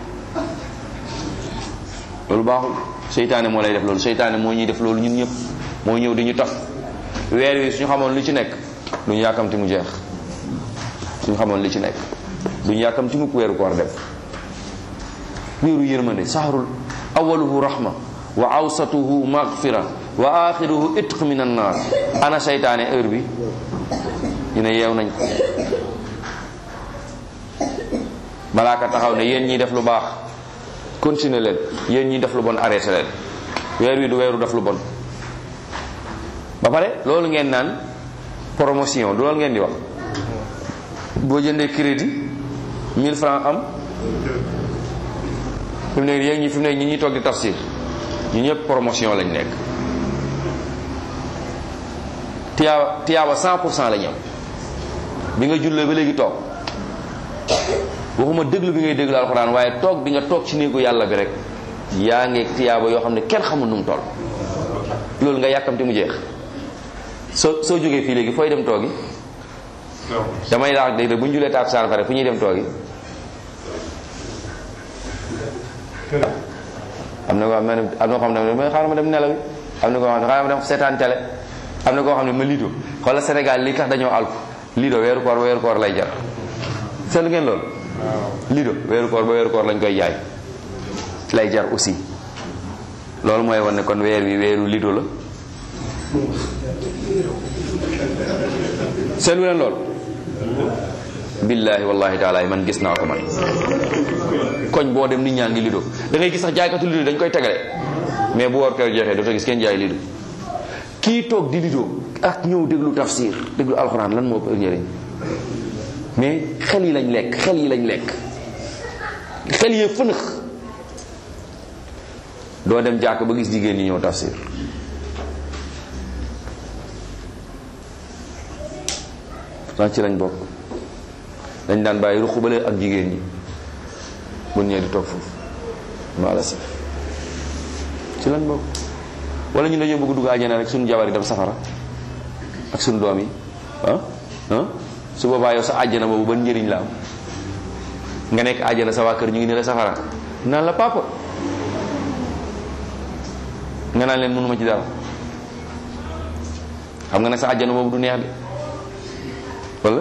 Speaker 1: loolu baaxul seytaane moo lay def loolu seytaane moo ñuy def loolu ñun ñëpp moo ñëw di ñu tax weer wi suñu xamoon lu ci nekk duñu yàkkamti mu jeex suñu xamoon li ci nekk duñu yàkkamti mukk weeru koor def weeru yërmande sahrul awaluhu rahma wa awsatuhu maghfira wa axiruhu itq min annar ana seytaane heure bi ñu ne yeew nañ ko malaaka taxaw ne yéen ñiy def lu baax continuer leen yéen ñiy def lu bon arrêté leen weer wi du weeru def lu bon ba pare loolu ngeen naan promotion du loolu ngeen di wax boo jëndee crédit 1000 francs am fi mu nekk yéen ñi fi mu nekk ñi ñuy toog di tafsir ñu ñëpp promotion lañ nekk tiyaaba tiyaaba 100 pour cent la ñam bi nga jullee ba léegi toog waxuma déglu bi ngay déglu alxuraan waaye toog bi nga toog ci néegu yàlla bi rek yaa ngi tiyaaba yoo xam ne kenn xamul nu mu toll loolu nga yàkkamte mu jeex soo soo jógee fii léegi fooy dem toogi damay laax dégg bu ñu julee taab saan pare fu ñuy dem toogi am na koo xam ne am na koo xam ne ma xaaral ma dem nelaw am na koo xam ne xaaral ma dem seetaan télé am na koo xam ne ma lido xoolal Sénégal li tax dañoo alku lido weeru koor weeru koor lay jar seetlu ngeen loolu lido weeru koor ba weeru koor lañ koy jaay lay jar aussi loolu mooy wane ne kon weer wi weeru lido la seetlu leen loolu billaahi wallahi taala man gis naa ko man koñ boo dem nit ñaa ngi lido da ngay gis sax jaaykatu lido dañ koy tegale mais bu war koy jeexee dootoo gis kenn jaay lido kii toog di lido ak ñëw déglu tafsir déglu alxuraan lan moo ko njëriñ mais xel yi lañ lekk xel yi lañ lekk xel yee fënëx doo dem jàkk ba gis jigéen ñi ñëw tafsir sax ci lañ bokk dañ daan bàyyi ruqubale ak jigéen ñi bu ñëwee di toog foofu maala si ci lañ bokk wala ñun dañoo bëgg dugg àjjana rek suñu jabar yi dem safara ak suñu doom yi ah ah su boobaa yow sa àjjana boobu ban njëriñ la am nga nekk àjjana sa waa kër ñu ngi ne la safara naan la papa nga naan leen mënuma ci dara xam nga ne sa àjjana boobu du neex de wala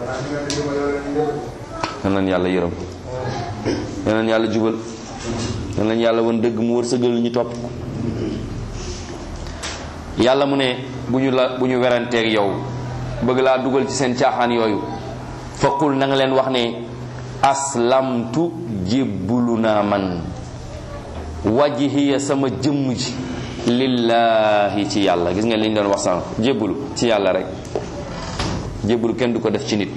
Speaker 1: nan nañ yàlla yërëm nan nañ yàlla jubal nan nañ yàlla won dëgg mu wër sëgal ñu topp yàlla mu ne bu ñu la bu ñu weranteeg yow bëgg laa dugal ci seen caaxaan yooyu faqul na nga leen wax ne aslamtu jébbulu naa man wajhiya sama jëmm ji lillahi ci yàlla gis nga li ñu doon wax sànq jébbulu ci yàlla rek jébbulu kenn du ko def ci nit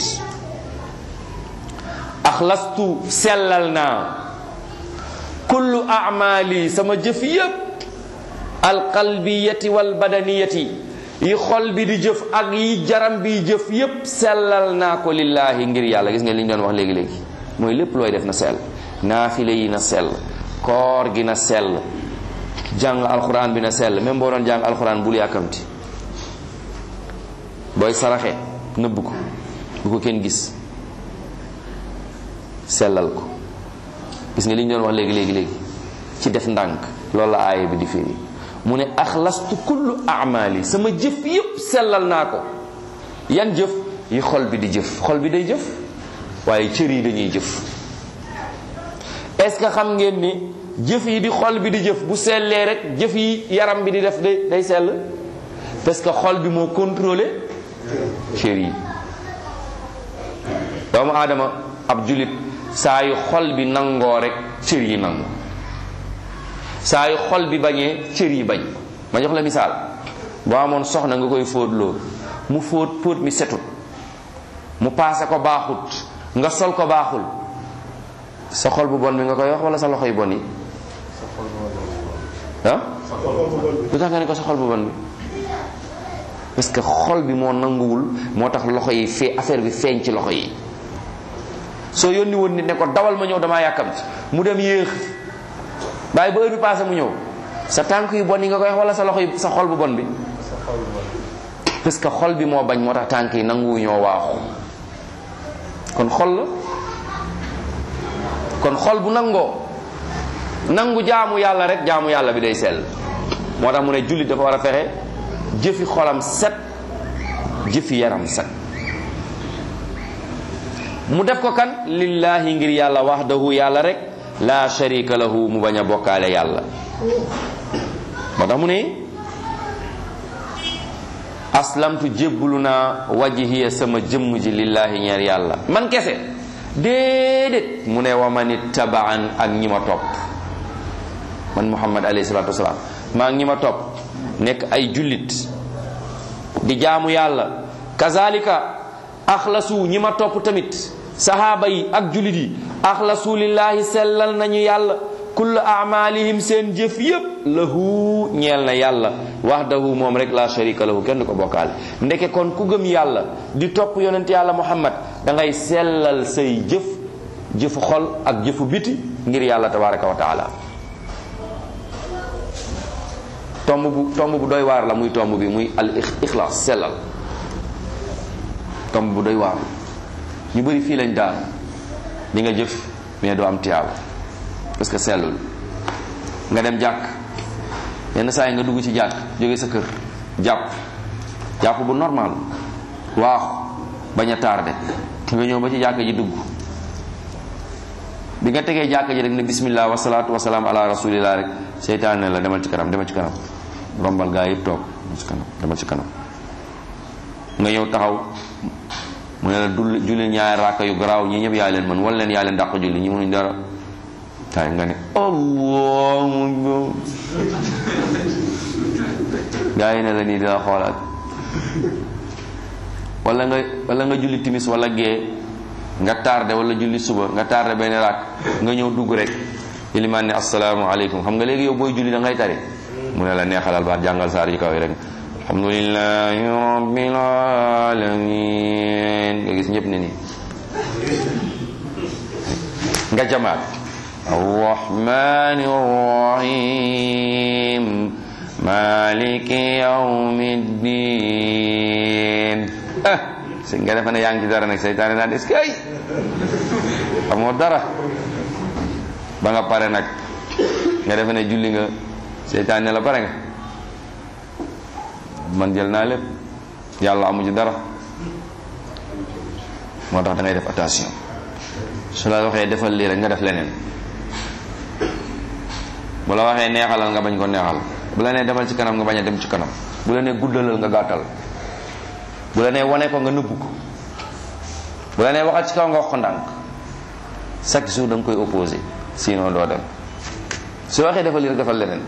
Speaker 1: axlastu sellal naa kullu amali sama jëf yépp alqalbiyati wal badaniyati yi xol bi di jëf ak yi jaram bi jëf yépp sellal naa ko lillaahi ngir yàlla gis nga li ñu doon wax léegi-léegi mooy lépp looy def na sell naafile yi na sell koor gi na sell jàng alxuraan bi na sell même boo doon jàng alxuraan bul yàkkamti booy saraxe nëbb ko bu ko kenn gis sellal ko gis nga li ñu doon wax léegi léegi léegi ci def ndànk loolu la aaya bi di firi mu ne axlastu kullu amali sama jëf yépp sellal naa ko yan jëf yi xol bi di jëf xol bi day jëf waaye cër yi dañuy jëf est-ce que xam ngeen ni jëf yi di xol bi di jëf bu sellee rek jëf yi yaram bi di def day day sell parce que xol bi moo contrôlé cër yi doomu aadama ab julit saa yu xol bi nangoo rek cër yi nangu saa yu xol bi bañee cër yi bañ ma jox la misaal boo amoon soxna nga koy fóot loo mu fóot fóot mi setut mu paase ko baaxut nga sol ko baaxul sa xol bu bon bi nga koy wax wala sa loxo yu bon yi ah lu tax nga ne ko sa xol bu bon bi parce que xol bi moo nanguwul moo tax loxo yi fee affaire bi feeñ ci loxo yi soo yónni woon nit ne ko dawal ma ñëw damaa yàkkamti mu dem yéex bàyyi ba heure bi passé mu ñëw sa tànk yu bon yi nga koy wax wala sa loxo yi sa xol bu bon bi parce que xol bi moo bañ moo tax tànk yi nanguwu ñoo waaxu kon xol la kon xol bu nangoo nangu jaamu yàlla rek jaamu yàlla bi day sell moo tax mu ne jullit dafa war a fexe jëfi xolam set jëfi yaram set mu def ko kan lillahi ngir yàlla wahdahu yàlla rek la sharika lahu mu bañ a bokkaale yàlla moo tax mu ne aslamtu jébbulu naa wajhiya sama jëmm ji lillahi ñeer yàlla man kese déedéet mu ne wa man ittabaan ak ñi ma topp man muhammad alayhi salatu wasalaam maa ngi ñi ma topp nekk ay jullit di jaamu yàlla kazalika axlasu ñi ma topp tamit sahaaba yi ak jullit yi axlasu lillahi sellal nañu yàlla kullu amalihim seen jëf yépp lahu ñeel na yàlla wahdahu moom rek la sharika lahu kenn du ko bokkaale ndeke kon ku gëm yàlla di topp yonent yàlla muhammad da ngay sellal say jëf jëfu xol ak jëfu biti ngir yàlla tabaraka wa taala tomb bu tomb bu doy waar la muy tomb bi muy al ixlaas sellal tomb bu doy waar ñu bëri fii lañ daan di nga jëf mais doo am tiyaaba parce que sellul nga dem jàkk yenn saa yi nga dugg ci jàkk jóge sa kër jàpp jàpp bu normal waaxu bañ a tardé nga ñëw ba ci jàkk ji dugg bi nga tegee jàkk ji rek ne bismillah wasalaatu wasalaam ala rasulillah rek seytaan ne la demal ci kanam demal ci kanam rombal gaa yëpp toog demal ci kanam demal ci kanam nga ñëw taxaw mu ne la dul julli ñaari raaka yu garaaw ñi ñëpp yaa leen mën wala leen yaa leen dàq julli ñi mënuñ dara tay nga ne allahu gaa yi ne la nii dina xoolaat wala nga wala nga julli timis wala gee nga tardé wala julli suba nga tardé benn raak nga ñëw dugg rek ilimaan ne asalaamaaleykum xam nga léegi yow booy julli da ngay tari mu ne la neexalal baat jàngal saar yi kaw yi rek alhamdulillahi rabbil alamin nga gis ñëpp ne nii nga jamaat arrahmani rahim maliki yawmiddin ah si nga defe ne yaa ngi ci dara nag seytaane naan est-ce que ay amoo dara ba nga pare nag nga defe ne julli nga seytaane ne la pare nga man jël naa lépp yàlla amu ci dara moo tax da ngay def attention su la waxee defal lii rek nga def leneen bu la waxee neexalal nga bañ ko neexal bu la nee demal ci kanam nga bañ a dem ci kanam bu la nee guddalal nga gàttal bu la nee wane ko nga nëbbu ko bu la nee waxal ci kaw nga wax ko ndànk chaque jour da nga koy opposé sinon doo dem su waxee defal lii rek defal leneen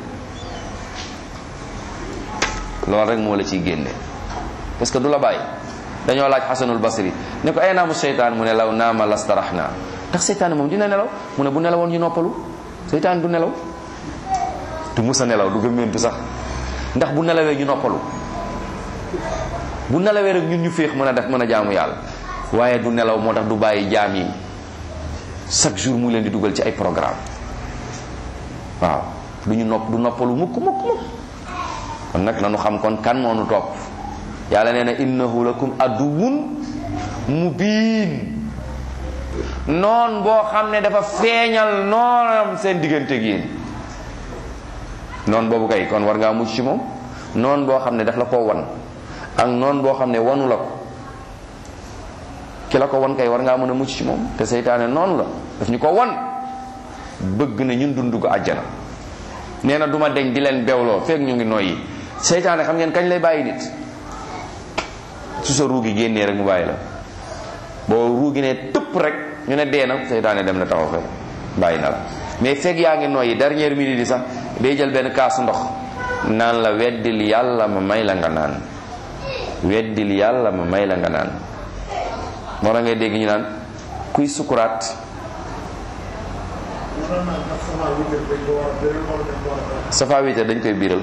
Speaker 1: loolu rek moo la ciy génne parce que du la bàyyi dañoo laaj xasanul basri ne ko ay naamu seytaan mu ne law naama lastarax naa ndax seytaan moom dina nelaw mu ne bu nelawoon ñu noppalu seytaan du nelaw du musa nelaw du gëmmentu sax ndax bu nelawee ñu noppalu bu nelawee rek ñun ñu féex mën a def mën a jaamu yàlla waaye du nelaw moo tax du bàyyi jaam yi chaque jour mu leen di dugal ci ay programme waaw du ñu nopp du noppalu mukk mukk mukk kon nag nanu xam kon kan moo nu topp yàlla nee na innahu lakum aduwun mubiin noon boo xam ne dafa feeñal noonam seen diggante ak yéen noon boobu kay kon war ngaa mucc ci moom noon boo xam ne daf la ko wan ak noon boo xam ne wanu la ko ki la ko wan kay war ngaa mën a mucc ci moom te seytaane noonu la daf ñu ko wan bëgg na ñun dund ko àjjana nee na duma deñ di leen bewloo feek ñu ngi noyyi seytaane xam ngeen kañ lay bàyyi nit su sa ruugi génnee rek mu bàyyi la boo ruugi ne tëpp rek ñu ne dee na seytaane dem na taxaw fe bàyyi na la mais fekk yaa ngi noyyi dernière minute yi sax day jël benn kaasu ndox naan la weddil yàlla ma may la nga naan weddil yàlla ma may la nga naan moo tax ngay dégg ñu naan kuy sukuraat safa witar dañ koy biral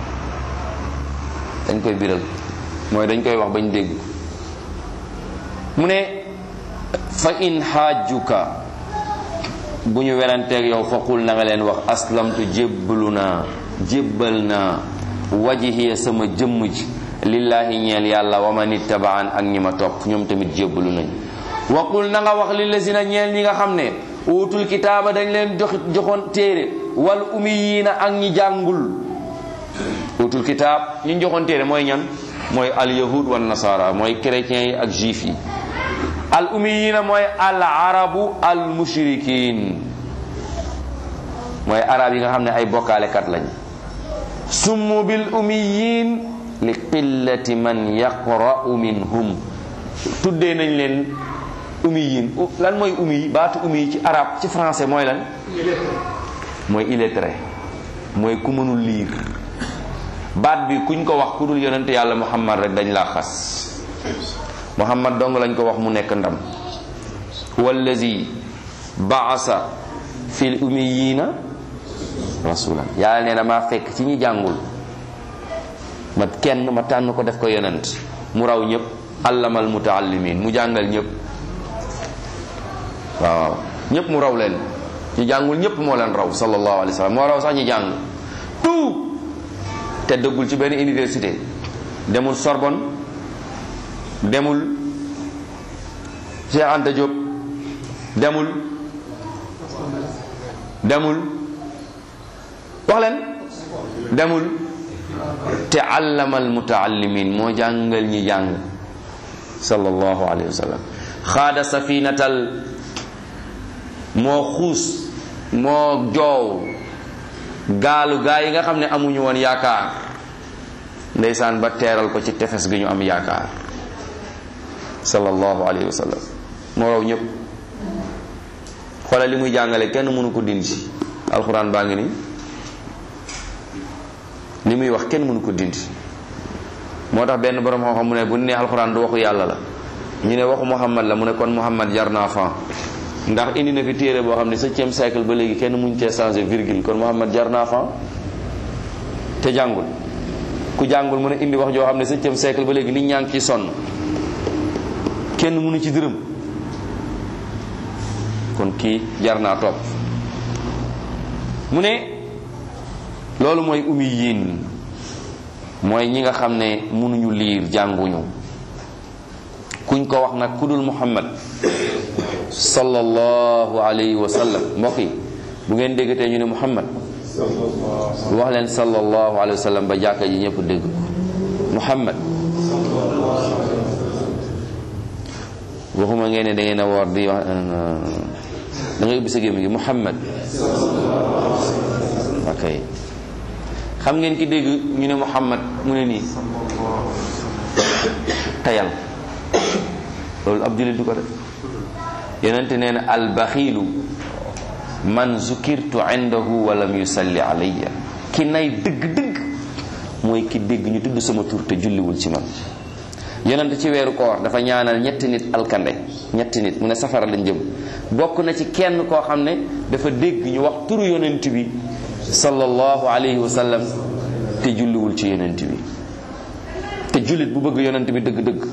Speaker 1: dañ koy biral mooy dañ koy wax bañ dégg mu ne fa in xaajuka bu ñu weranteeg yow fa qul na nga leen wax aslamtu jébbalu naa jébbal naa wajihiya sama jëmm ji lillahi ñeel yàlla wa man ittabaan ak ñi ma topp ñoom tamit jébbalu nañ wa qul na nga wax lillazina ñeel ñi nga xam ne uutul kitaaba dañ leen jox joxoon téere wal umiyiina ak ñi jàngul uutul kitaab ñi joxoon téere mooy ñan mooy al yahud wan nasara mooy chrétiens yi ak juif yi al umiyiina mooy al arabu al mushrikin mooy arab yi nga xam ne ay bokkaalekat lañ summu bil umiyin li qillati man yaqra'u minhum tuddee nañ leen umiyin lan mooy umi baatu umi ci arab ci français mooy lan mooy illettré mooy ku mënul liir baat bi kuñ ko wax ku dul yonente yàlla muhammad rek dañ laa xas muhammad dong lañ ko wax mu nekk ndam wallazi baasa fil umiyina rasulan yàlla nee na maa fekk ci ñi jàngul ma kenn ma tànn ko def ko yonent mu raw ñëpp allamal mutaallimin mu jàngal ñëpp waaw ñëpp mu raw leen ñi jàngul ñëpp moo leen raw sallallahu alayhi wa sallam moo raw sax ñi jàng tout te dëggul ci benn université demul Sorbonne demul Cheikh Anta Diop demul demul wax leen demul te allama al mutaallimin moo jàngal ñi jàng sallallahu alayhi wa sallam xaada safinatal moo xuus moo joow gaalu gaa yi nga xam ne amuñu woon yaakaar ndeysaan ba teeral ko ci tefes gi ñu am yaakaar sallallahu alayhi wa sallam moo raw ñëpp xoolal li muy jàngale kenn mënu ko dindi alxuraan baa ngi nii li muy wax kenn mënu ko dindi moo tax benn borom xam-xam mu ne bu ne alxuraan du waxu yàlla la ñu ne waxu muhammad la mu ne kon muhammad jar naa fan ndax indi na fi téere boo xam ne septième siècle ba léegi kenn muñ cee changé virgule kon muhammad jar naa fan te jàngul ku jàngul mu ne indi wax joo xam ne septième siècle ba léegi nit ñaa ngi ciy sonn kenn mënu ci dërëm kon kii jar naa topp mu ne loolu mooy umi yiin mooy ñi nga xam ne mënuñu liir jànguñu kuñ ko wax nag ku dul muhammad sallallahu alayhi wa sallam mbokk yi bu ngeen déggatee ñu ne muhammad wax leen sallallahu alayhi wa sallam ba jàkka ji ñëpp dégg muhammad waxuma ngeen ne da ngeen a woor di wax da ngay ubbi sa gémmi gi muhammad ok xam ngeen ki dégg ñu ne muhammad mu ne nii tayal loolu ab jullit du ko def yonente nee na albaxiilu man zukirtu indahu wa lam yusalli alayya ki nay dëgg-dëgg mooy ki dégg ñu tudd sama tur te julliwul ci man yonente ci weeru koor dafa ñaanal ñetti nit alkande ñetti nit mu ne safara lañ jëm bokk na ci kenn koo xam ne dafa dégg ñu wax turu yonent bi sallallahu alayhi wa sallam te julliwul ci yonent bi te jullit bu bëgg yonent bi dëgg-dëgg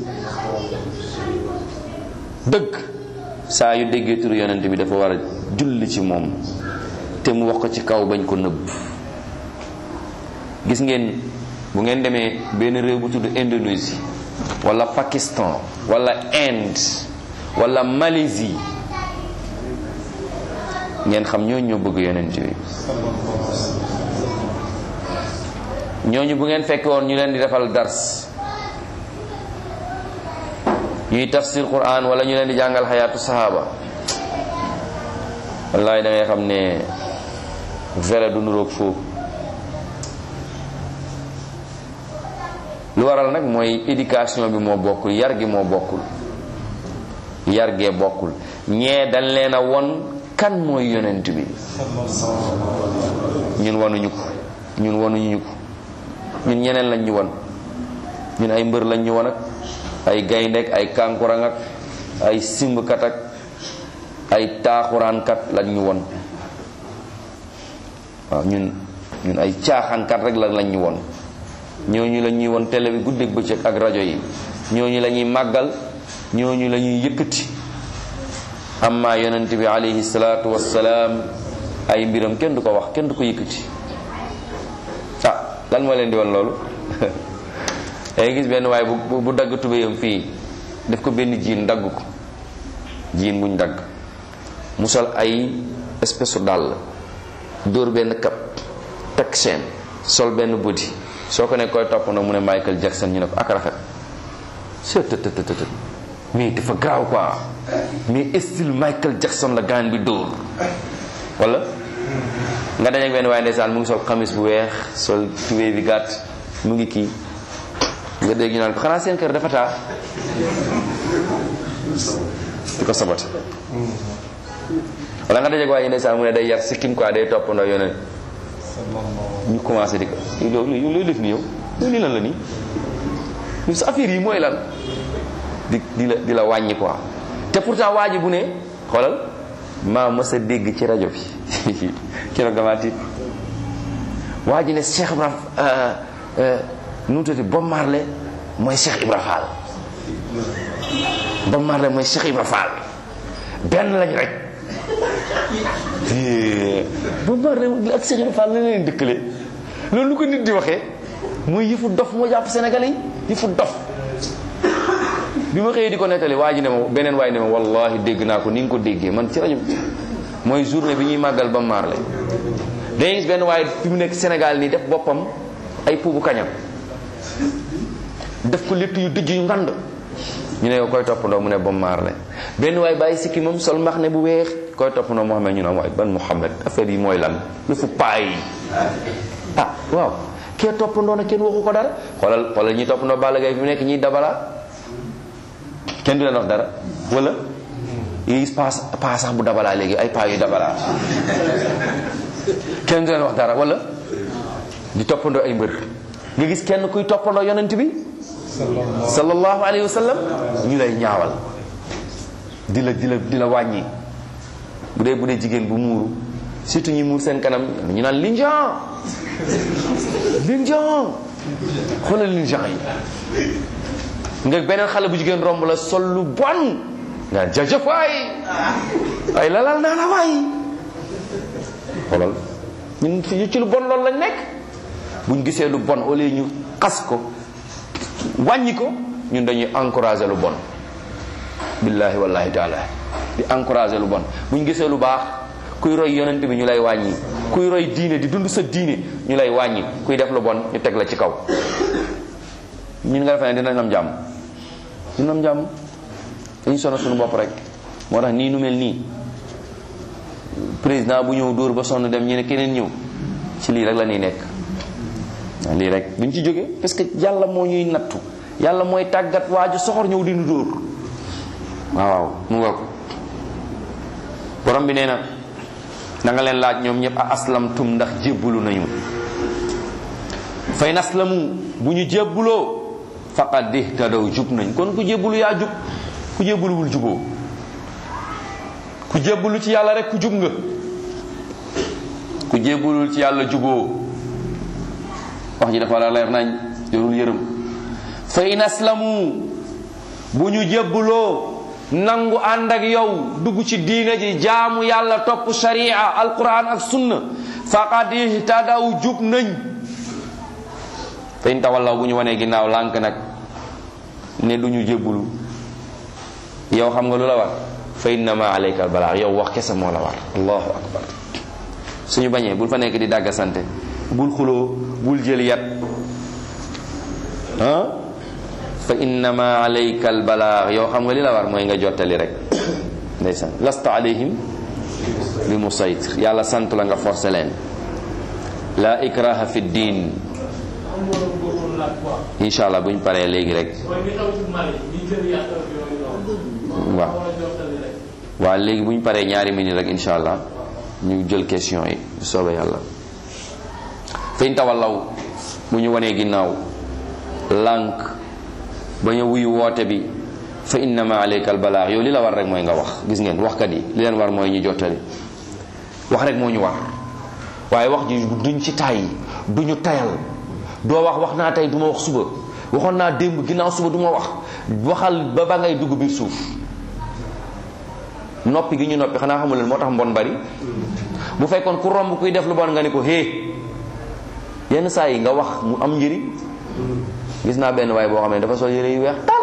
Speaker 1: dëgg saa yu déggee turu yonent bi dafa war a julli ci moom te mu wax ko ci kaw bañ ko nëbb gis ngeen bu ngeen demee benn réew bu tudd Indonésie wala Pakistan wala Inde wala Malaisie ngeen xam ñooñu ñoo bëgg yonent bi ñooñu bu ngeen fekke woon ñu leen di defal dars ñuy tafsir quran wala ñu leen di jàngal xayaatu sahaaba wallahi da ngay xam ne vrai du nuroog foofu lu waral nag mooy éducation bi moo bokkul yar gi moo bokkul yar gee bokkul ñee dañ leen a won kan mooy yonent bi ñun wanuñu ko ñun wanuñu ko ñun ñeneen lañ ñu won ñun ay mbër lañ ñu won ak ay gayndek ay kankurang ak ay simbkat ak ay taaxuraankat lañ ñu won waaw ñun ñun ay caaxaankat rek la lañ ñu won ñooñu la ñuy won télé bi guddeeg bëccëg ak rajo yi ñooñu la ñuy màggal ñooñu la ñuy yëkkati amma yonent bi alayhi salaatu wassalaam ay mbiram kenn du ko wax kenn du ko yëkkati ah lan moo leen di won loolu dangay gis benn waaye bu bu dagg tubéyam fii def ko benn jiin dagg ko jiin buñ dagg mu sol ay espèce u dàll dóor benn kap takk chaîne sol benn body soo ko ne koy topp na mu ne Michael Jackson ñu ne ko ak rafet sëtëtëtëtët mais dafa graaw quoi mais style Michael Jackson la gaan bi dóor wala nga dajeek benn waaye ndeysaan mu ngi sol xamis bu weex sol tubéy bi gàtt mu ngi kii nga dégg ñu naan ko xanaa seen kër dafa taa di ko sabote wala nga dajeek waaye ndeysaan mu ne day yar sikkim quoi day toppandoo yoneen ñu commencé di ko loolu yow looy def nii yow loolu lii lan la nii ñu sa affaire yi mooy lan di di la di la wàññi quoi te pourtant waa ji bu ne xoolal maa mës a dégg ci rajo bi keroog damaa tiit waa ji ne Cheikh Ibra nu mu tuddati Bob Marley mooy Cheikh Ibra Fall Bob Marley mooy Cheikh Ibra Fall benn lañ rek Bob Marley ak Cheikh Ibra Fall la leen dëkkale loolu lu ko nit di waxee mooy yëfu dof moo jàpp Sénégalais yi yëfu dof bi ma xëyee di ko nettali waa ji ne ma beneen waay ne ma wallahi dégg naa ko ni nga ko déggee man ci rajo mooy journée bi ñuy màggal ba Marley dañuy gis benn waaye fi mu nekk Sénégal nii def boppam ay puubu kañam def ko létt yu dijj yu ngand ñu ne yow koy toppandoo mu ne bom maar la benn waay bàyyi sikki moom sol max ne bu weex koy toppandoo Muhammad ñu ne waay ban Muhammad affaire yi mooy lan lu fu paay yi ah waaw kee toppandoo na kenn waxu ko dara xoolal xoolal ñi toppandoo Balla Gaye fi mu nekk ñiy dabala kenn du leen wax dara wala yi gis paas paa sax bu dabalaa léegi ay paa yu dabalaa kenn du leen wax dara wala di toppandoo ay mbër nga gis kenn kuy toppandoo yonent bi sallallahu alayhi wa sallam ñu lay ñaawal di la di la di la wàññi bu dee bu dee jigéen bu muuru surtout ñi muur seen kanam ñu naan linjan linjan xoolal linjan yi nga beneen xale bu jigéen romb la sol lu bon nga jajëf waay ay lalal naa la waay xoolal ñun fi ci lu bon loolu lañ nekk buñ gisee lu bon au lieu ñu xas ko wàññi ko ñun dañuy encourager lu bon billahi wallahi taala di encourager lu bon buñ gisee lu baax kuy roy yonent bi ñu lay wàññi kuy roy diine di dund sa diine ñu lay wàññi kuy def lu bon ñu teg la ci kaw ñun nga defee ne dinañ am jàmm dinañ am jàmm dañu sonal suñu bopp rek moo tax nii nu mel nii président bu ñëw dóor ba sonn dem ñu ne keneen ñëw ci lii rek la ñuy nekk waaw lii rek duñ ci jóge parce que yàlla moo ñuy nattu yàlla mooy tàggat waaju soxor ñëw di nu dóor waaw waaw mu nga ko borom bi nee na na nga leen laaj ñoom ñëpp a aslamtum ndax jébbalu nañu fay naslamu bu ñu jébbuloo faqad ihtadaw jub nañ kon ku jébbalu yaa jub ku jébbaluwul juboo ku jébbalu ci yàlla rek ku jub nga ku jébbalul ci yàlla juboo wax ji dafa la leer nañ yorul yërëm fa in aslamu bu ñu jébbuloo nangu ànd ak yow dugg ci diina ji jaamu yàlla topp sharia alquran ak sunna faqad ihtadaw jub nañ fa in tawallaw bu ñu wanee ginnaaw lànk nag ne du ñu jébbulu yow xam nga lu la war fa innama alayka al balaax yow wax kese moo la war allahu akbar suñu bañee bul fa nekk di dàgga sante bul xuloo bul jël yat ah fa innama alayka al balaax yow xam nga li la war mooy nga jottali rek ndeysaan lasta alayhim bi musaytir yàlla sant la nga forcé leen la ikraha fi diin incha allah bu ñu paree léegi rek waaw waaw léegi bu ñu paree ñaari minute rek incha allah ñu jël question yi soobee yàlla fiñ tawallaw bu ñu wanee ginnaaw lànk ba ñu wuyu woote bi fa innama alayka albalaax yow li la war rek mooy nga wax gis ngeen waxkat yi li leen war mooy ñu jottali wax rek moo ñu war waaye wax ji duñ ci tàyyi duñu tayal doo wax wax naa tey du ma wax suba waxoon naa démb ginnaaw suba du ma wax waxal ba ba ngay dugg biir suuf noppi gi ñu noppi xanaa xamul leen moo tax mbon bari bu fekkoon ku romb kuy def lu bon nga ni ko hé yenn saa yi nga wax mu am njëriñ gis naa benn waay boo xam ne dafa sol yére yu weex tal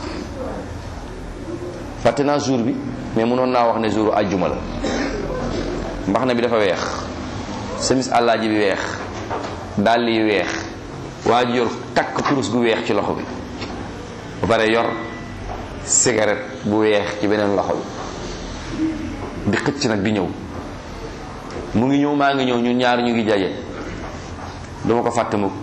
Speaker 1: fàtte naa jour bi mais mënoon naa wax ne jour ajjuma la mbaxna bi dafa weex semis àllaaji bi weex dàll yi weex waa ji yor takk kurus gu weex ci loxo bi ba pare yor cigarette bu weex ci beneen loxo bi di xëcc nag di ñëw mu ngi ñëw maa ngi ñëw ñun ñaar ñu ngi jaje duma ko fàtte mukk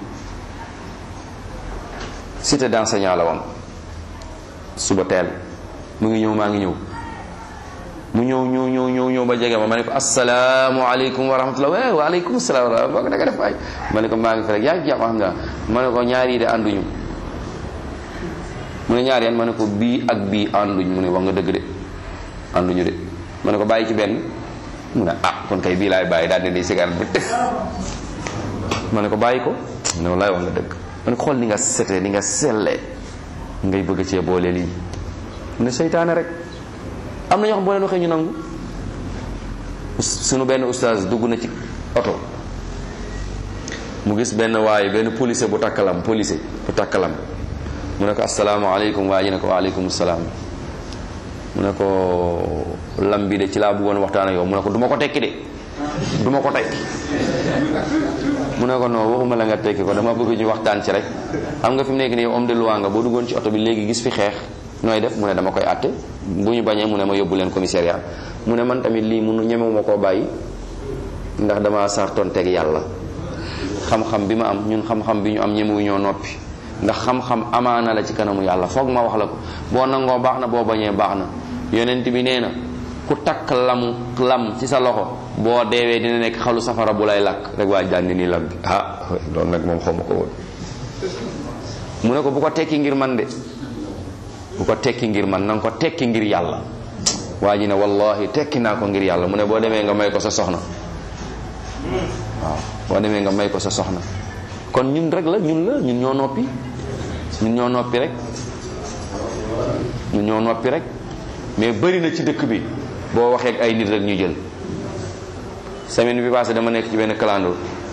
Speaker 1: cité d'enseignant la woon suba teel mu ngi ñëw maa ngi ñëw mu ñëw ñëw ñëw ñëw ñëw ba jege ma ma ne ko asalaamaaleykum wa rahmatulah wa waaleykum salaam wa rahmatulah da nga def ay ma ne ko maa ngi fi rek yaa ngi jàmm alhamdulilah ma ne ko ñaar yi de ànduñu mu ne ñaar yan ma ne ko bii ak bii ànduñ mu ne wax nga dëgg de ànduñu de ma ne ko bàyyi ci benn mu ne ah kon kay bii laay bàyyi daal di di cigarette bi ma ne ko bàyyi ko ne wallaay wax nga dëgg ma ne ko xool ni nga setee ni nga sellee ngay bëgg cee boole lii mu ne seytaane rek am na ñoo xam boo leen waxee ñu nangu sunu benn oustaz dugg na ci oto mu gis benn waaye benn policier bu takkalam policier bu takkalam mu ne ko asalaamaaleykum waa ji ne ko waaleykum salaam mu ne ko lam bi de ci laa bëggoon waxtaan ak yow mu ne ko du ma ko tekki de du ma ko tekki mu ne ko non waxuma la nga tekki ko dama bëgg ñu waxtaan ci rek xam nga fi mu nekk nii homme de loi nga boo duggoon ci oto bi léegi gis fi xeex nooy def mu ne dama koy àtte bu ñu bañee mu ne ma yóbbu leen commissariat mu ne man tamit lii munu ñemewuma koo bàyyi ndax dama sartoon teg yàlla xam-xam bi ma am ñun xam-xam bi ñu am ñemewu ñoo noppi ndax xam-xam amaana la ci kanamu yàlla foog ma wax la ko boo nangoo baax na boo bañee baax na yonent bi nee na ku takk lamu lam ci sa loxo boo deewee dina nekk xalu safara bu lay lakk rek waa jànni nii lam bi ah loolu nag moom xaw ma ko woon mu ne ko bu ko tekki ngir man de bu ko tekki ngir man nanga ko tekki ngir yàlla waa ji ne wallahi tekki naa ko ngir yàlla mu ne boo demee nga may ko sa soxna waaw boo demee nga may ko sa soxna kon ñun rek la ñun la ñun ñoo noppi ñun ñoo noppi rek ñun ñoo noppi rek mais bëri na ci dëkk bi boo waxee ak ay nit rek ñu jël semaine bi passé dama nekk ci benn clando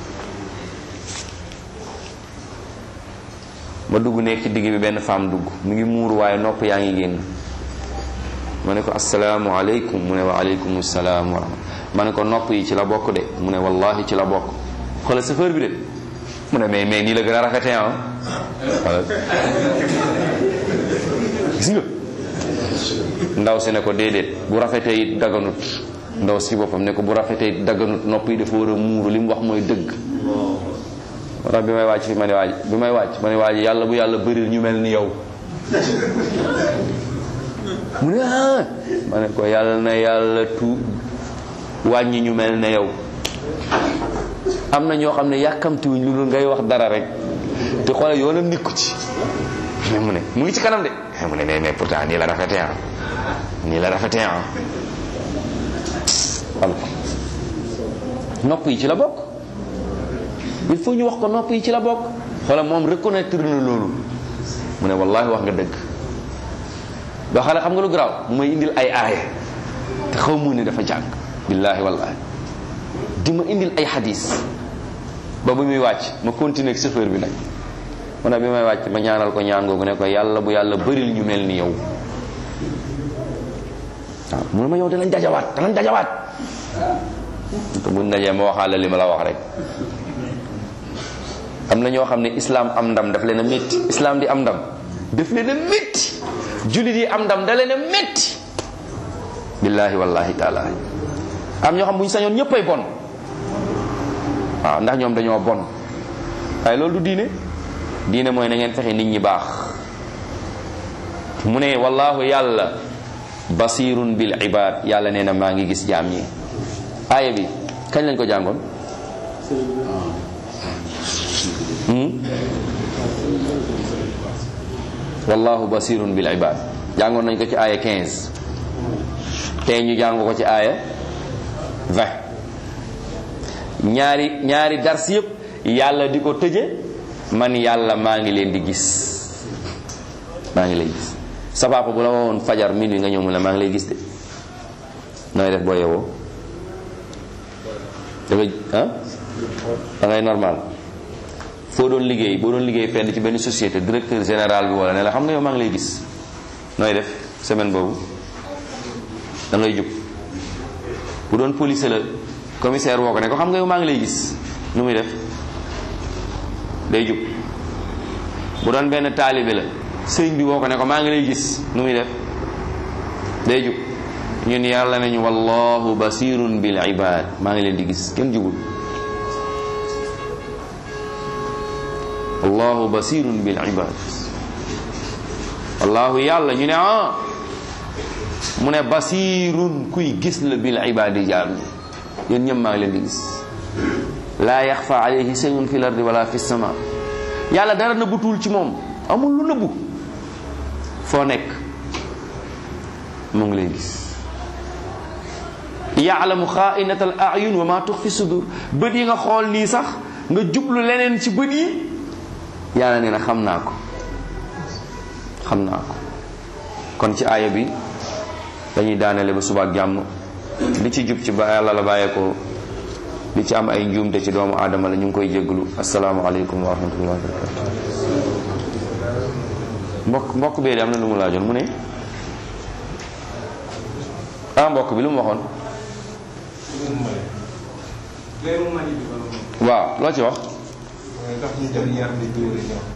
Speaker 1: ma dugg nekk ci digg bi benn femme dugg mu ngi muuru waaye nopp yaa ngi génn ma ne ko asalaamualeykum mu ne wa aleykum salaam wa rahmatulah ma ne ko nopp yi ci la bokk de mu ne wallahi ci la bokk xoolal chauffeur bi de mu ne mais mais nii la gën a rafetee ah voilà gis nga ndaw si ne ko déedéet bu rafetee it daganut ndaw si boppam ne ko bu rafetee it daganut nopp yi dafa war a muuru li mu wax mooy dëgg moo tax bi may wàcc fi ma ne waaj bi may wàcc ma ne waaj yàlla bu yàlla bëril ñu mel ni yow mu ne ah ma ne ko yàlla na yàlla tu wàññi ñu mel ne yow am na ñoo xam ne yàkkamtiwuñ lu dul ngay wax dara rek te xoolal yoonam nikku ci mais mu ne mu ngi ci kanam de mu ne mais mais pourtant nii la rafetee ah nii la rafetee ah xam nopp yi ci la bokk il faut ñu wax ko nopp yi ci la bokk xoolal moom reconnaître na loolu mu ne wallahi wax nga dëgg ba xale xam nga lu garaaw mu may indil ay aaya te xaw mu ne dafa jàng billaahi wallahi di ma indil ay xadis ba bu muy wàcc ma continuer ak chauffeur bi nag mu ne bi may wàcc ma ñaanal ko ñaan googu ne ko yàlla bu yàlla bëril ñu mel ni yow waaw mu ne ma yow danañ dajawaat danañ dajawaat te buñ dajee ma waxaale li ma la wax rek am na ñoo xam ne islam am ndam daf leen a métti islam di am ndam daf leen a métti jullit yi am ndam da leen a métti billaahi wallahi taala am ñoo xam bu ñu sañoon ñëppay bon waaw ndax ñoom dañoo bon waaye loolu du diine diine mooy na ngeen fexe nit ñi baax mu ne wallahu yàlla basirun bil ibad yàlla nee na maa ngi gis jaam ñi aaya bi kañ lañ ko jàngoon wallahu basirun bil ibad jàngoon nañ ko ci aaya 15 tey ñu jàng ko ci aaya 20 ñaari ñaari dars yëpp yàlla di ko tëje man yàlla maa ngi leen di gis maa ngi lay gis sa papa bu la woon fajar minuit nga ñëw mu la maa ngi lay gis de nooy def boo yewoo da ngay ah da ngay normal foo doon liggéey boo doon liggéey fenn ci benn société directeur général bi wala ne la xam nga yow maa ngi lay gis nooy def semaine boobu da ngay jub bu doon police la commissaire woo ko ne ko xam nga yow maa ngi lay gis nu muy def day jub bu doon benn taalibe la sëñ bi woo ko ne ko maa ngi lay gis nu muy def day jub ñun yàlla nañu wallahu basirun bil ibad maa ngi leen di gis kenn jubul wallahu basirun bil ibad wallahu yàlla ñu ne ah mu ne basirun kuy gis la bil ibadi jaam yéen ñëpp maa ngi leen di gis laa yaxfa alayhi shay'un fil ardi wala fis sama yàlla dara nëbbutul ci moom amul lu nëbbu foo nekk mu ngi lay gis yaalamu xaainata al ayun wa ma tux fi sudur bët yi nga xool nii sax nga jublu leneen ci bët yi yàlla nee na xam naa ko xam naa ko kon ci aaya bi dañuy daanele ba subaak jàmm li ci jub ci ba yàlla la bàyyeekoo li ci am ay njuumte ci doomu aadama la ñu ngi koy jégglu asalaamaaleykum wa rahmatullahi wa barakatu mbokk mbokk bee de am na lu mu laajoon mu ne ah mbokk bi lu mu waxoon
Speaker 2: weeru mani bi ba
Speaker 1: waaw loo ci wax
Speaker 2: ndax ñu jël yar di dóore ñoom